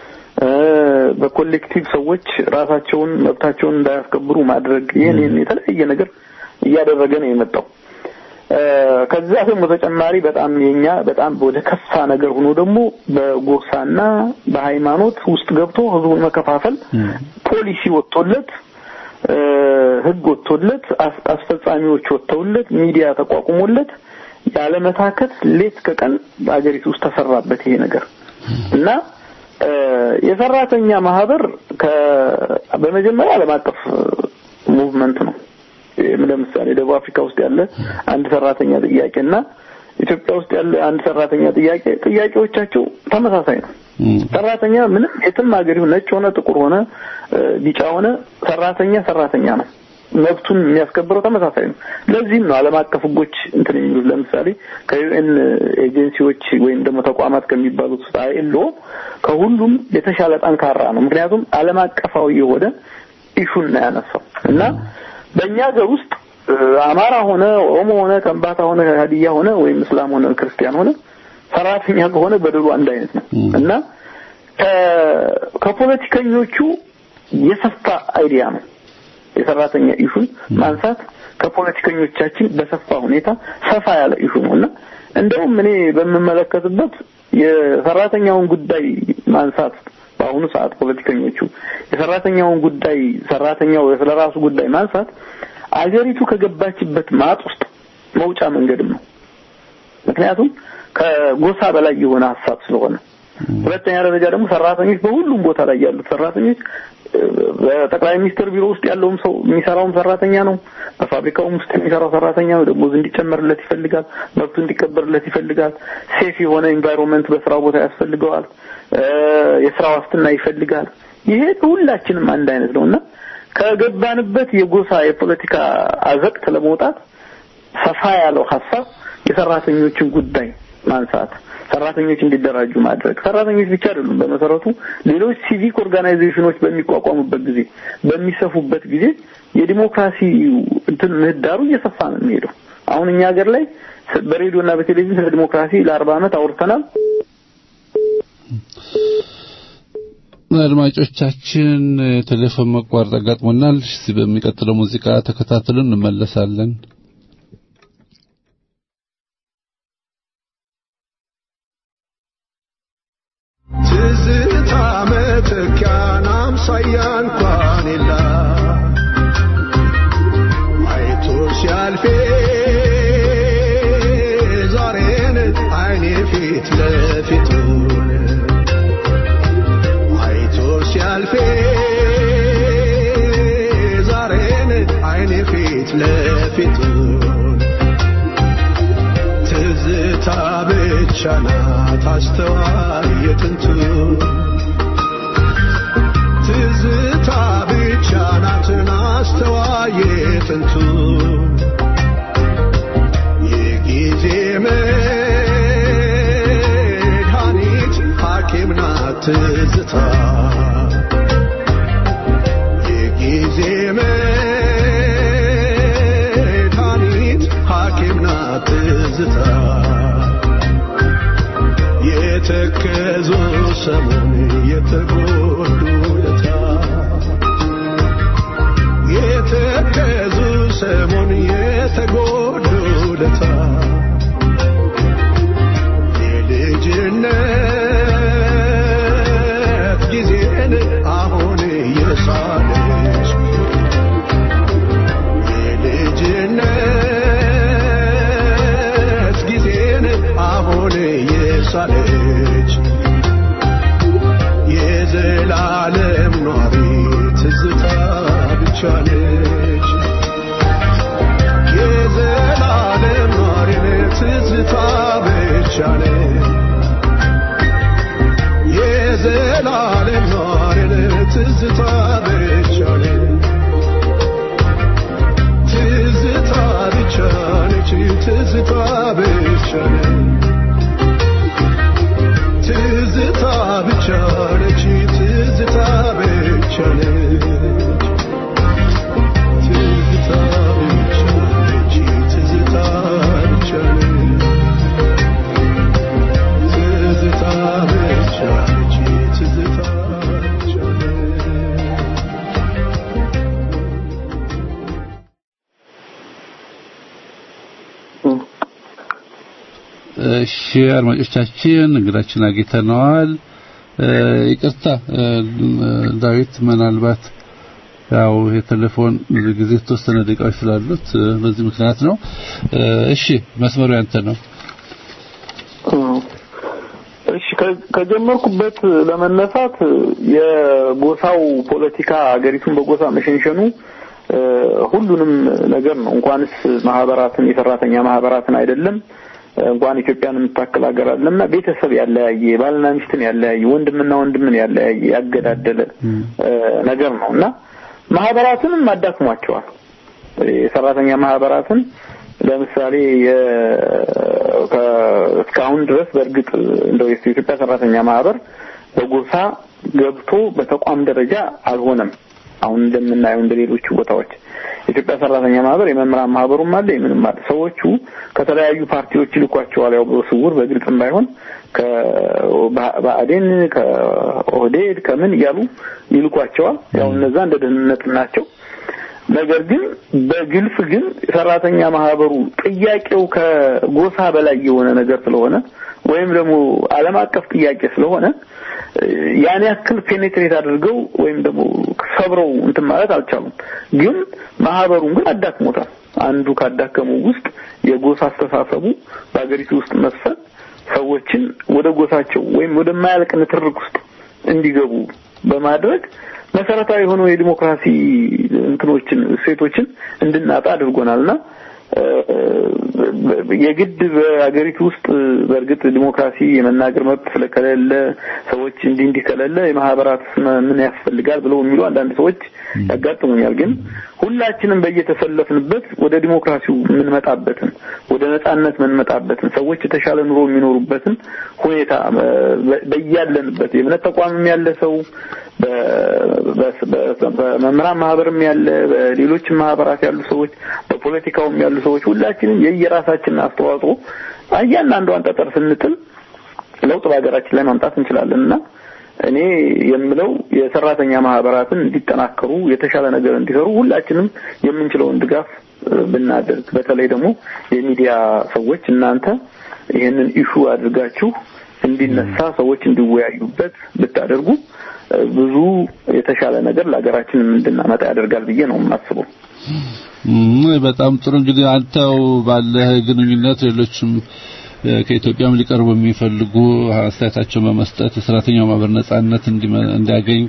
በኮሌክቲቭ ሰዎች ራሳቸውን መብታቸውን እንዳያስከብሩ ማድረግ ይህን የተለያየ ነገር እያደረገ ነው የመጣው። ከዛ ደግሞ በተጨማሪ በጣም የኛ በጣም ወደ ከፋ ነገር ሆኖ ደግሞ በጎሳና በሃይማኖት ውስጥ ገብቶ ህዝቡን መከፋፈል ፖሊሲ ወጥቶለት ህግ ወጥቶለት አስፈጻሚዎች ወጥተውለት ሚዲያ ተቋቁሞለት ያለመታከት ሌት ከቀን በአገሪቱ ውስጥ ተሰራበት ይሄ ነገር እና እ፣ የሰራተኛ ማህበር ከ በመጀመሪያ ዓለም አቀፍ ሙቭመንት ነው። ይህም ለምሳሌ ደቡብ አፍሪካ ውስጥ ያለ አንድ ሰራተኛ ጥያቄ እና ኢትዮጵያ ውስጥ ያለ አንድ ሰራተኛ ጥያቄ ጥያቄዎቻቸው ተመሳሳይ ነው። ሰራተኛ ምንም የትም ሀገር ይሁን ነጭ ሆነ ጥቁር ሆነ እ፣ ቢጫ ሆነ ሰራተኛ ሰራተኛ ነው። መብቱን የሚያስከብረው ተመሳሳይ ነው። ለዚህም ነው ዓለም አቀፍ ሕጎች እንትን የሚሉት ለምሳሌ ከዩኤን ኤጀንሲዎች ወይም ደግሞ ተቋማት ከሚባሉት ውስጥ አይኤልኦ ከሁሉም የተሻለ ጠንካራ ነው። ምክንያቱም ዓለም አቀፋዊ የሆነ ኢሹን ነው ያነሳው እና በእኛ ሀገር ውስጥ እ፣ አማራ ሆነ ኦሮሞ ሆነ ከምባታ ሆነ ሀዲያ ሆነ ወይም እስላም ሆነ ክርስቲያን ሆነ ሰራተኛ ከሆነ በደሉ አንድ አይነት ነው እና ከ- ከፖለቲከኞቹ የሰፋ አይዲያ ነው የሰራተኛ ኢሹን ማንሳት ከፖለቲከኞቻችን በሰፋ ሁኔታ ሰፋ ያለ ኢሹ ነው እና እንደውም እኔ በምመለከትበት የሰራተኛውን ጉዳይ ማንሳት በአሁኑ ሰዓት ፖለቲከኞቹ የሰራተኛውን ጉዳይ ሰራተኛው ስለ ራሱ ጉዳይ ማንሳት አገሪቱ ከገባችበት ማጥ ውስጥ መውጫ መንገድም ነው። ምክንያቱም ከጎሳ በላይ የሆነ ሀሳብ ስለሆነ፣ ሁለተኛ ደረጃ ደግሞ ሰራተኞች በሁሉም ቦታ ላይ ያሉት ሰራተኞች እ፣ በጠቅላይ ሚኒስትር ቢሮ ውስጥ ያለውም ሰው የሚሰራውም ሰራተኛ ነው። በፋብሪካውም ውስጥ የሚሰራው ሰራተኛ ነው። ደሞዝ እንዲጨመርለት ይፈልጋል። መብቱ እንዲከበርለት ይፈልጋል። ሴፍ የሆነ ኤንቫይሮንመንት በስራው ቦታ ያስፈልገዋል። እ፣ የስራ ዋስትና ይፈልጋል። ይሄ ሁላችንም አንድ አይነት ነው እና ከገባንበት የጎሳ የፖለቲካ አዘቅት ለመውጣት ሰፋ ያለው ሀሳብ የሰራተኞችን ጉዳይ ማንሳት ሰራተኞች እንዲደራጁ ማድረግ ሰራተኞች ብቻ አይደሉም። በመሰረቱ ሌሎች ሲቪክ ኦርጋናይዜሽኖች በሚቋቋሙበት ጊዜ በሚሰፉበት ጊዜ የዲሞክራሲ እንትን ምህዳሩ እየሰፋ ነው የሚሄደው። አሁን እኛ ሀገር ላይ ስ- በሬዲዮና በቴሌቪዥን ስለ ዲሞክራሲ ለአርባ ዓመት አውርተናል። አድማጮቻችን ቴሌፎን መቋረጥ አጋጥሞናል። እስቲ በሚቀጥለው ሙዚቃ ተከታትለን እንመለሳለን። ትዝታ መተኪያን አምሳያ እንኳን የላ አይቶ ሲያልፌ ዛሬን አይኔ ፊት ለፊቱን አይቶ ሲያልፌ ዛሬን አይኔ ፊት ለፊቱን ትዝታ ብቻ ናት አስተዋይ የጥንቱ ትዝታ ብቻ ናትን አስተዋይ የጥንቱ የጊዜ መድኃኒት ሐኪም ናት ትዝታ የጊዜ መድኃኒት ሐኪም ናት ትዝታ የተከዙ ሰሞን የተጎዱ ለታ የተከዙ ሰሞን የተጎዱ ለታ የልጅነት ጊዜን አሁን የሳለች የልጅነት ጊዜን አሁን የሳለች የዘላለም ኗሪ ትዝታ ብቻ ነች። የዘላለም ኗሪ ትዝታ ብቻ ነች። የዘላለም ኗሪ ትዝታ ብቻ ነች። ትዝታ ብቻ ነች። ትዝታ ብቻ ነች። ትዝታ ብቻ ነች። ትዝታ ብቻ ነች። ትዝታ ብቻ ነች። ትዝታ ብቻ ነች። ትዝታ ብቻ ነች። ትዝታ ብቻ ነች። እሺ አድማጮቻችን እንግዳችን አግኝተነዋል። እ፣ ይቅርታ እ፣ ዳዊት ምናልባት ያው የቴሌፎን ጊዜ የተወሰነ ደቂቃዎች ስላሉት በዚህ ምክንያት ነው። እሺ መስመሩ ያንተ ነው። እሺ ከጀመርኩበት ለመነሳት የጎሳው ፖለቲካ ሀገሪቱን በጎሳ መሸንሸኑ ሁሉንም ነገር ነው። እንኳንስ ማህበራትን የሰራተኛ ማህበራትን አይደለም እንኳን ኢትዮጵያን የምታክል ሀገር አለምና ቤተሰብ ያለያየ ባልና ሚስትን ያለያየ ወንድምና ወንድምን ያለያየ ያገዳደለ ነገር ነው እና ማህበራትንም አዳክሟቸዋል። የሰራተኛ ማህበራትን ለምሳሌ እስካሁን ድረስ በእርግጥ እንደው የኢትዮጵያ ሰራተኛ ማህበር በጎሳ ገብቶ በተቋም ደረጃ አልሆነም። አሁን እንደምናየው እንደ ሌሎቹ ቦታዎች የኢትዮጵያ ሰራተኛ ማህበር የመምህራን ማህበሩም አለ የምንም አለ። ሰዎቹ ከተለያዩ ፓርቲዎች ይልኳቸዋል። ያው በስውር በግልጽም ባይሆን ከብአዴን ከኦህዴድ ከምን እያሉ ይልኳቸዋል። ያው እነዛ እንደ ደህንነት ናቸው። ነገር ግን በግልጽ ግን ሰራተኛ ማህበሩ ጥያቄው ከጎሳ በላይ የሆነ ነገር ስለሆነ ወይም ደግሞ ዓለም አቀፍ ጥያቄ ስለሆነ ያን ያክል ፔኔትሬት አድርገው ወይም ደግሞ ሰብረው እንትን ማለት አልቻሉም። ግን ማህበሩን ግን አዳክሞታል። አንዱ ካዳከመው ውስጥ የጎሳ አስተሳሰቡ በሀገሪቱ ውስጥ መስፈን ሰዎችን ወደ ጎሳቸው ወይም ወደማያልቅ ንትርክ ውስጥ እንዲገቡ በማድረግ መሰረታዊ የሆኑ የዲሞክራሲ እንትኖችን እሴቶችን እንድናጣ አድርጎናልና የግድ በሀገሪቱ ውስጥ በእርግጥ ዲሞክራሲ የመናገር መብት ስለከሌለ ሰዎች እንዲህ እንዲህ ከሌለ የማህበራት ምን ያስፈልጋል ብለው የሚሉ አንዳንድ ሰዎች ያጋጥሙኛል። ግን ሁላችንም በየተሰለፍንበት ወደ ዲሞክራሲው የምንመጣበትን ወደ ነጻነት የምንመጣበትን ሰዎች የተሻለ ኑሮ የሚኖሩበትን ሁኔታ በያለንበት የእምነት ተቋምም ያለ ሰው በመምህራን ማህበርም ያለ በሌሎችም ማህበራት ያሉ ሰዎች በፖለቲካውም ያሉ ሰዎች ሁላችንም የየራሳችንን አስተዋጽኦ እያንዳንዷን ጠጠር ስንጥል ለውጥ በሀገራችን ላይ ማምጣት እንችላለን እና እኔ የምለው የሰራተኛ ማህበራትን እንዲጠናከሩ የተሻለ ነገር እንዲሰሩ ሁላችንም የምንችለውን ድጋፍ ብናደርግ በተለይ ደግሞ የሚዲያ ሰዎች እናንተ ይህንን ኢሹ አድርጋችሁ እንዲነሳ ሰዎች እንዲወያዩበት ብታደርጉ ብዙ የተሻለ ነገር ለሀገራችን እንድናመጣ ያደርጋል ብዬ ነው የማስበው። በጣም ጥሩ እንግዲህ አንተው ባለህ ግንኙነት ሌሎችም ከኢትዮጵያም ሊቀርቡ የሚፈልጉ አስተያየታቸውን በመስጠት የሰራተኛው ማህበር ነጻነት እንዲያገኝ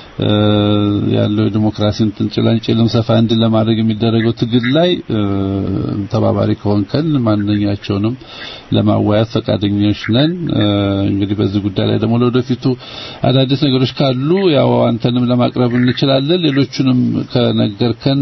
ያለው ዲሞክራሲ እንትን ጭላንጭልም ሰፋ እንዲል ለማድረግ የሚደረገው ትግል ላይ ተባባሪ ከሆንከን ማንኛቸውንም ለማወያየት ፈቃደኞች ነን። እንግዲህ በዚህ ጉዳይ ላይ ደግሞ ለወደፊቱ አዳዲስ ነገሮች ካሉ ያው አንተንም ለማቅረብ እንችላለን። ሌሎቹንም ከነገርከን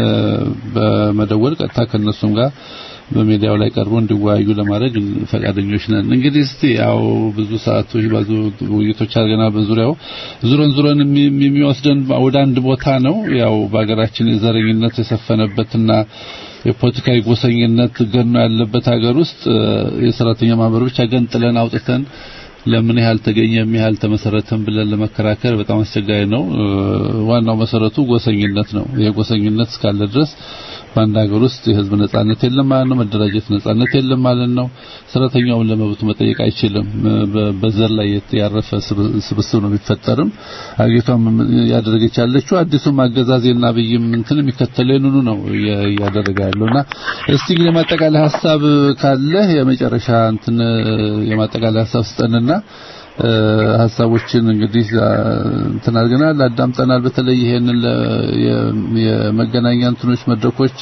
በመደወል ቀጥታ ከነሱም ጋር በሚዲያው ላይ ቀርቦ እንዲወያዩ ለማድረግ ፈቃደኞች ነን። እንግዲህ እስቲ ያው ብዙ ሰዓቶች ብዙ ውይይቶች አድርገናል። በዙሪያው ዙረን ዙረን የሚወስደን ወደ አንድ ቦታ ነው። ያው በሀገራችን የዘረኝነት የሰፈነበትና የፖለቲካዊ ጎሰኝነት ገኖ ያለበት ሀገር ውስጥ የሰራተኛ ማህበሮች አገንጥለን አውጥተን ለምን ያህል ተገኘ ያህል ተመሰረተን ብለን ለመከራከር በጣም አስቸጋሪ ነው። ዋናው መሰረቱ ጎሰኝነት ነው። ይሄ ጎሰኝነት እስካለ ድረስ በአንድ ሀገር ውስጥ የህዝብ ነጻነት የለም ማለት ነው። መደራጀት ነጻነት የለም ማለት ነው። ሰራተኛውን ለመብቱ መጠየቅ አይችልም። በዘር ላይ ያረፈ ስብስብ ነው የሚፈጠርም። አገሪቷም ያደረገች ያለችው አዲሱም አገዛዜና አብይም እንትን የሚከተለው ይኑኑ ነው እያደረገ ያለውና እስቲ እንግዲህ የማጠቃለያ ሀሳብ ካለ የመጨረሻ እንትን የማጠቃለያ ሀሳብ ስጠንና ሀሳቦችን እንግዲህ እንትን አድርገናል፣ አዳምጠናል። በተለይ ይሄንን የመገናኛ እንትኖች መድረኮች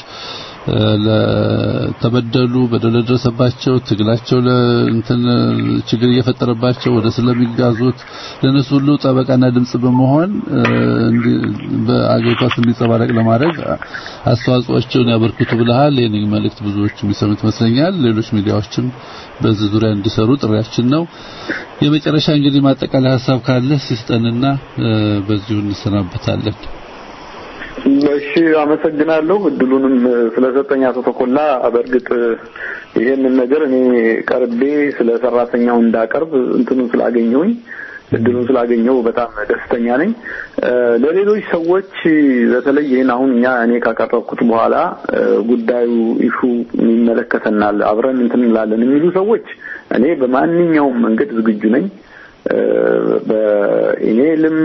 ለተበደሉ በደል ለደረሰባቸው ትግላቸው ለእንትን ችግር እየፈጠረባቸው ወደ ስለሚጋዙት ለነሱ ሁሉ ጠበቃና ድምጽ በመሆን በአገሪቷ እንዲጸባረቅ ለማድረግ አስተዋጽኦአቸውን ያበርክቱ ብለሃል። ይህን መልእክት ብዙዎች የሚሰሙት ይመስለኛል። ሌሎች ሚዲያዎችም በዚህ ዙሪያ እንዲሰሩ ጥሪያችን ነው። የመጨረሻ እንግዲህ ማጠቃለያ ሀሳብ ካለ ሲስጠንና በዚሁ እንሰናበታለን። እሺ፣ አመሰግናለሁ እድሉንም ስለሰጠኝ አቶ ተኮላ። በእርግጥ ይሄንን ነገር እኔ ቀርቤ ስለ ሰራተኛው እንዳቀርብ እንትኑን ስላገኘሁኝ እድሉን ስላገኘው በጣም ደስተኛ ነኝ። ለሌሎች ሰዎች በተለይ ይህን አሁን እኛ እኔ ካቀረብኩት በኋላ ጉዳዩ ኢሹ ይመለከተናል፣ አብረን እንትን እንላለን የሚሉ ሰዎች እኔ በማንኛውም መንገድ ዝግጁ ነኝ። እ፣ በኢሜይልም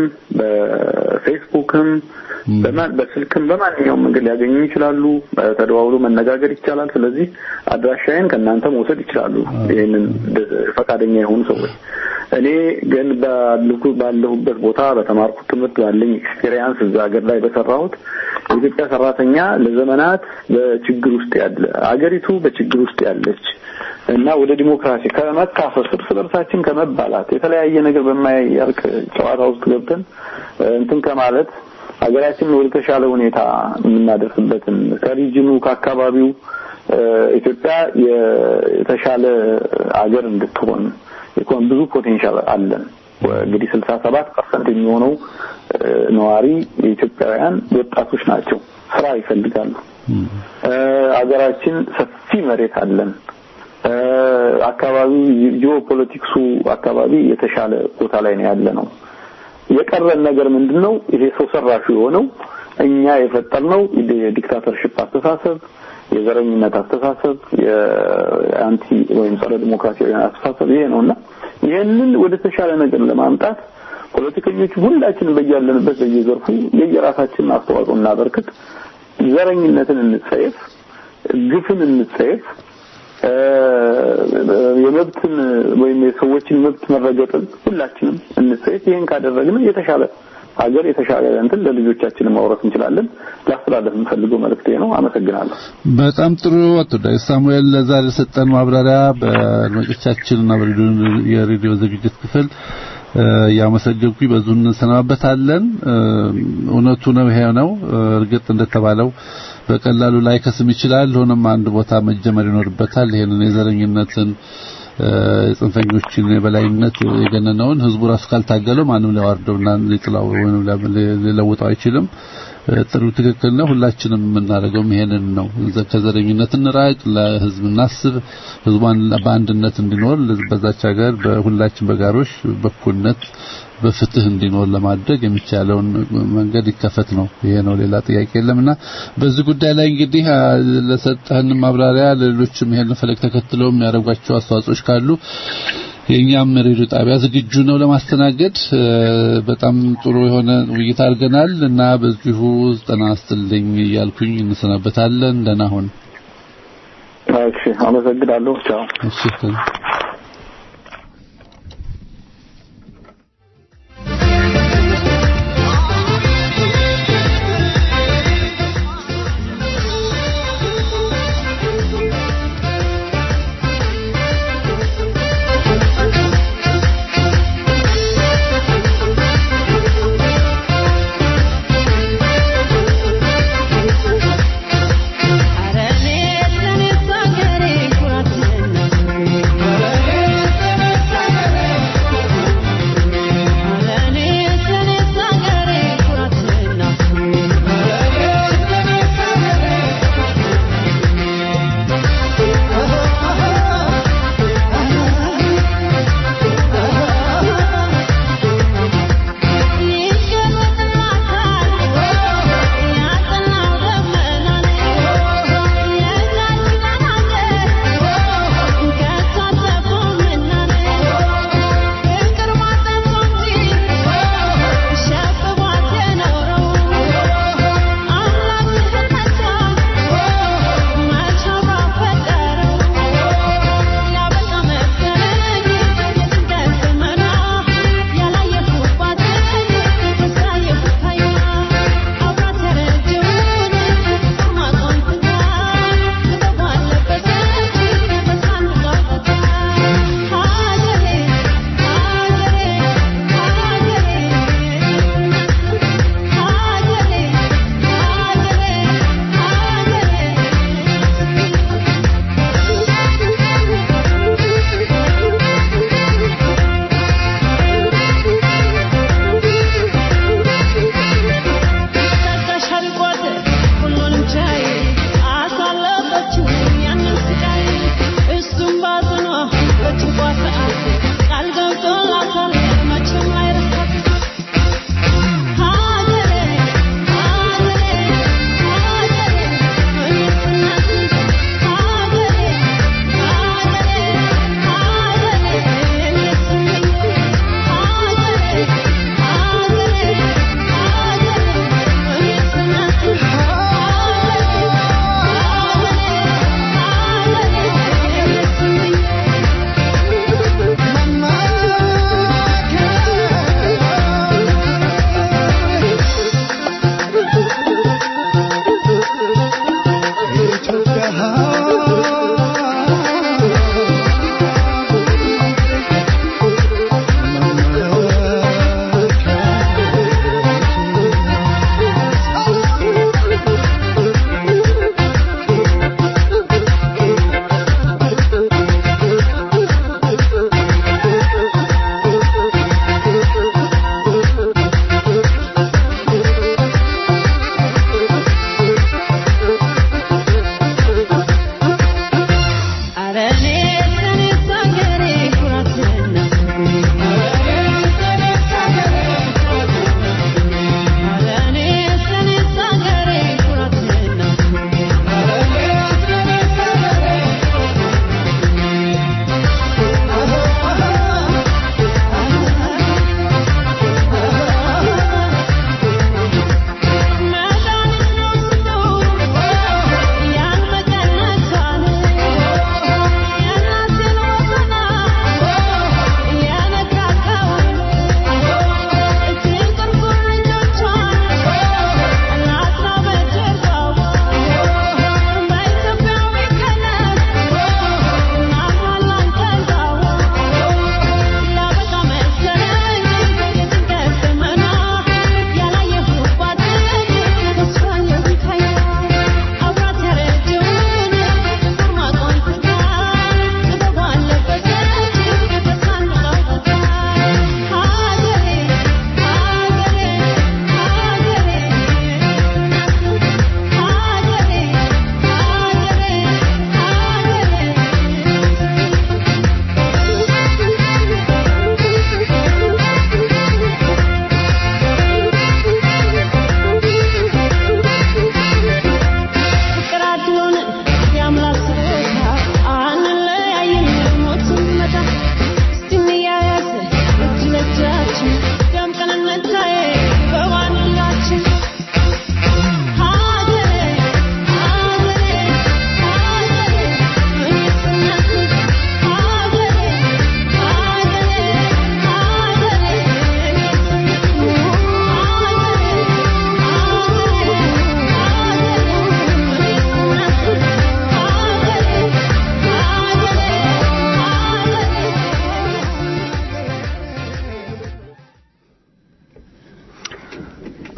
በፌስቡክም በማን በስልክም በማንኛውም መንገድ ሊያገኙ ይችላሉ። ተደዋውሎ መነጋገር ይቻላል። ስለዚህ አድራሻዬን ከእናንተ መውሰድ ይችላሉ። ይህንን ደ- ፈቃደኛ የሆኑ ሰዎች እኔ ግን ባልኩ ባለሁበት ቦታ በተማርኩት ትምህርት ባለኝ ኤክስፔሪየንስ እዛ ሀገር ላይ በሰራሁት የኢትዮጵያ ሰራተኛ ለዘመናት በችግር ውስጥ ያለ አገሪቱ በችግር ውስጥ ያለች እና ወደ ዲሞክራሲ ከመካፈስ እርስ በርሳችን ከመባላት የተለያየ ነገር በማያርቅ ጨዋታ ውስጥ ገብተን እ፣ እንትን ከማለት ሀገራችንን ወደ ተሻለ ሁኔታ የምናደርስበትን ከሪጅኑ ከአካባቢው እ፣ ኢትዮጵያ የ- የተሻለ አገር እንድትሆን ኢኮን ብዙ ፖቴንሻል አለን። እንግዲህ ስልሳ ሰባት ፐርሰንት የሚሆነው እ፣ ነዋሪ የኢትዮጵያውያን ወጣቶች ናቸው። ስራ ይፈልጋሉ። እ፣ ሀገራችን ሰፊ መሬት አለን። እ፣ አካባቢው ጂኦፖለቲክሱ አካባቢ የተሻለ ቦታ ላይ ነው ያለ ነው። የቀረን ነገር ምንድነው? ይሄ ሰው ሰራሹ የሆነው እኛ የፈጠርነው የዲክታተርሽፕ አስተሳሰብ፣ የዘረኝነት አስተሳሰብ፣ የአንቲ ወይም ጸረ ዲሞክራሲያዊ አስተሳሰብ ይሄ ነውና ይህንን ወደ ተሻለ ነገር ለማምጣት ፖለቲከኞች ሁላችንም በያለንበት በየዘርፉ የየራሳችንን አስተዋጽኦ እናበርክት። ዘረኝነትን እንጸየፍ፣ ግፍን እንጸየፍ፣ እ፣ የመብትን ወይም የሰዎችን መብት መረገጥን ሁላችንም እንጸየፍ። ይሄን ካደረግን የተሻለ ሀገር የተሻለ እንትን ለልጆቻችን ማውረስ እንችላለን። ላስተላለፍ የምፈልገው መልእክቴ ነው። አመሰግናለሁ። በጣም ጥሩ አቶ ዳዊት ሳሙኤል ለዛሬ ሰጠን ማብራሪያ በአድማጮቻችንና በሬዲዮ የሬዲዮ ዝግጅት ክፍል እ፣ እያመሰገንኩኝ በዙ እንሰናበታለን። እ፣ እውነቱ ነው፣ ይሄ ነው። እ፣ እርግጥ እንደተባለው በቀላሉ ላይ ከስም ይችላል። ሆኖም አንድ ቦታ መጀመር ይኖርበታል። ይሄንን የዘረኝነትን እ፣ የጽንፈኞችን የበላይነት የገነነውን ህዝቡ ራሱ ካልታገለው ማንም ሊያዋርደውና ሊጥላው ወይም ሊለውጠው አይችልም። እ፣ ጥሩ ትክክል ነው። ሁላችንም የምናደርገው ይሄንን ነው። ዘ- ከዘረኝነት እንራቅ፣ ለህዝብ እናስብ፣ ህዝቧን በአንድነት እንዲኖር በዛች ሀገር በሁላችን በጋሮች በኩልነት በፍትህ እንዲኖር ለማድረግ የሚቻለውን መንገድ ይከፈት ነው። ይሄ ነው፣ ሌላ ጥያቄ የለምና በዚህ ጉዳይ ላይ እንግዲህ አ፣ ለሰጠህን ማብራሪያ ለሌሎችም ይሄን ፈለግ ተከትለው የሚያደርጓቸው አስተዋጽኦች ካሉ የኛም ሬዲዮ ጣቢያ ዝግጁ ነው ለማስተናገድ። እ፣ በጣም ጥሩ የሆነ ውይይት አድርገናል እና በዚሁ ጤና ይስጥልኝ እያልኩኝ እንሰናበታለን። ደህና ሁን። እሺ፣ አመሰግናለሁ። ቻው። እሺ አረኔ ለኔ ሳገሬ ኩራትና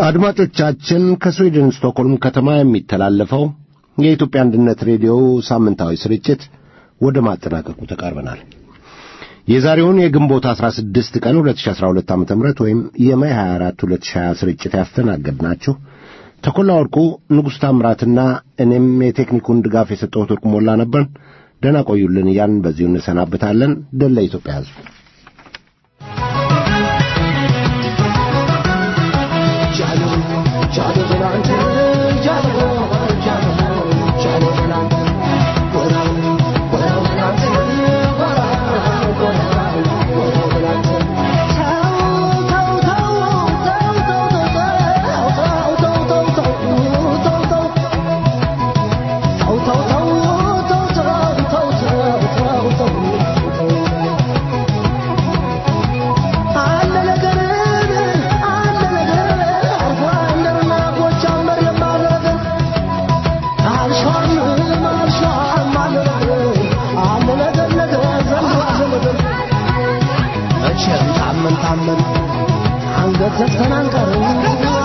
አድማጮቻችን ከስዊድን ስቶክሆልም ከተማ የሚተላለፈው የኢትዮጵያ አንድነት ሬዲዮ ሳምንታዊ ስርጭት ወደ ማጠናቀቁ ተቃርበናል። የዛሬውን የግንቦት 16 ቀን 2012 ዓ.ም ወይም የማይ 24 2020 ስርጭት ያስተናገድናችሁ ተኮላ ወርቁ፣ ንጉሥ ታምራትና እኔም የቴክኒኩን ድጋፍ የሰጠሁት ወርቁ ሞላ ነበርን። ደህና ቆዩልን እያልን በዚሁ እንሰናብታለን። ድል ለኢትዮጵያ ሕዝብ። ታመን ታመን አንገት ዘግተን አንቀርም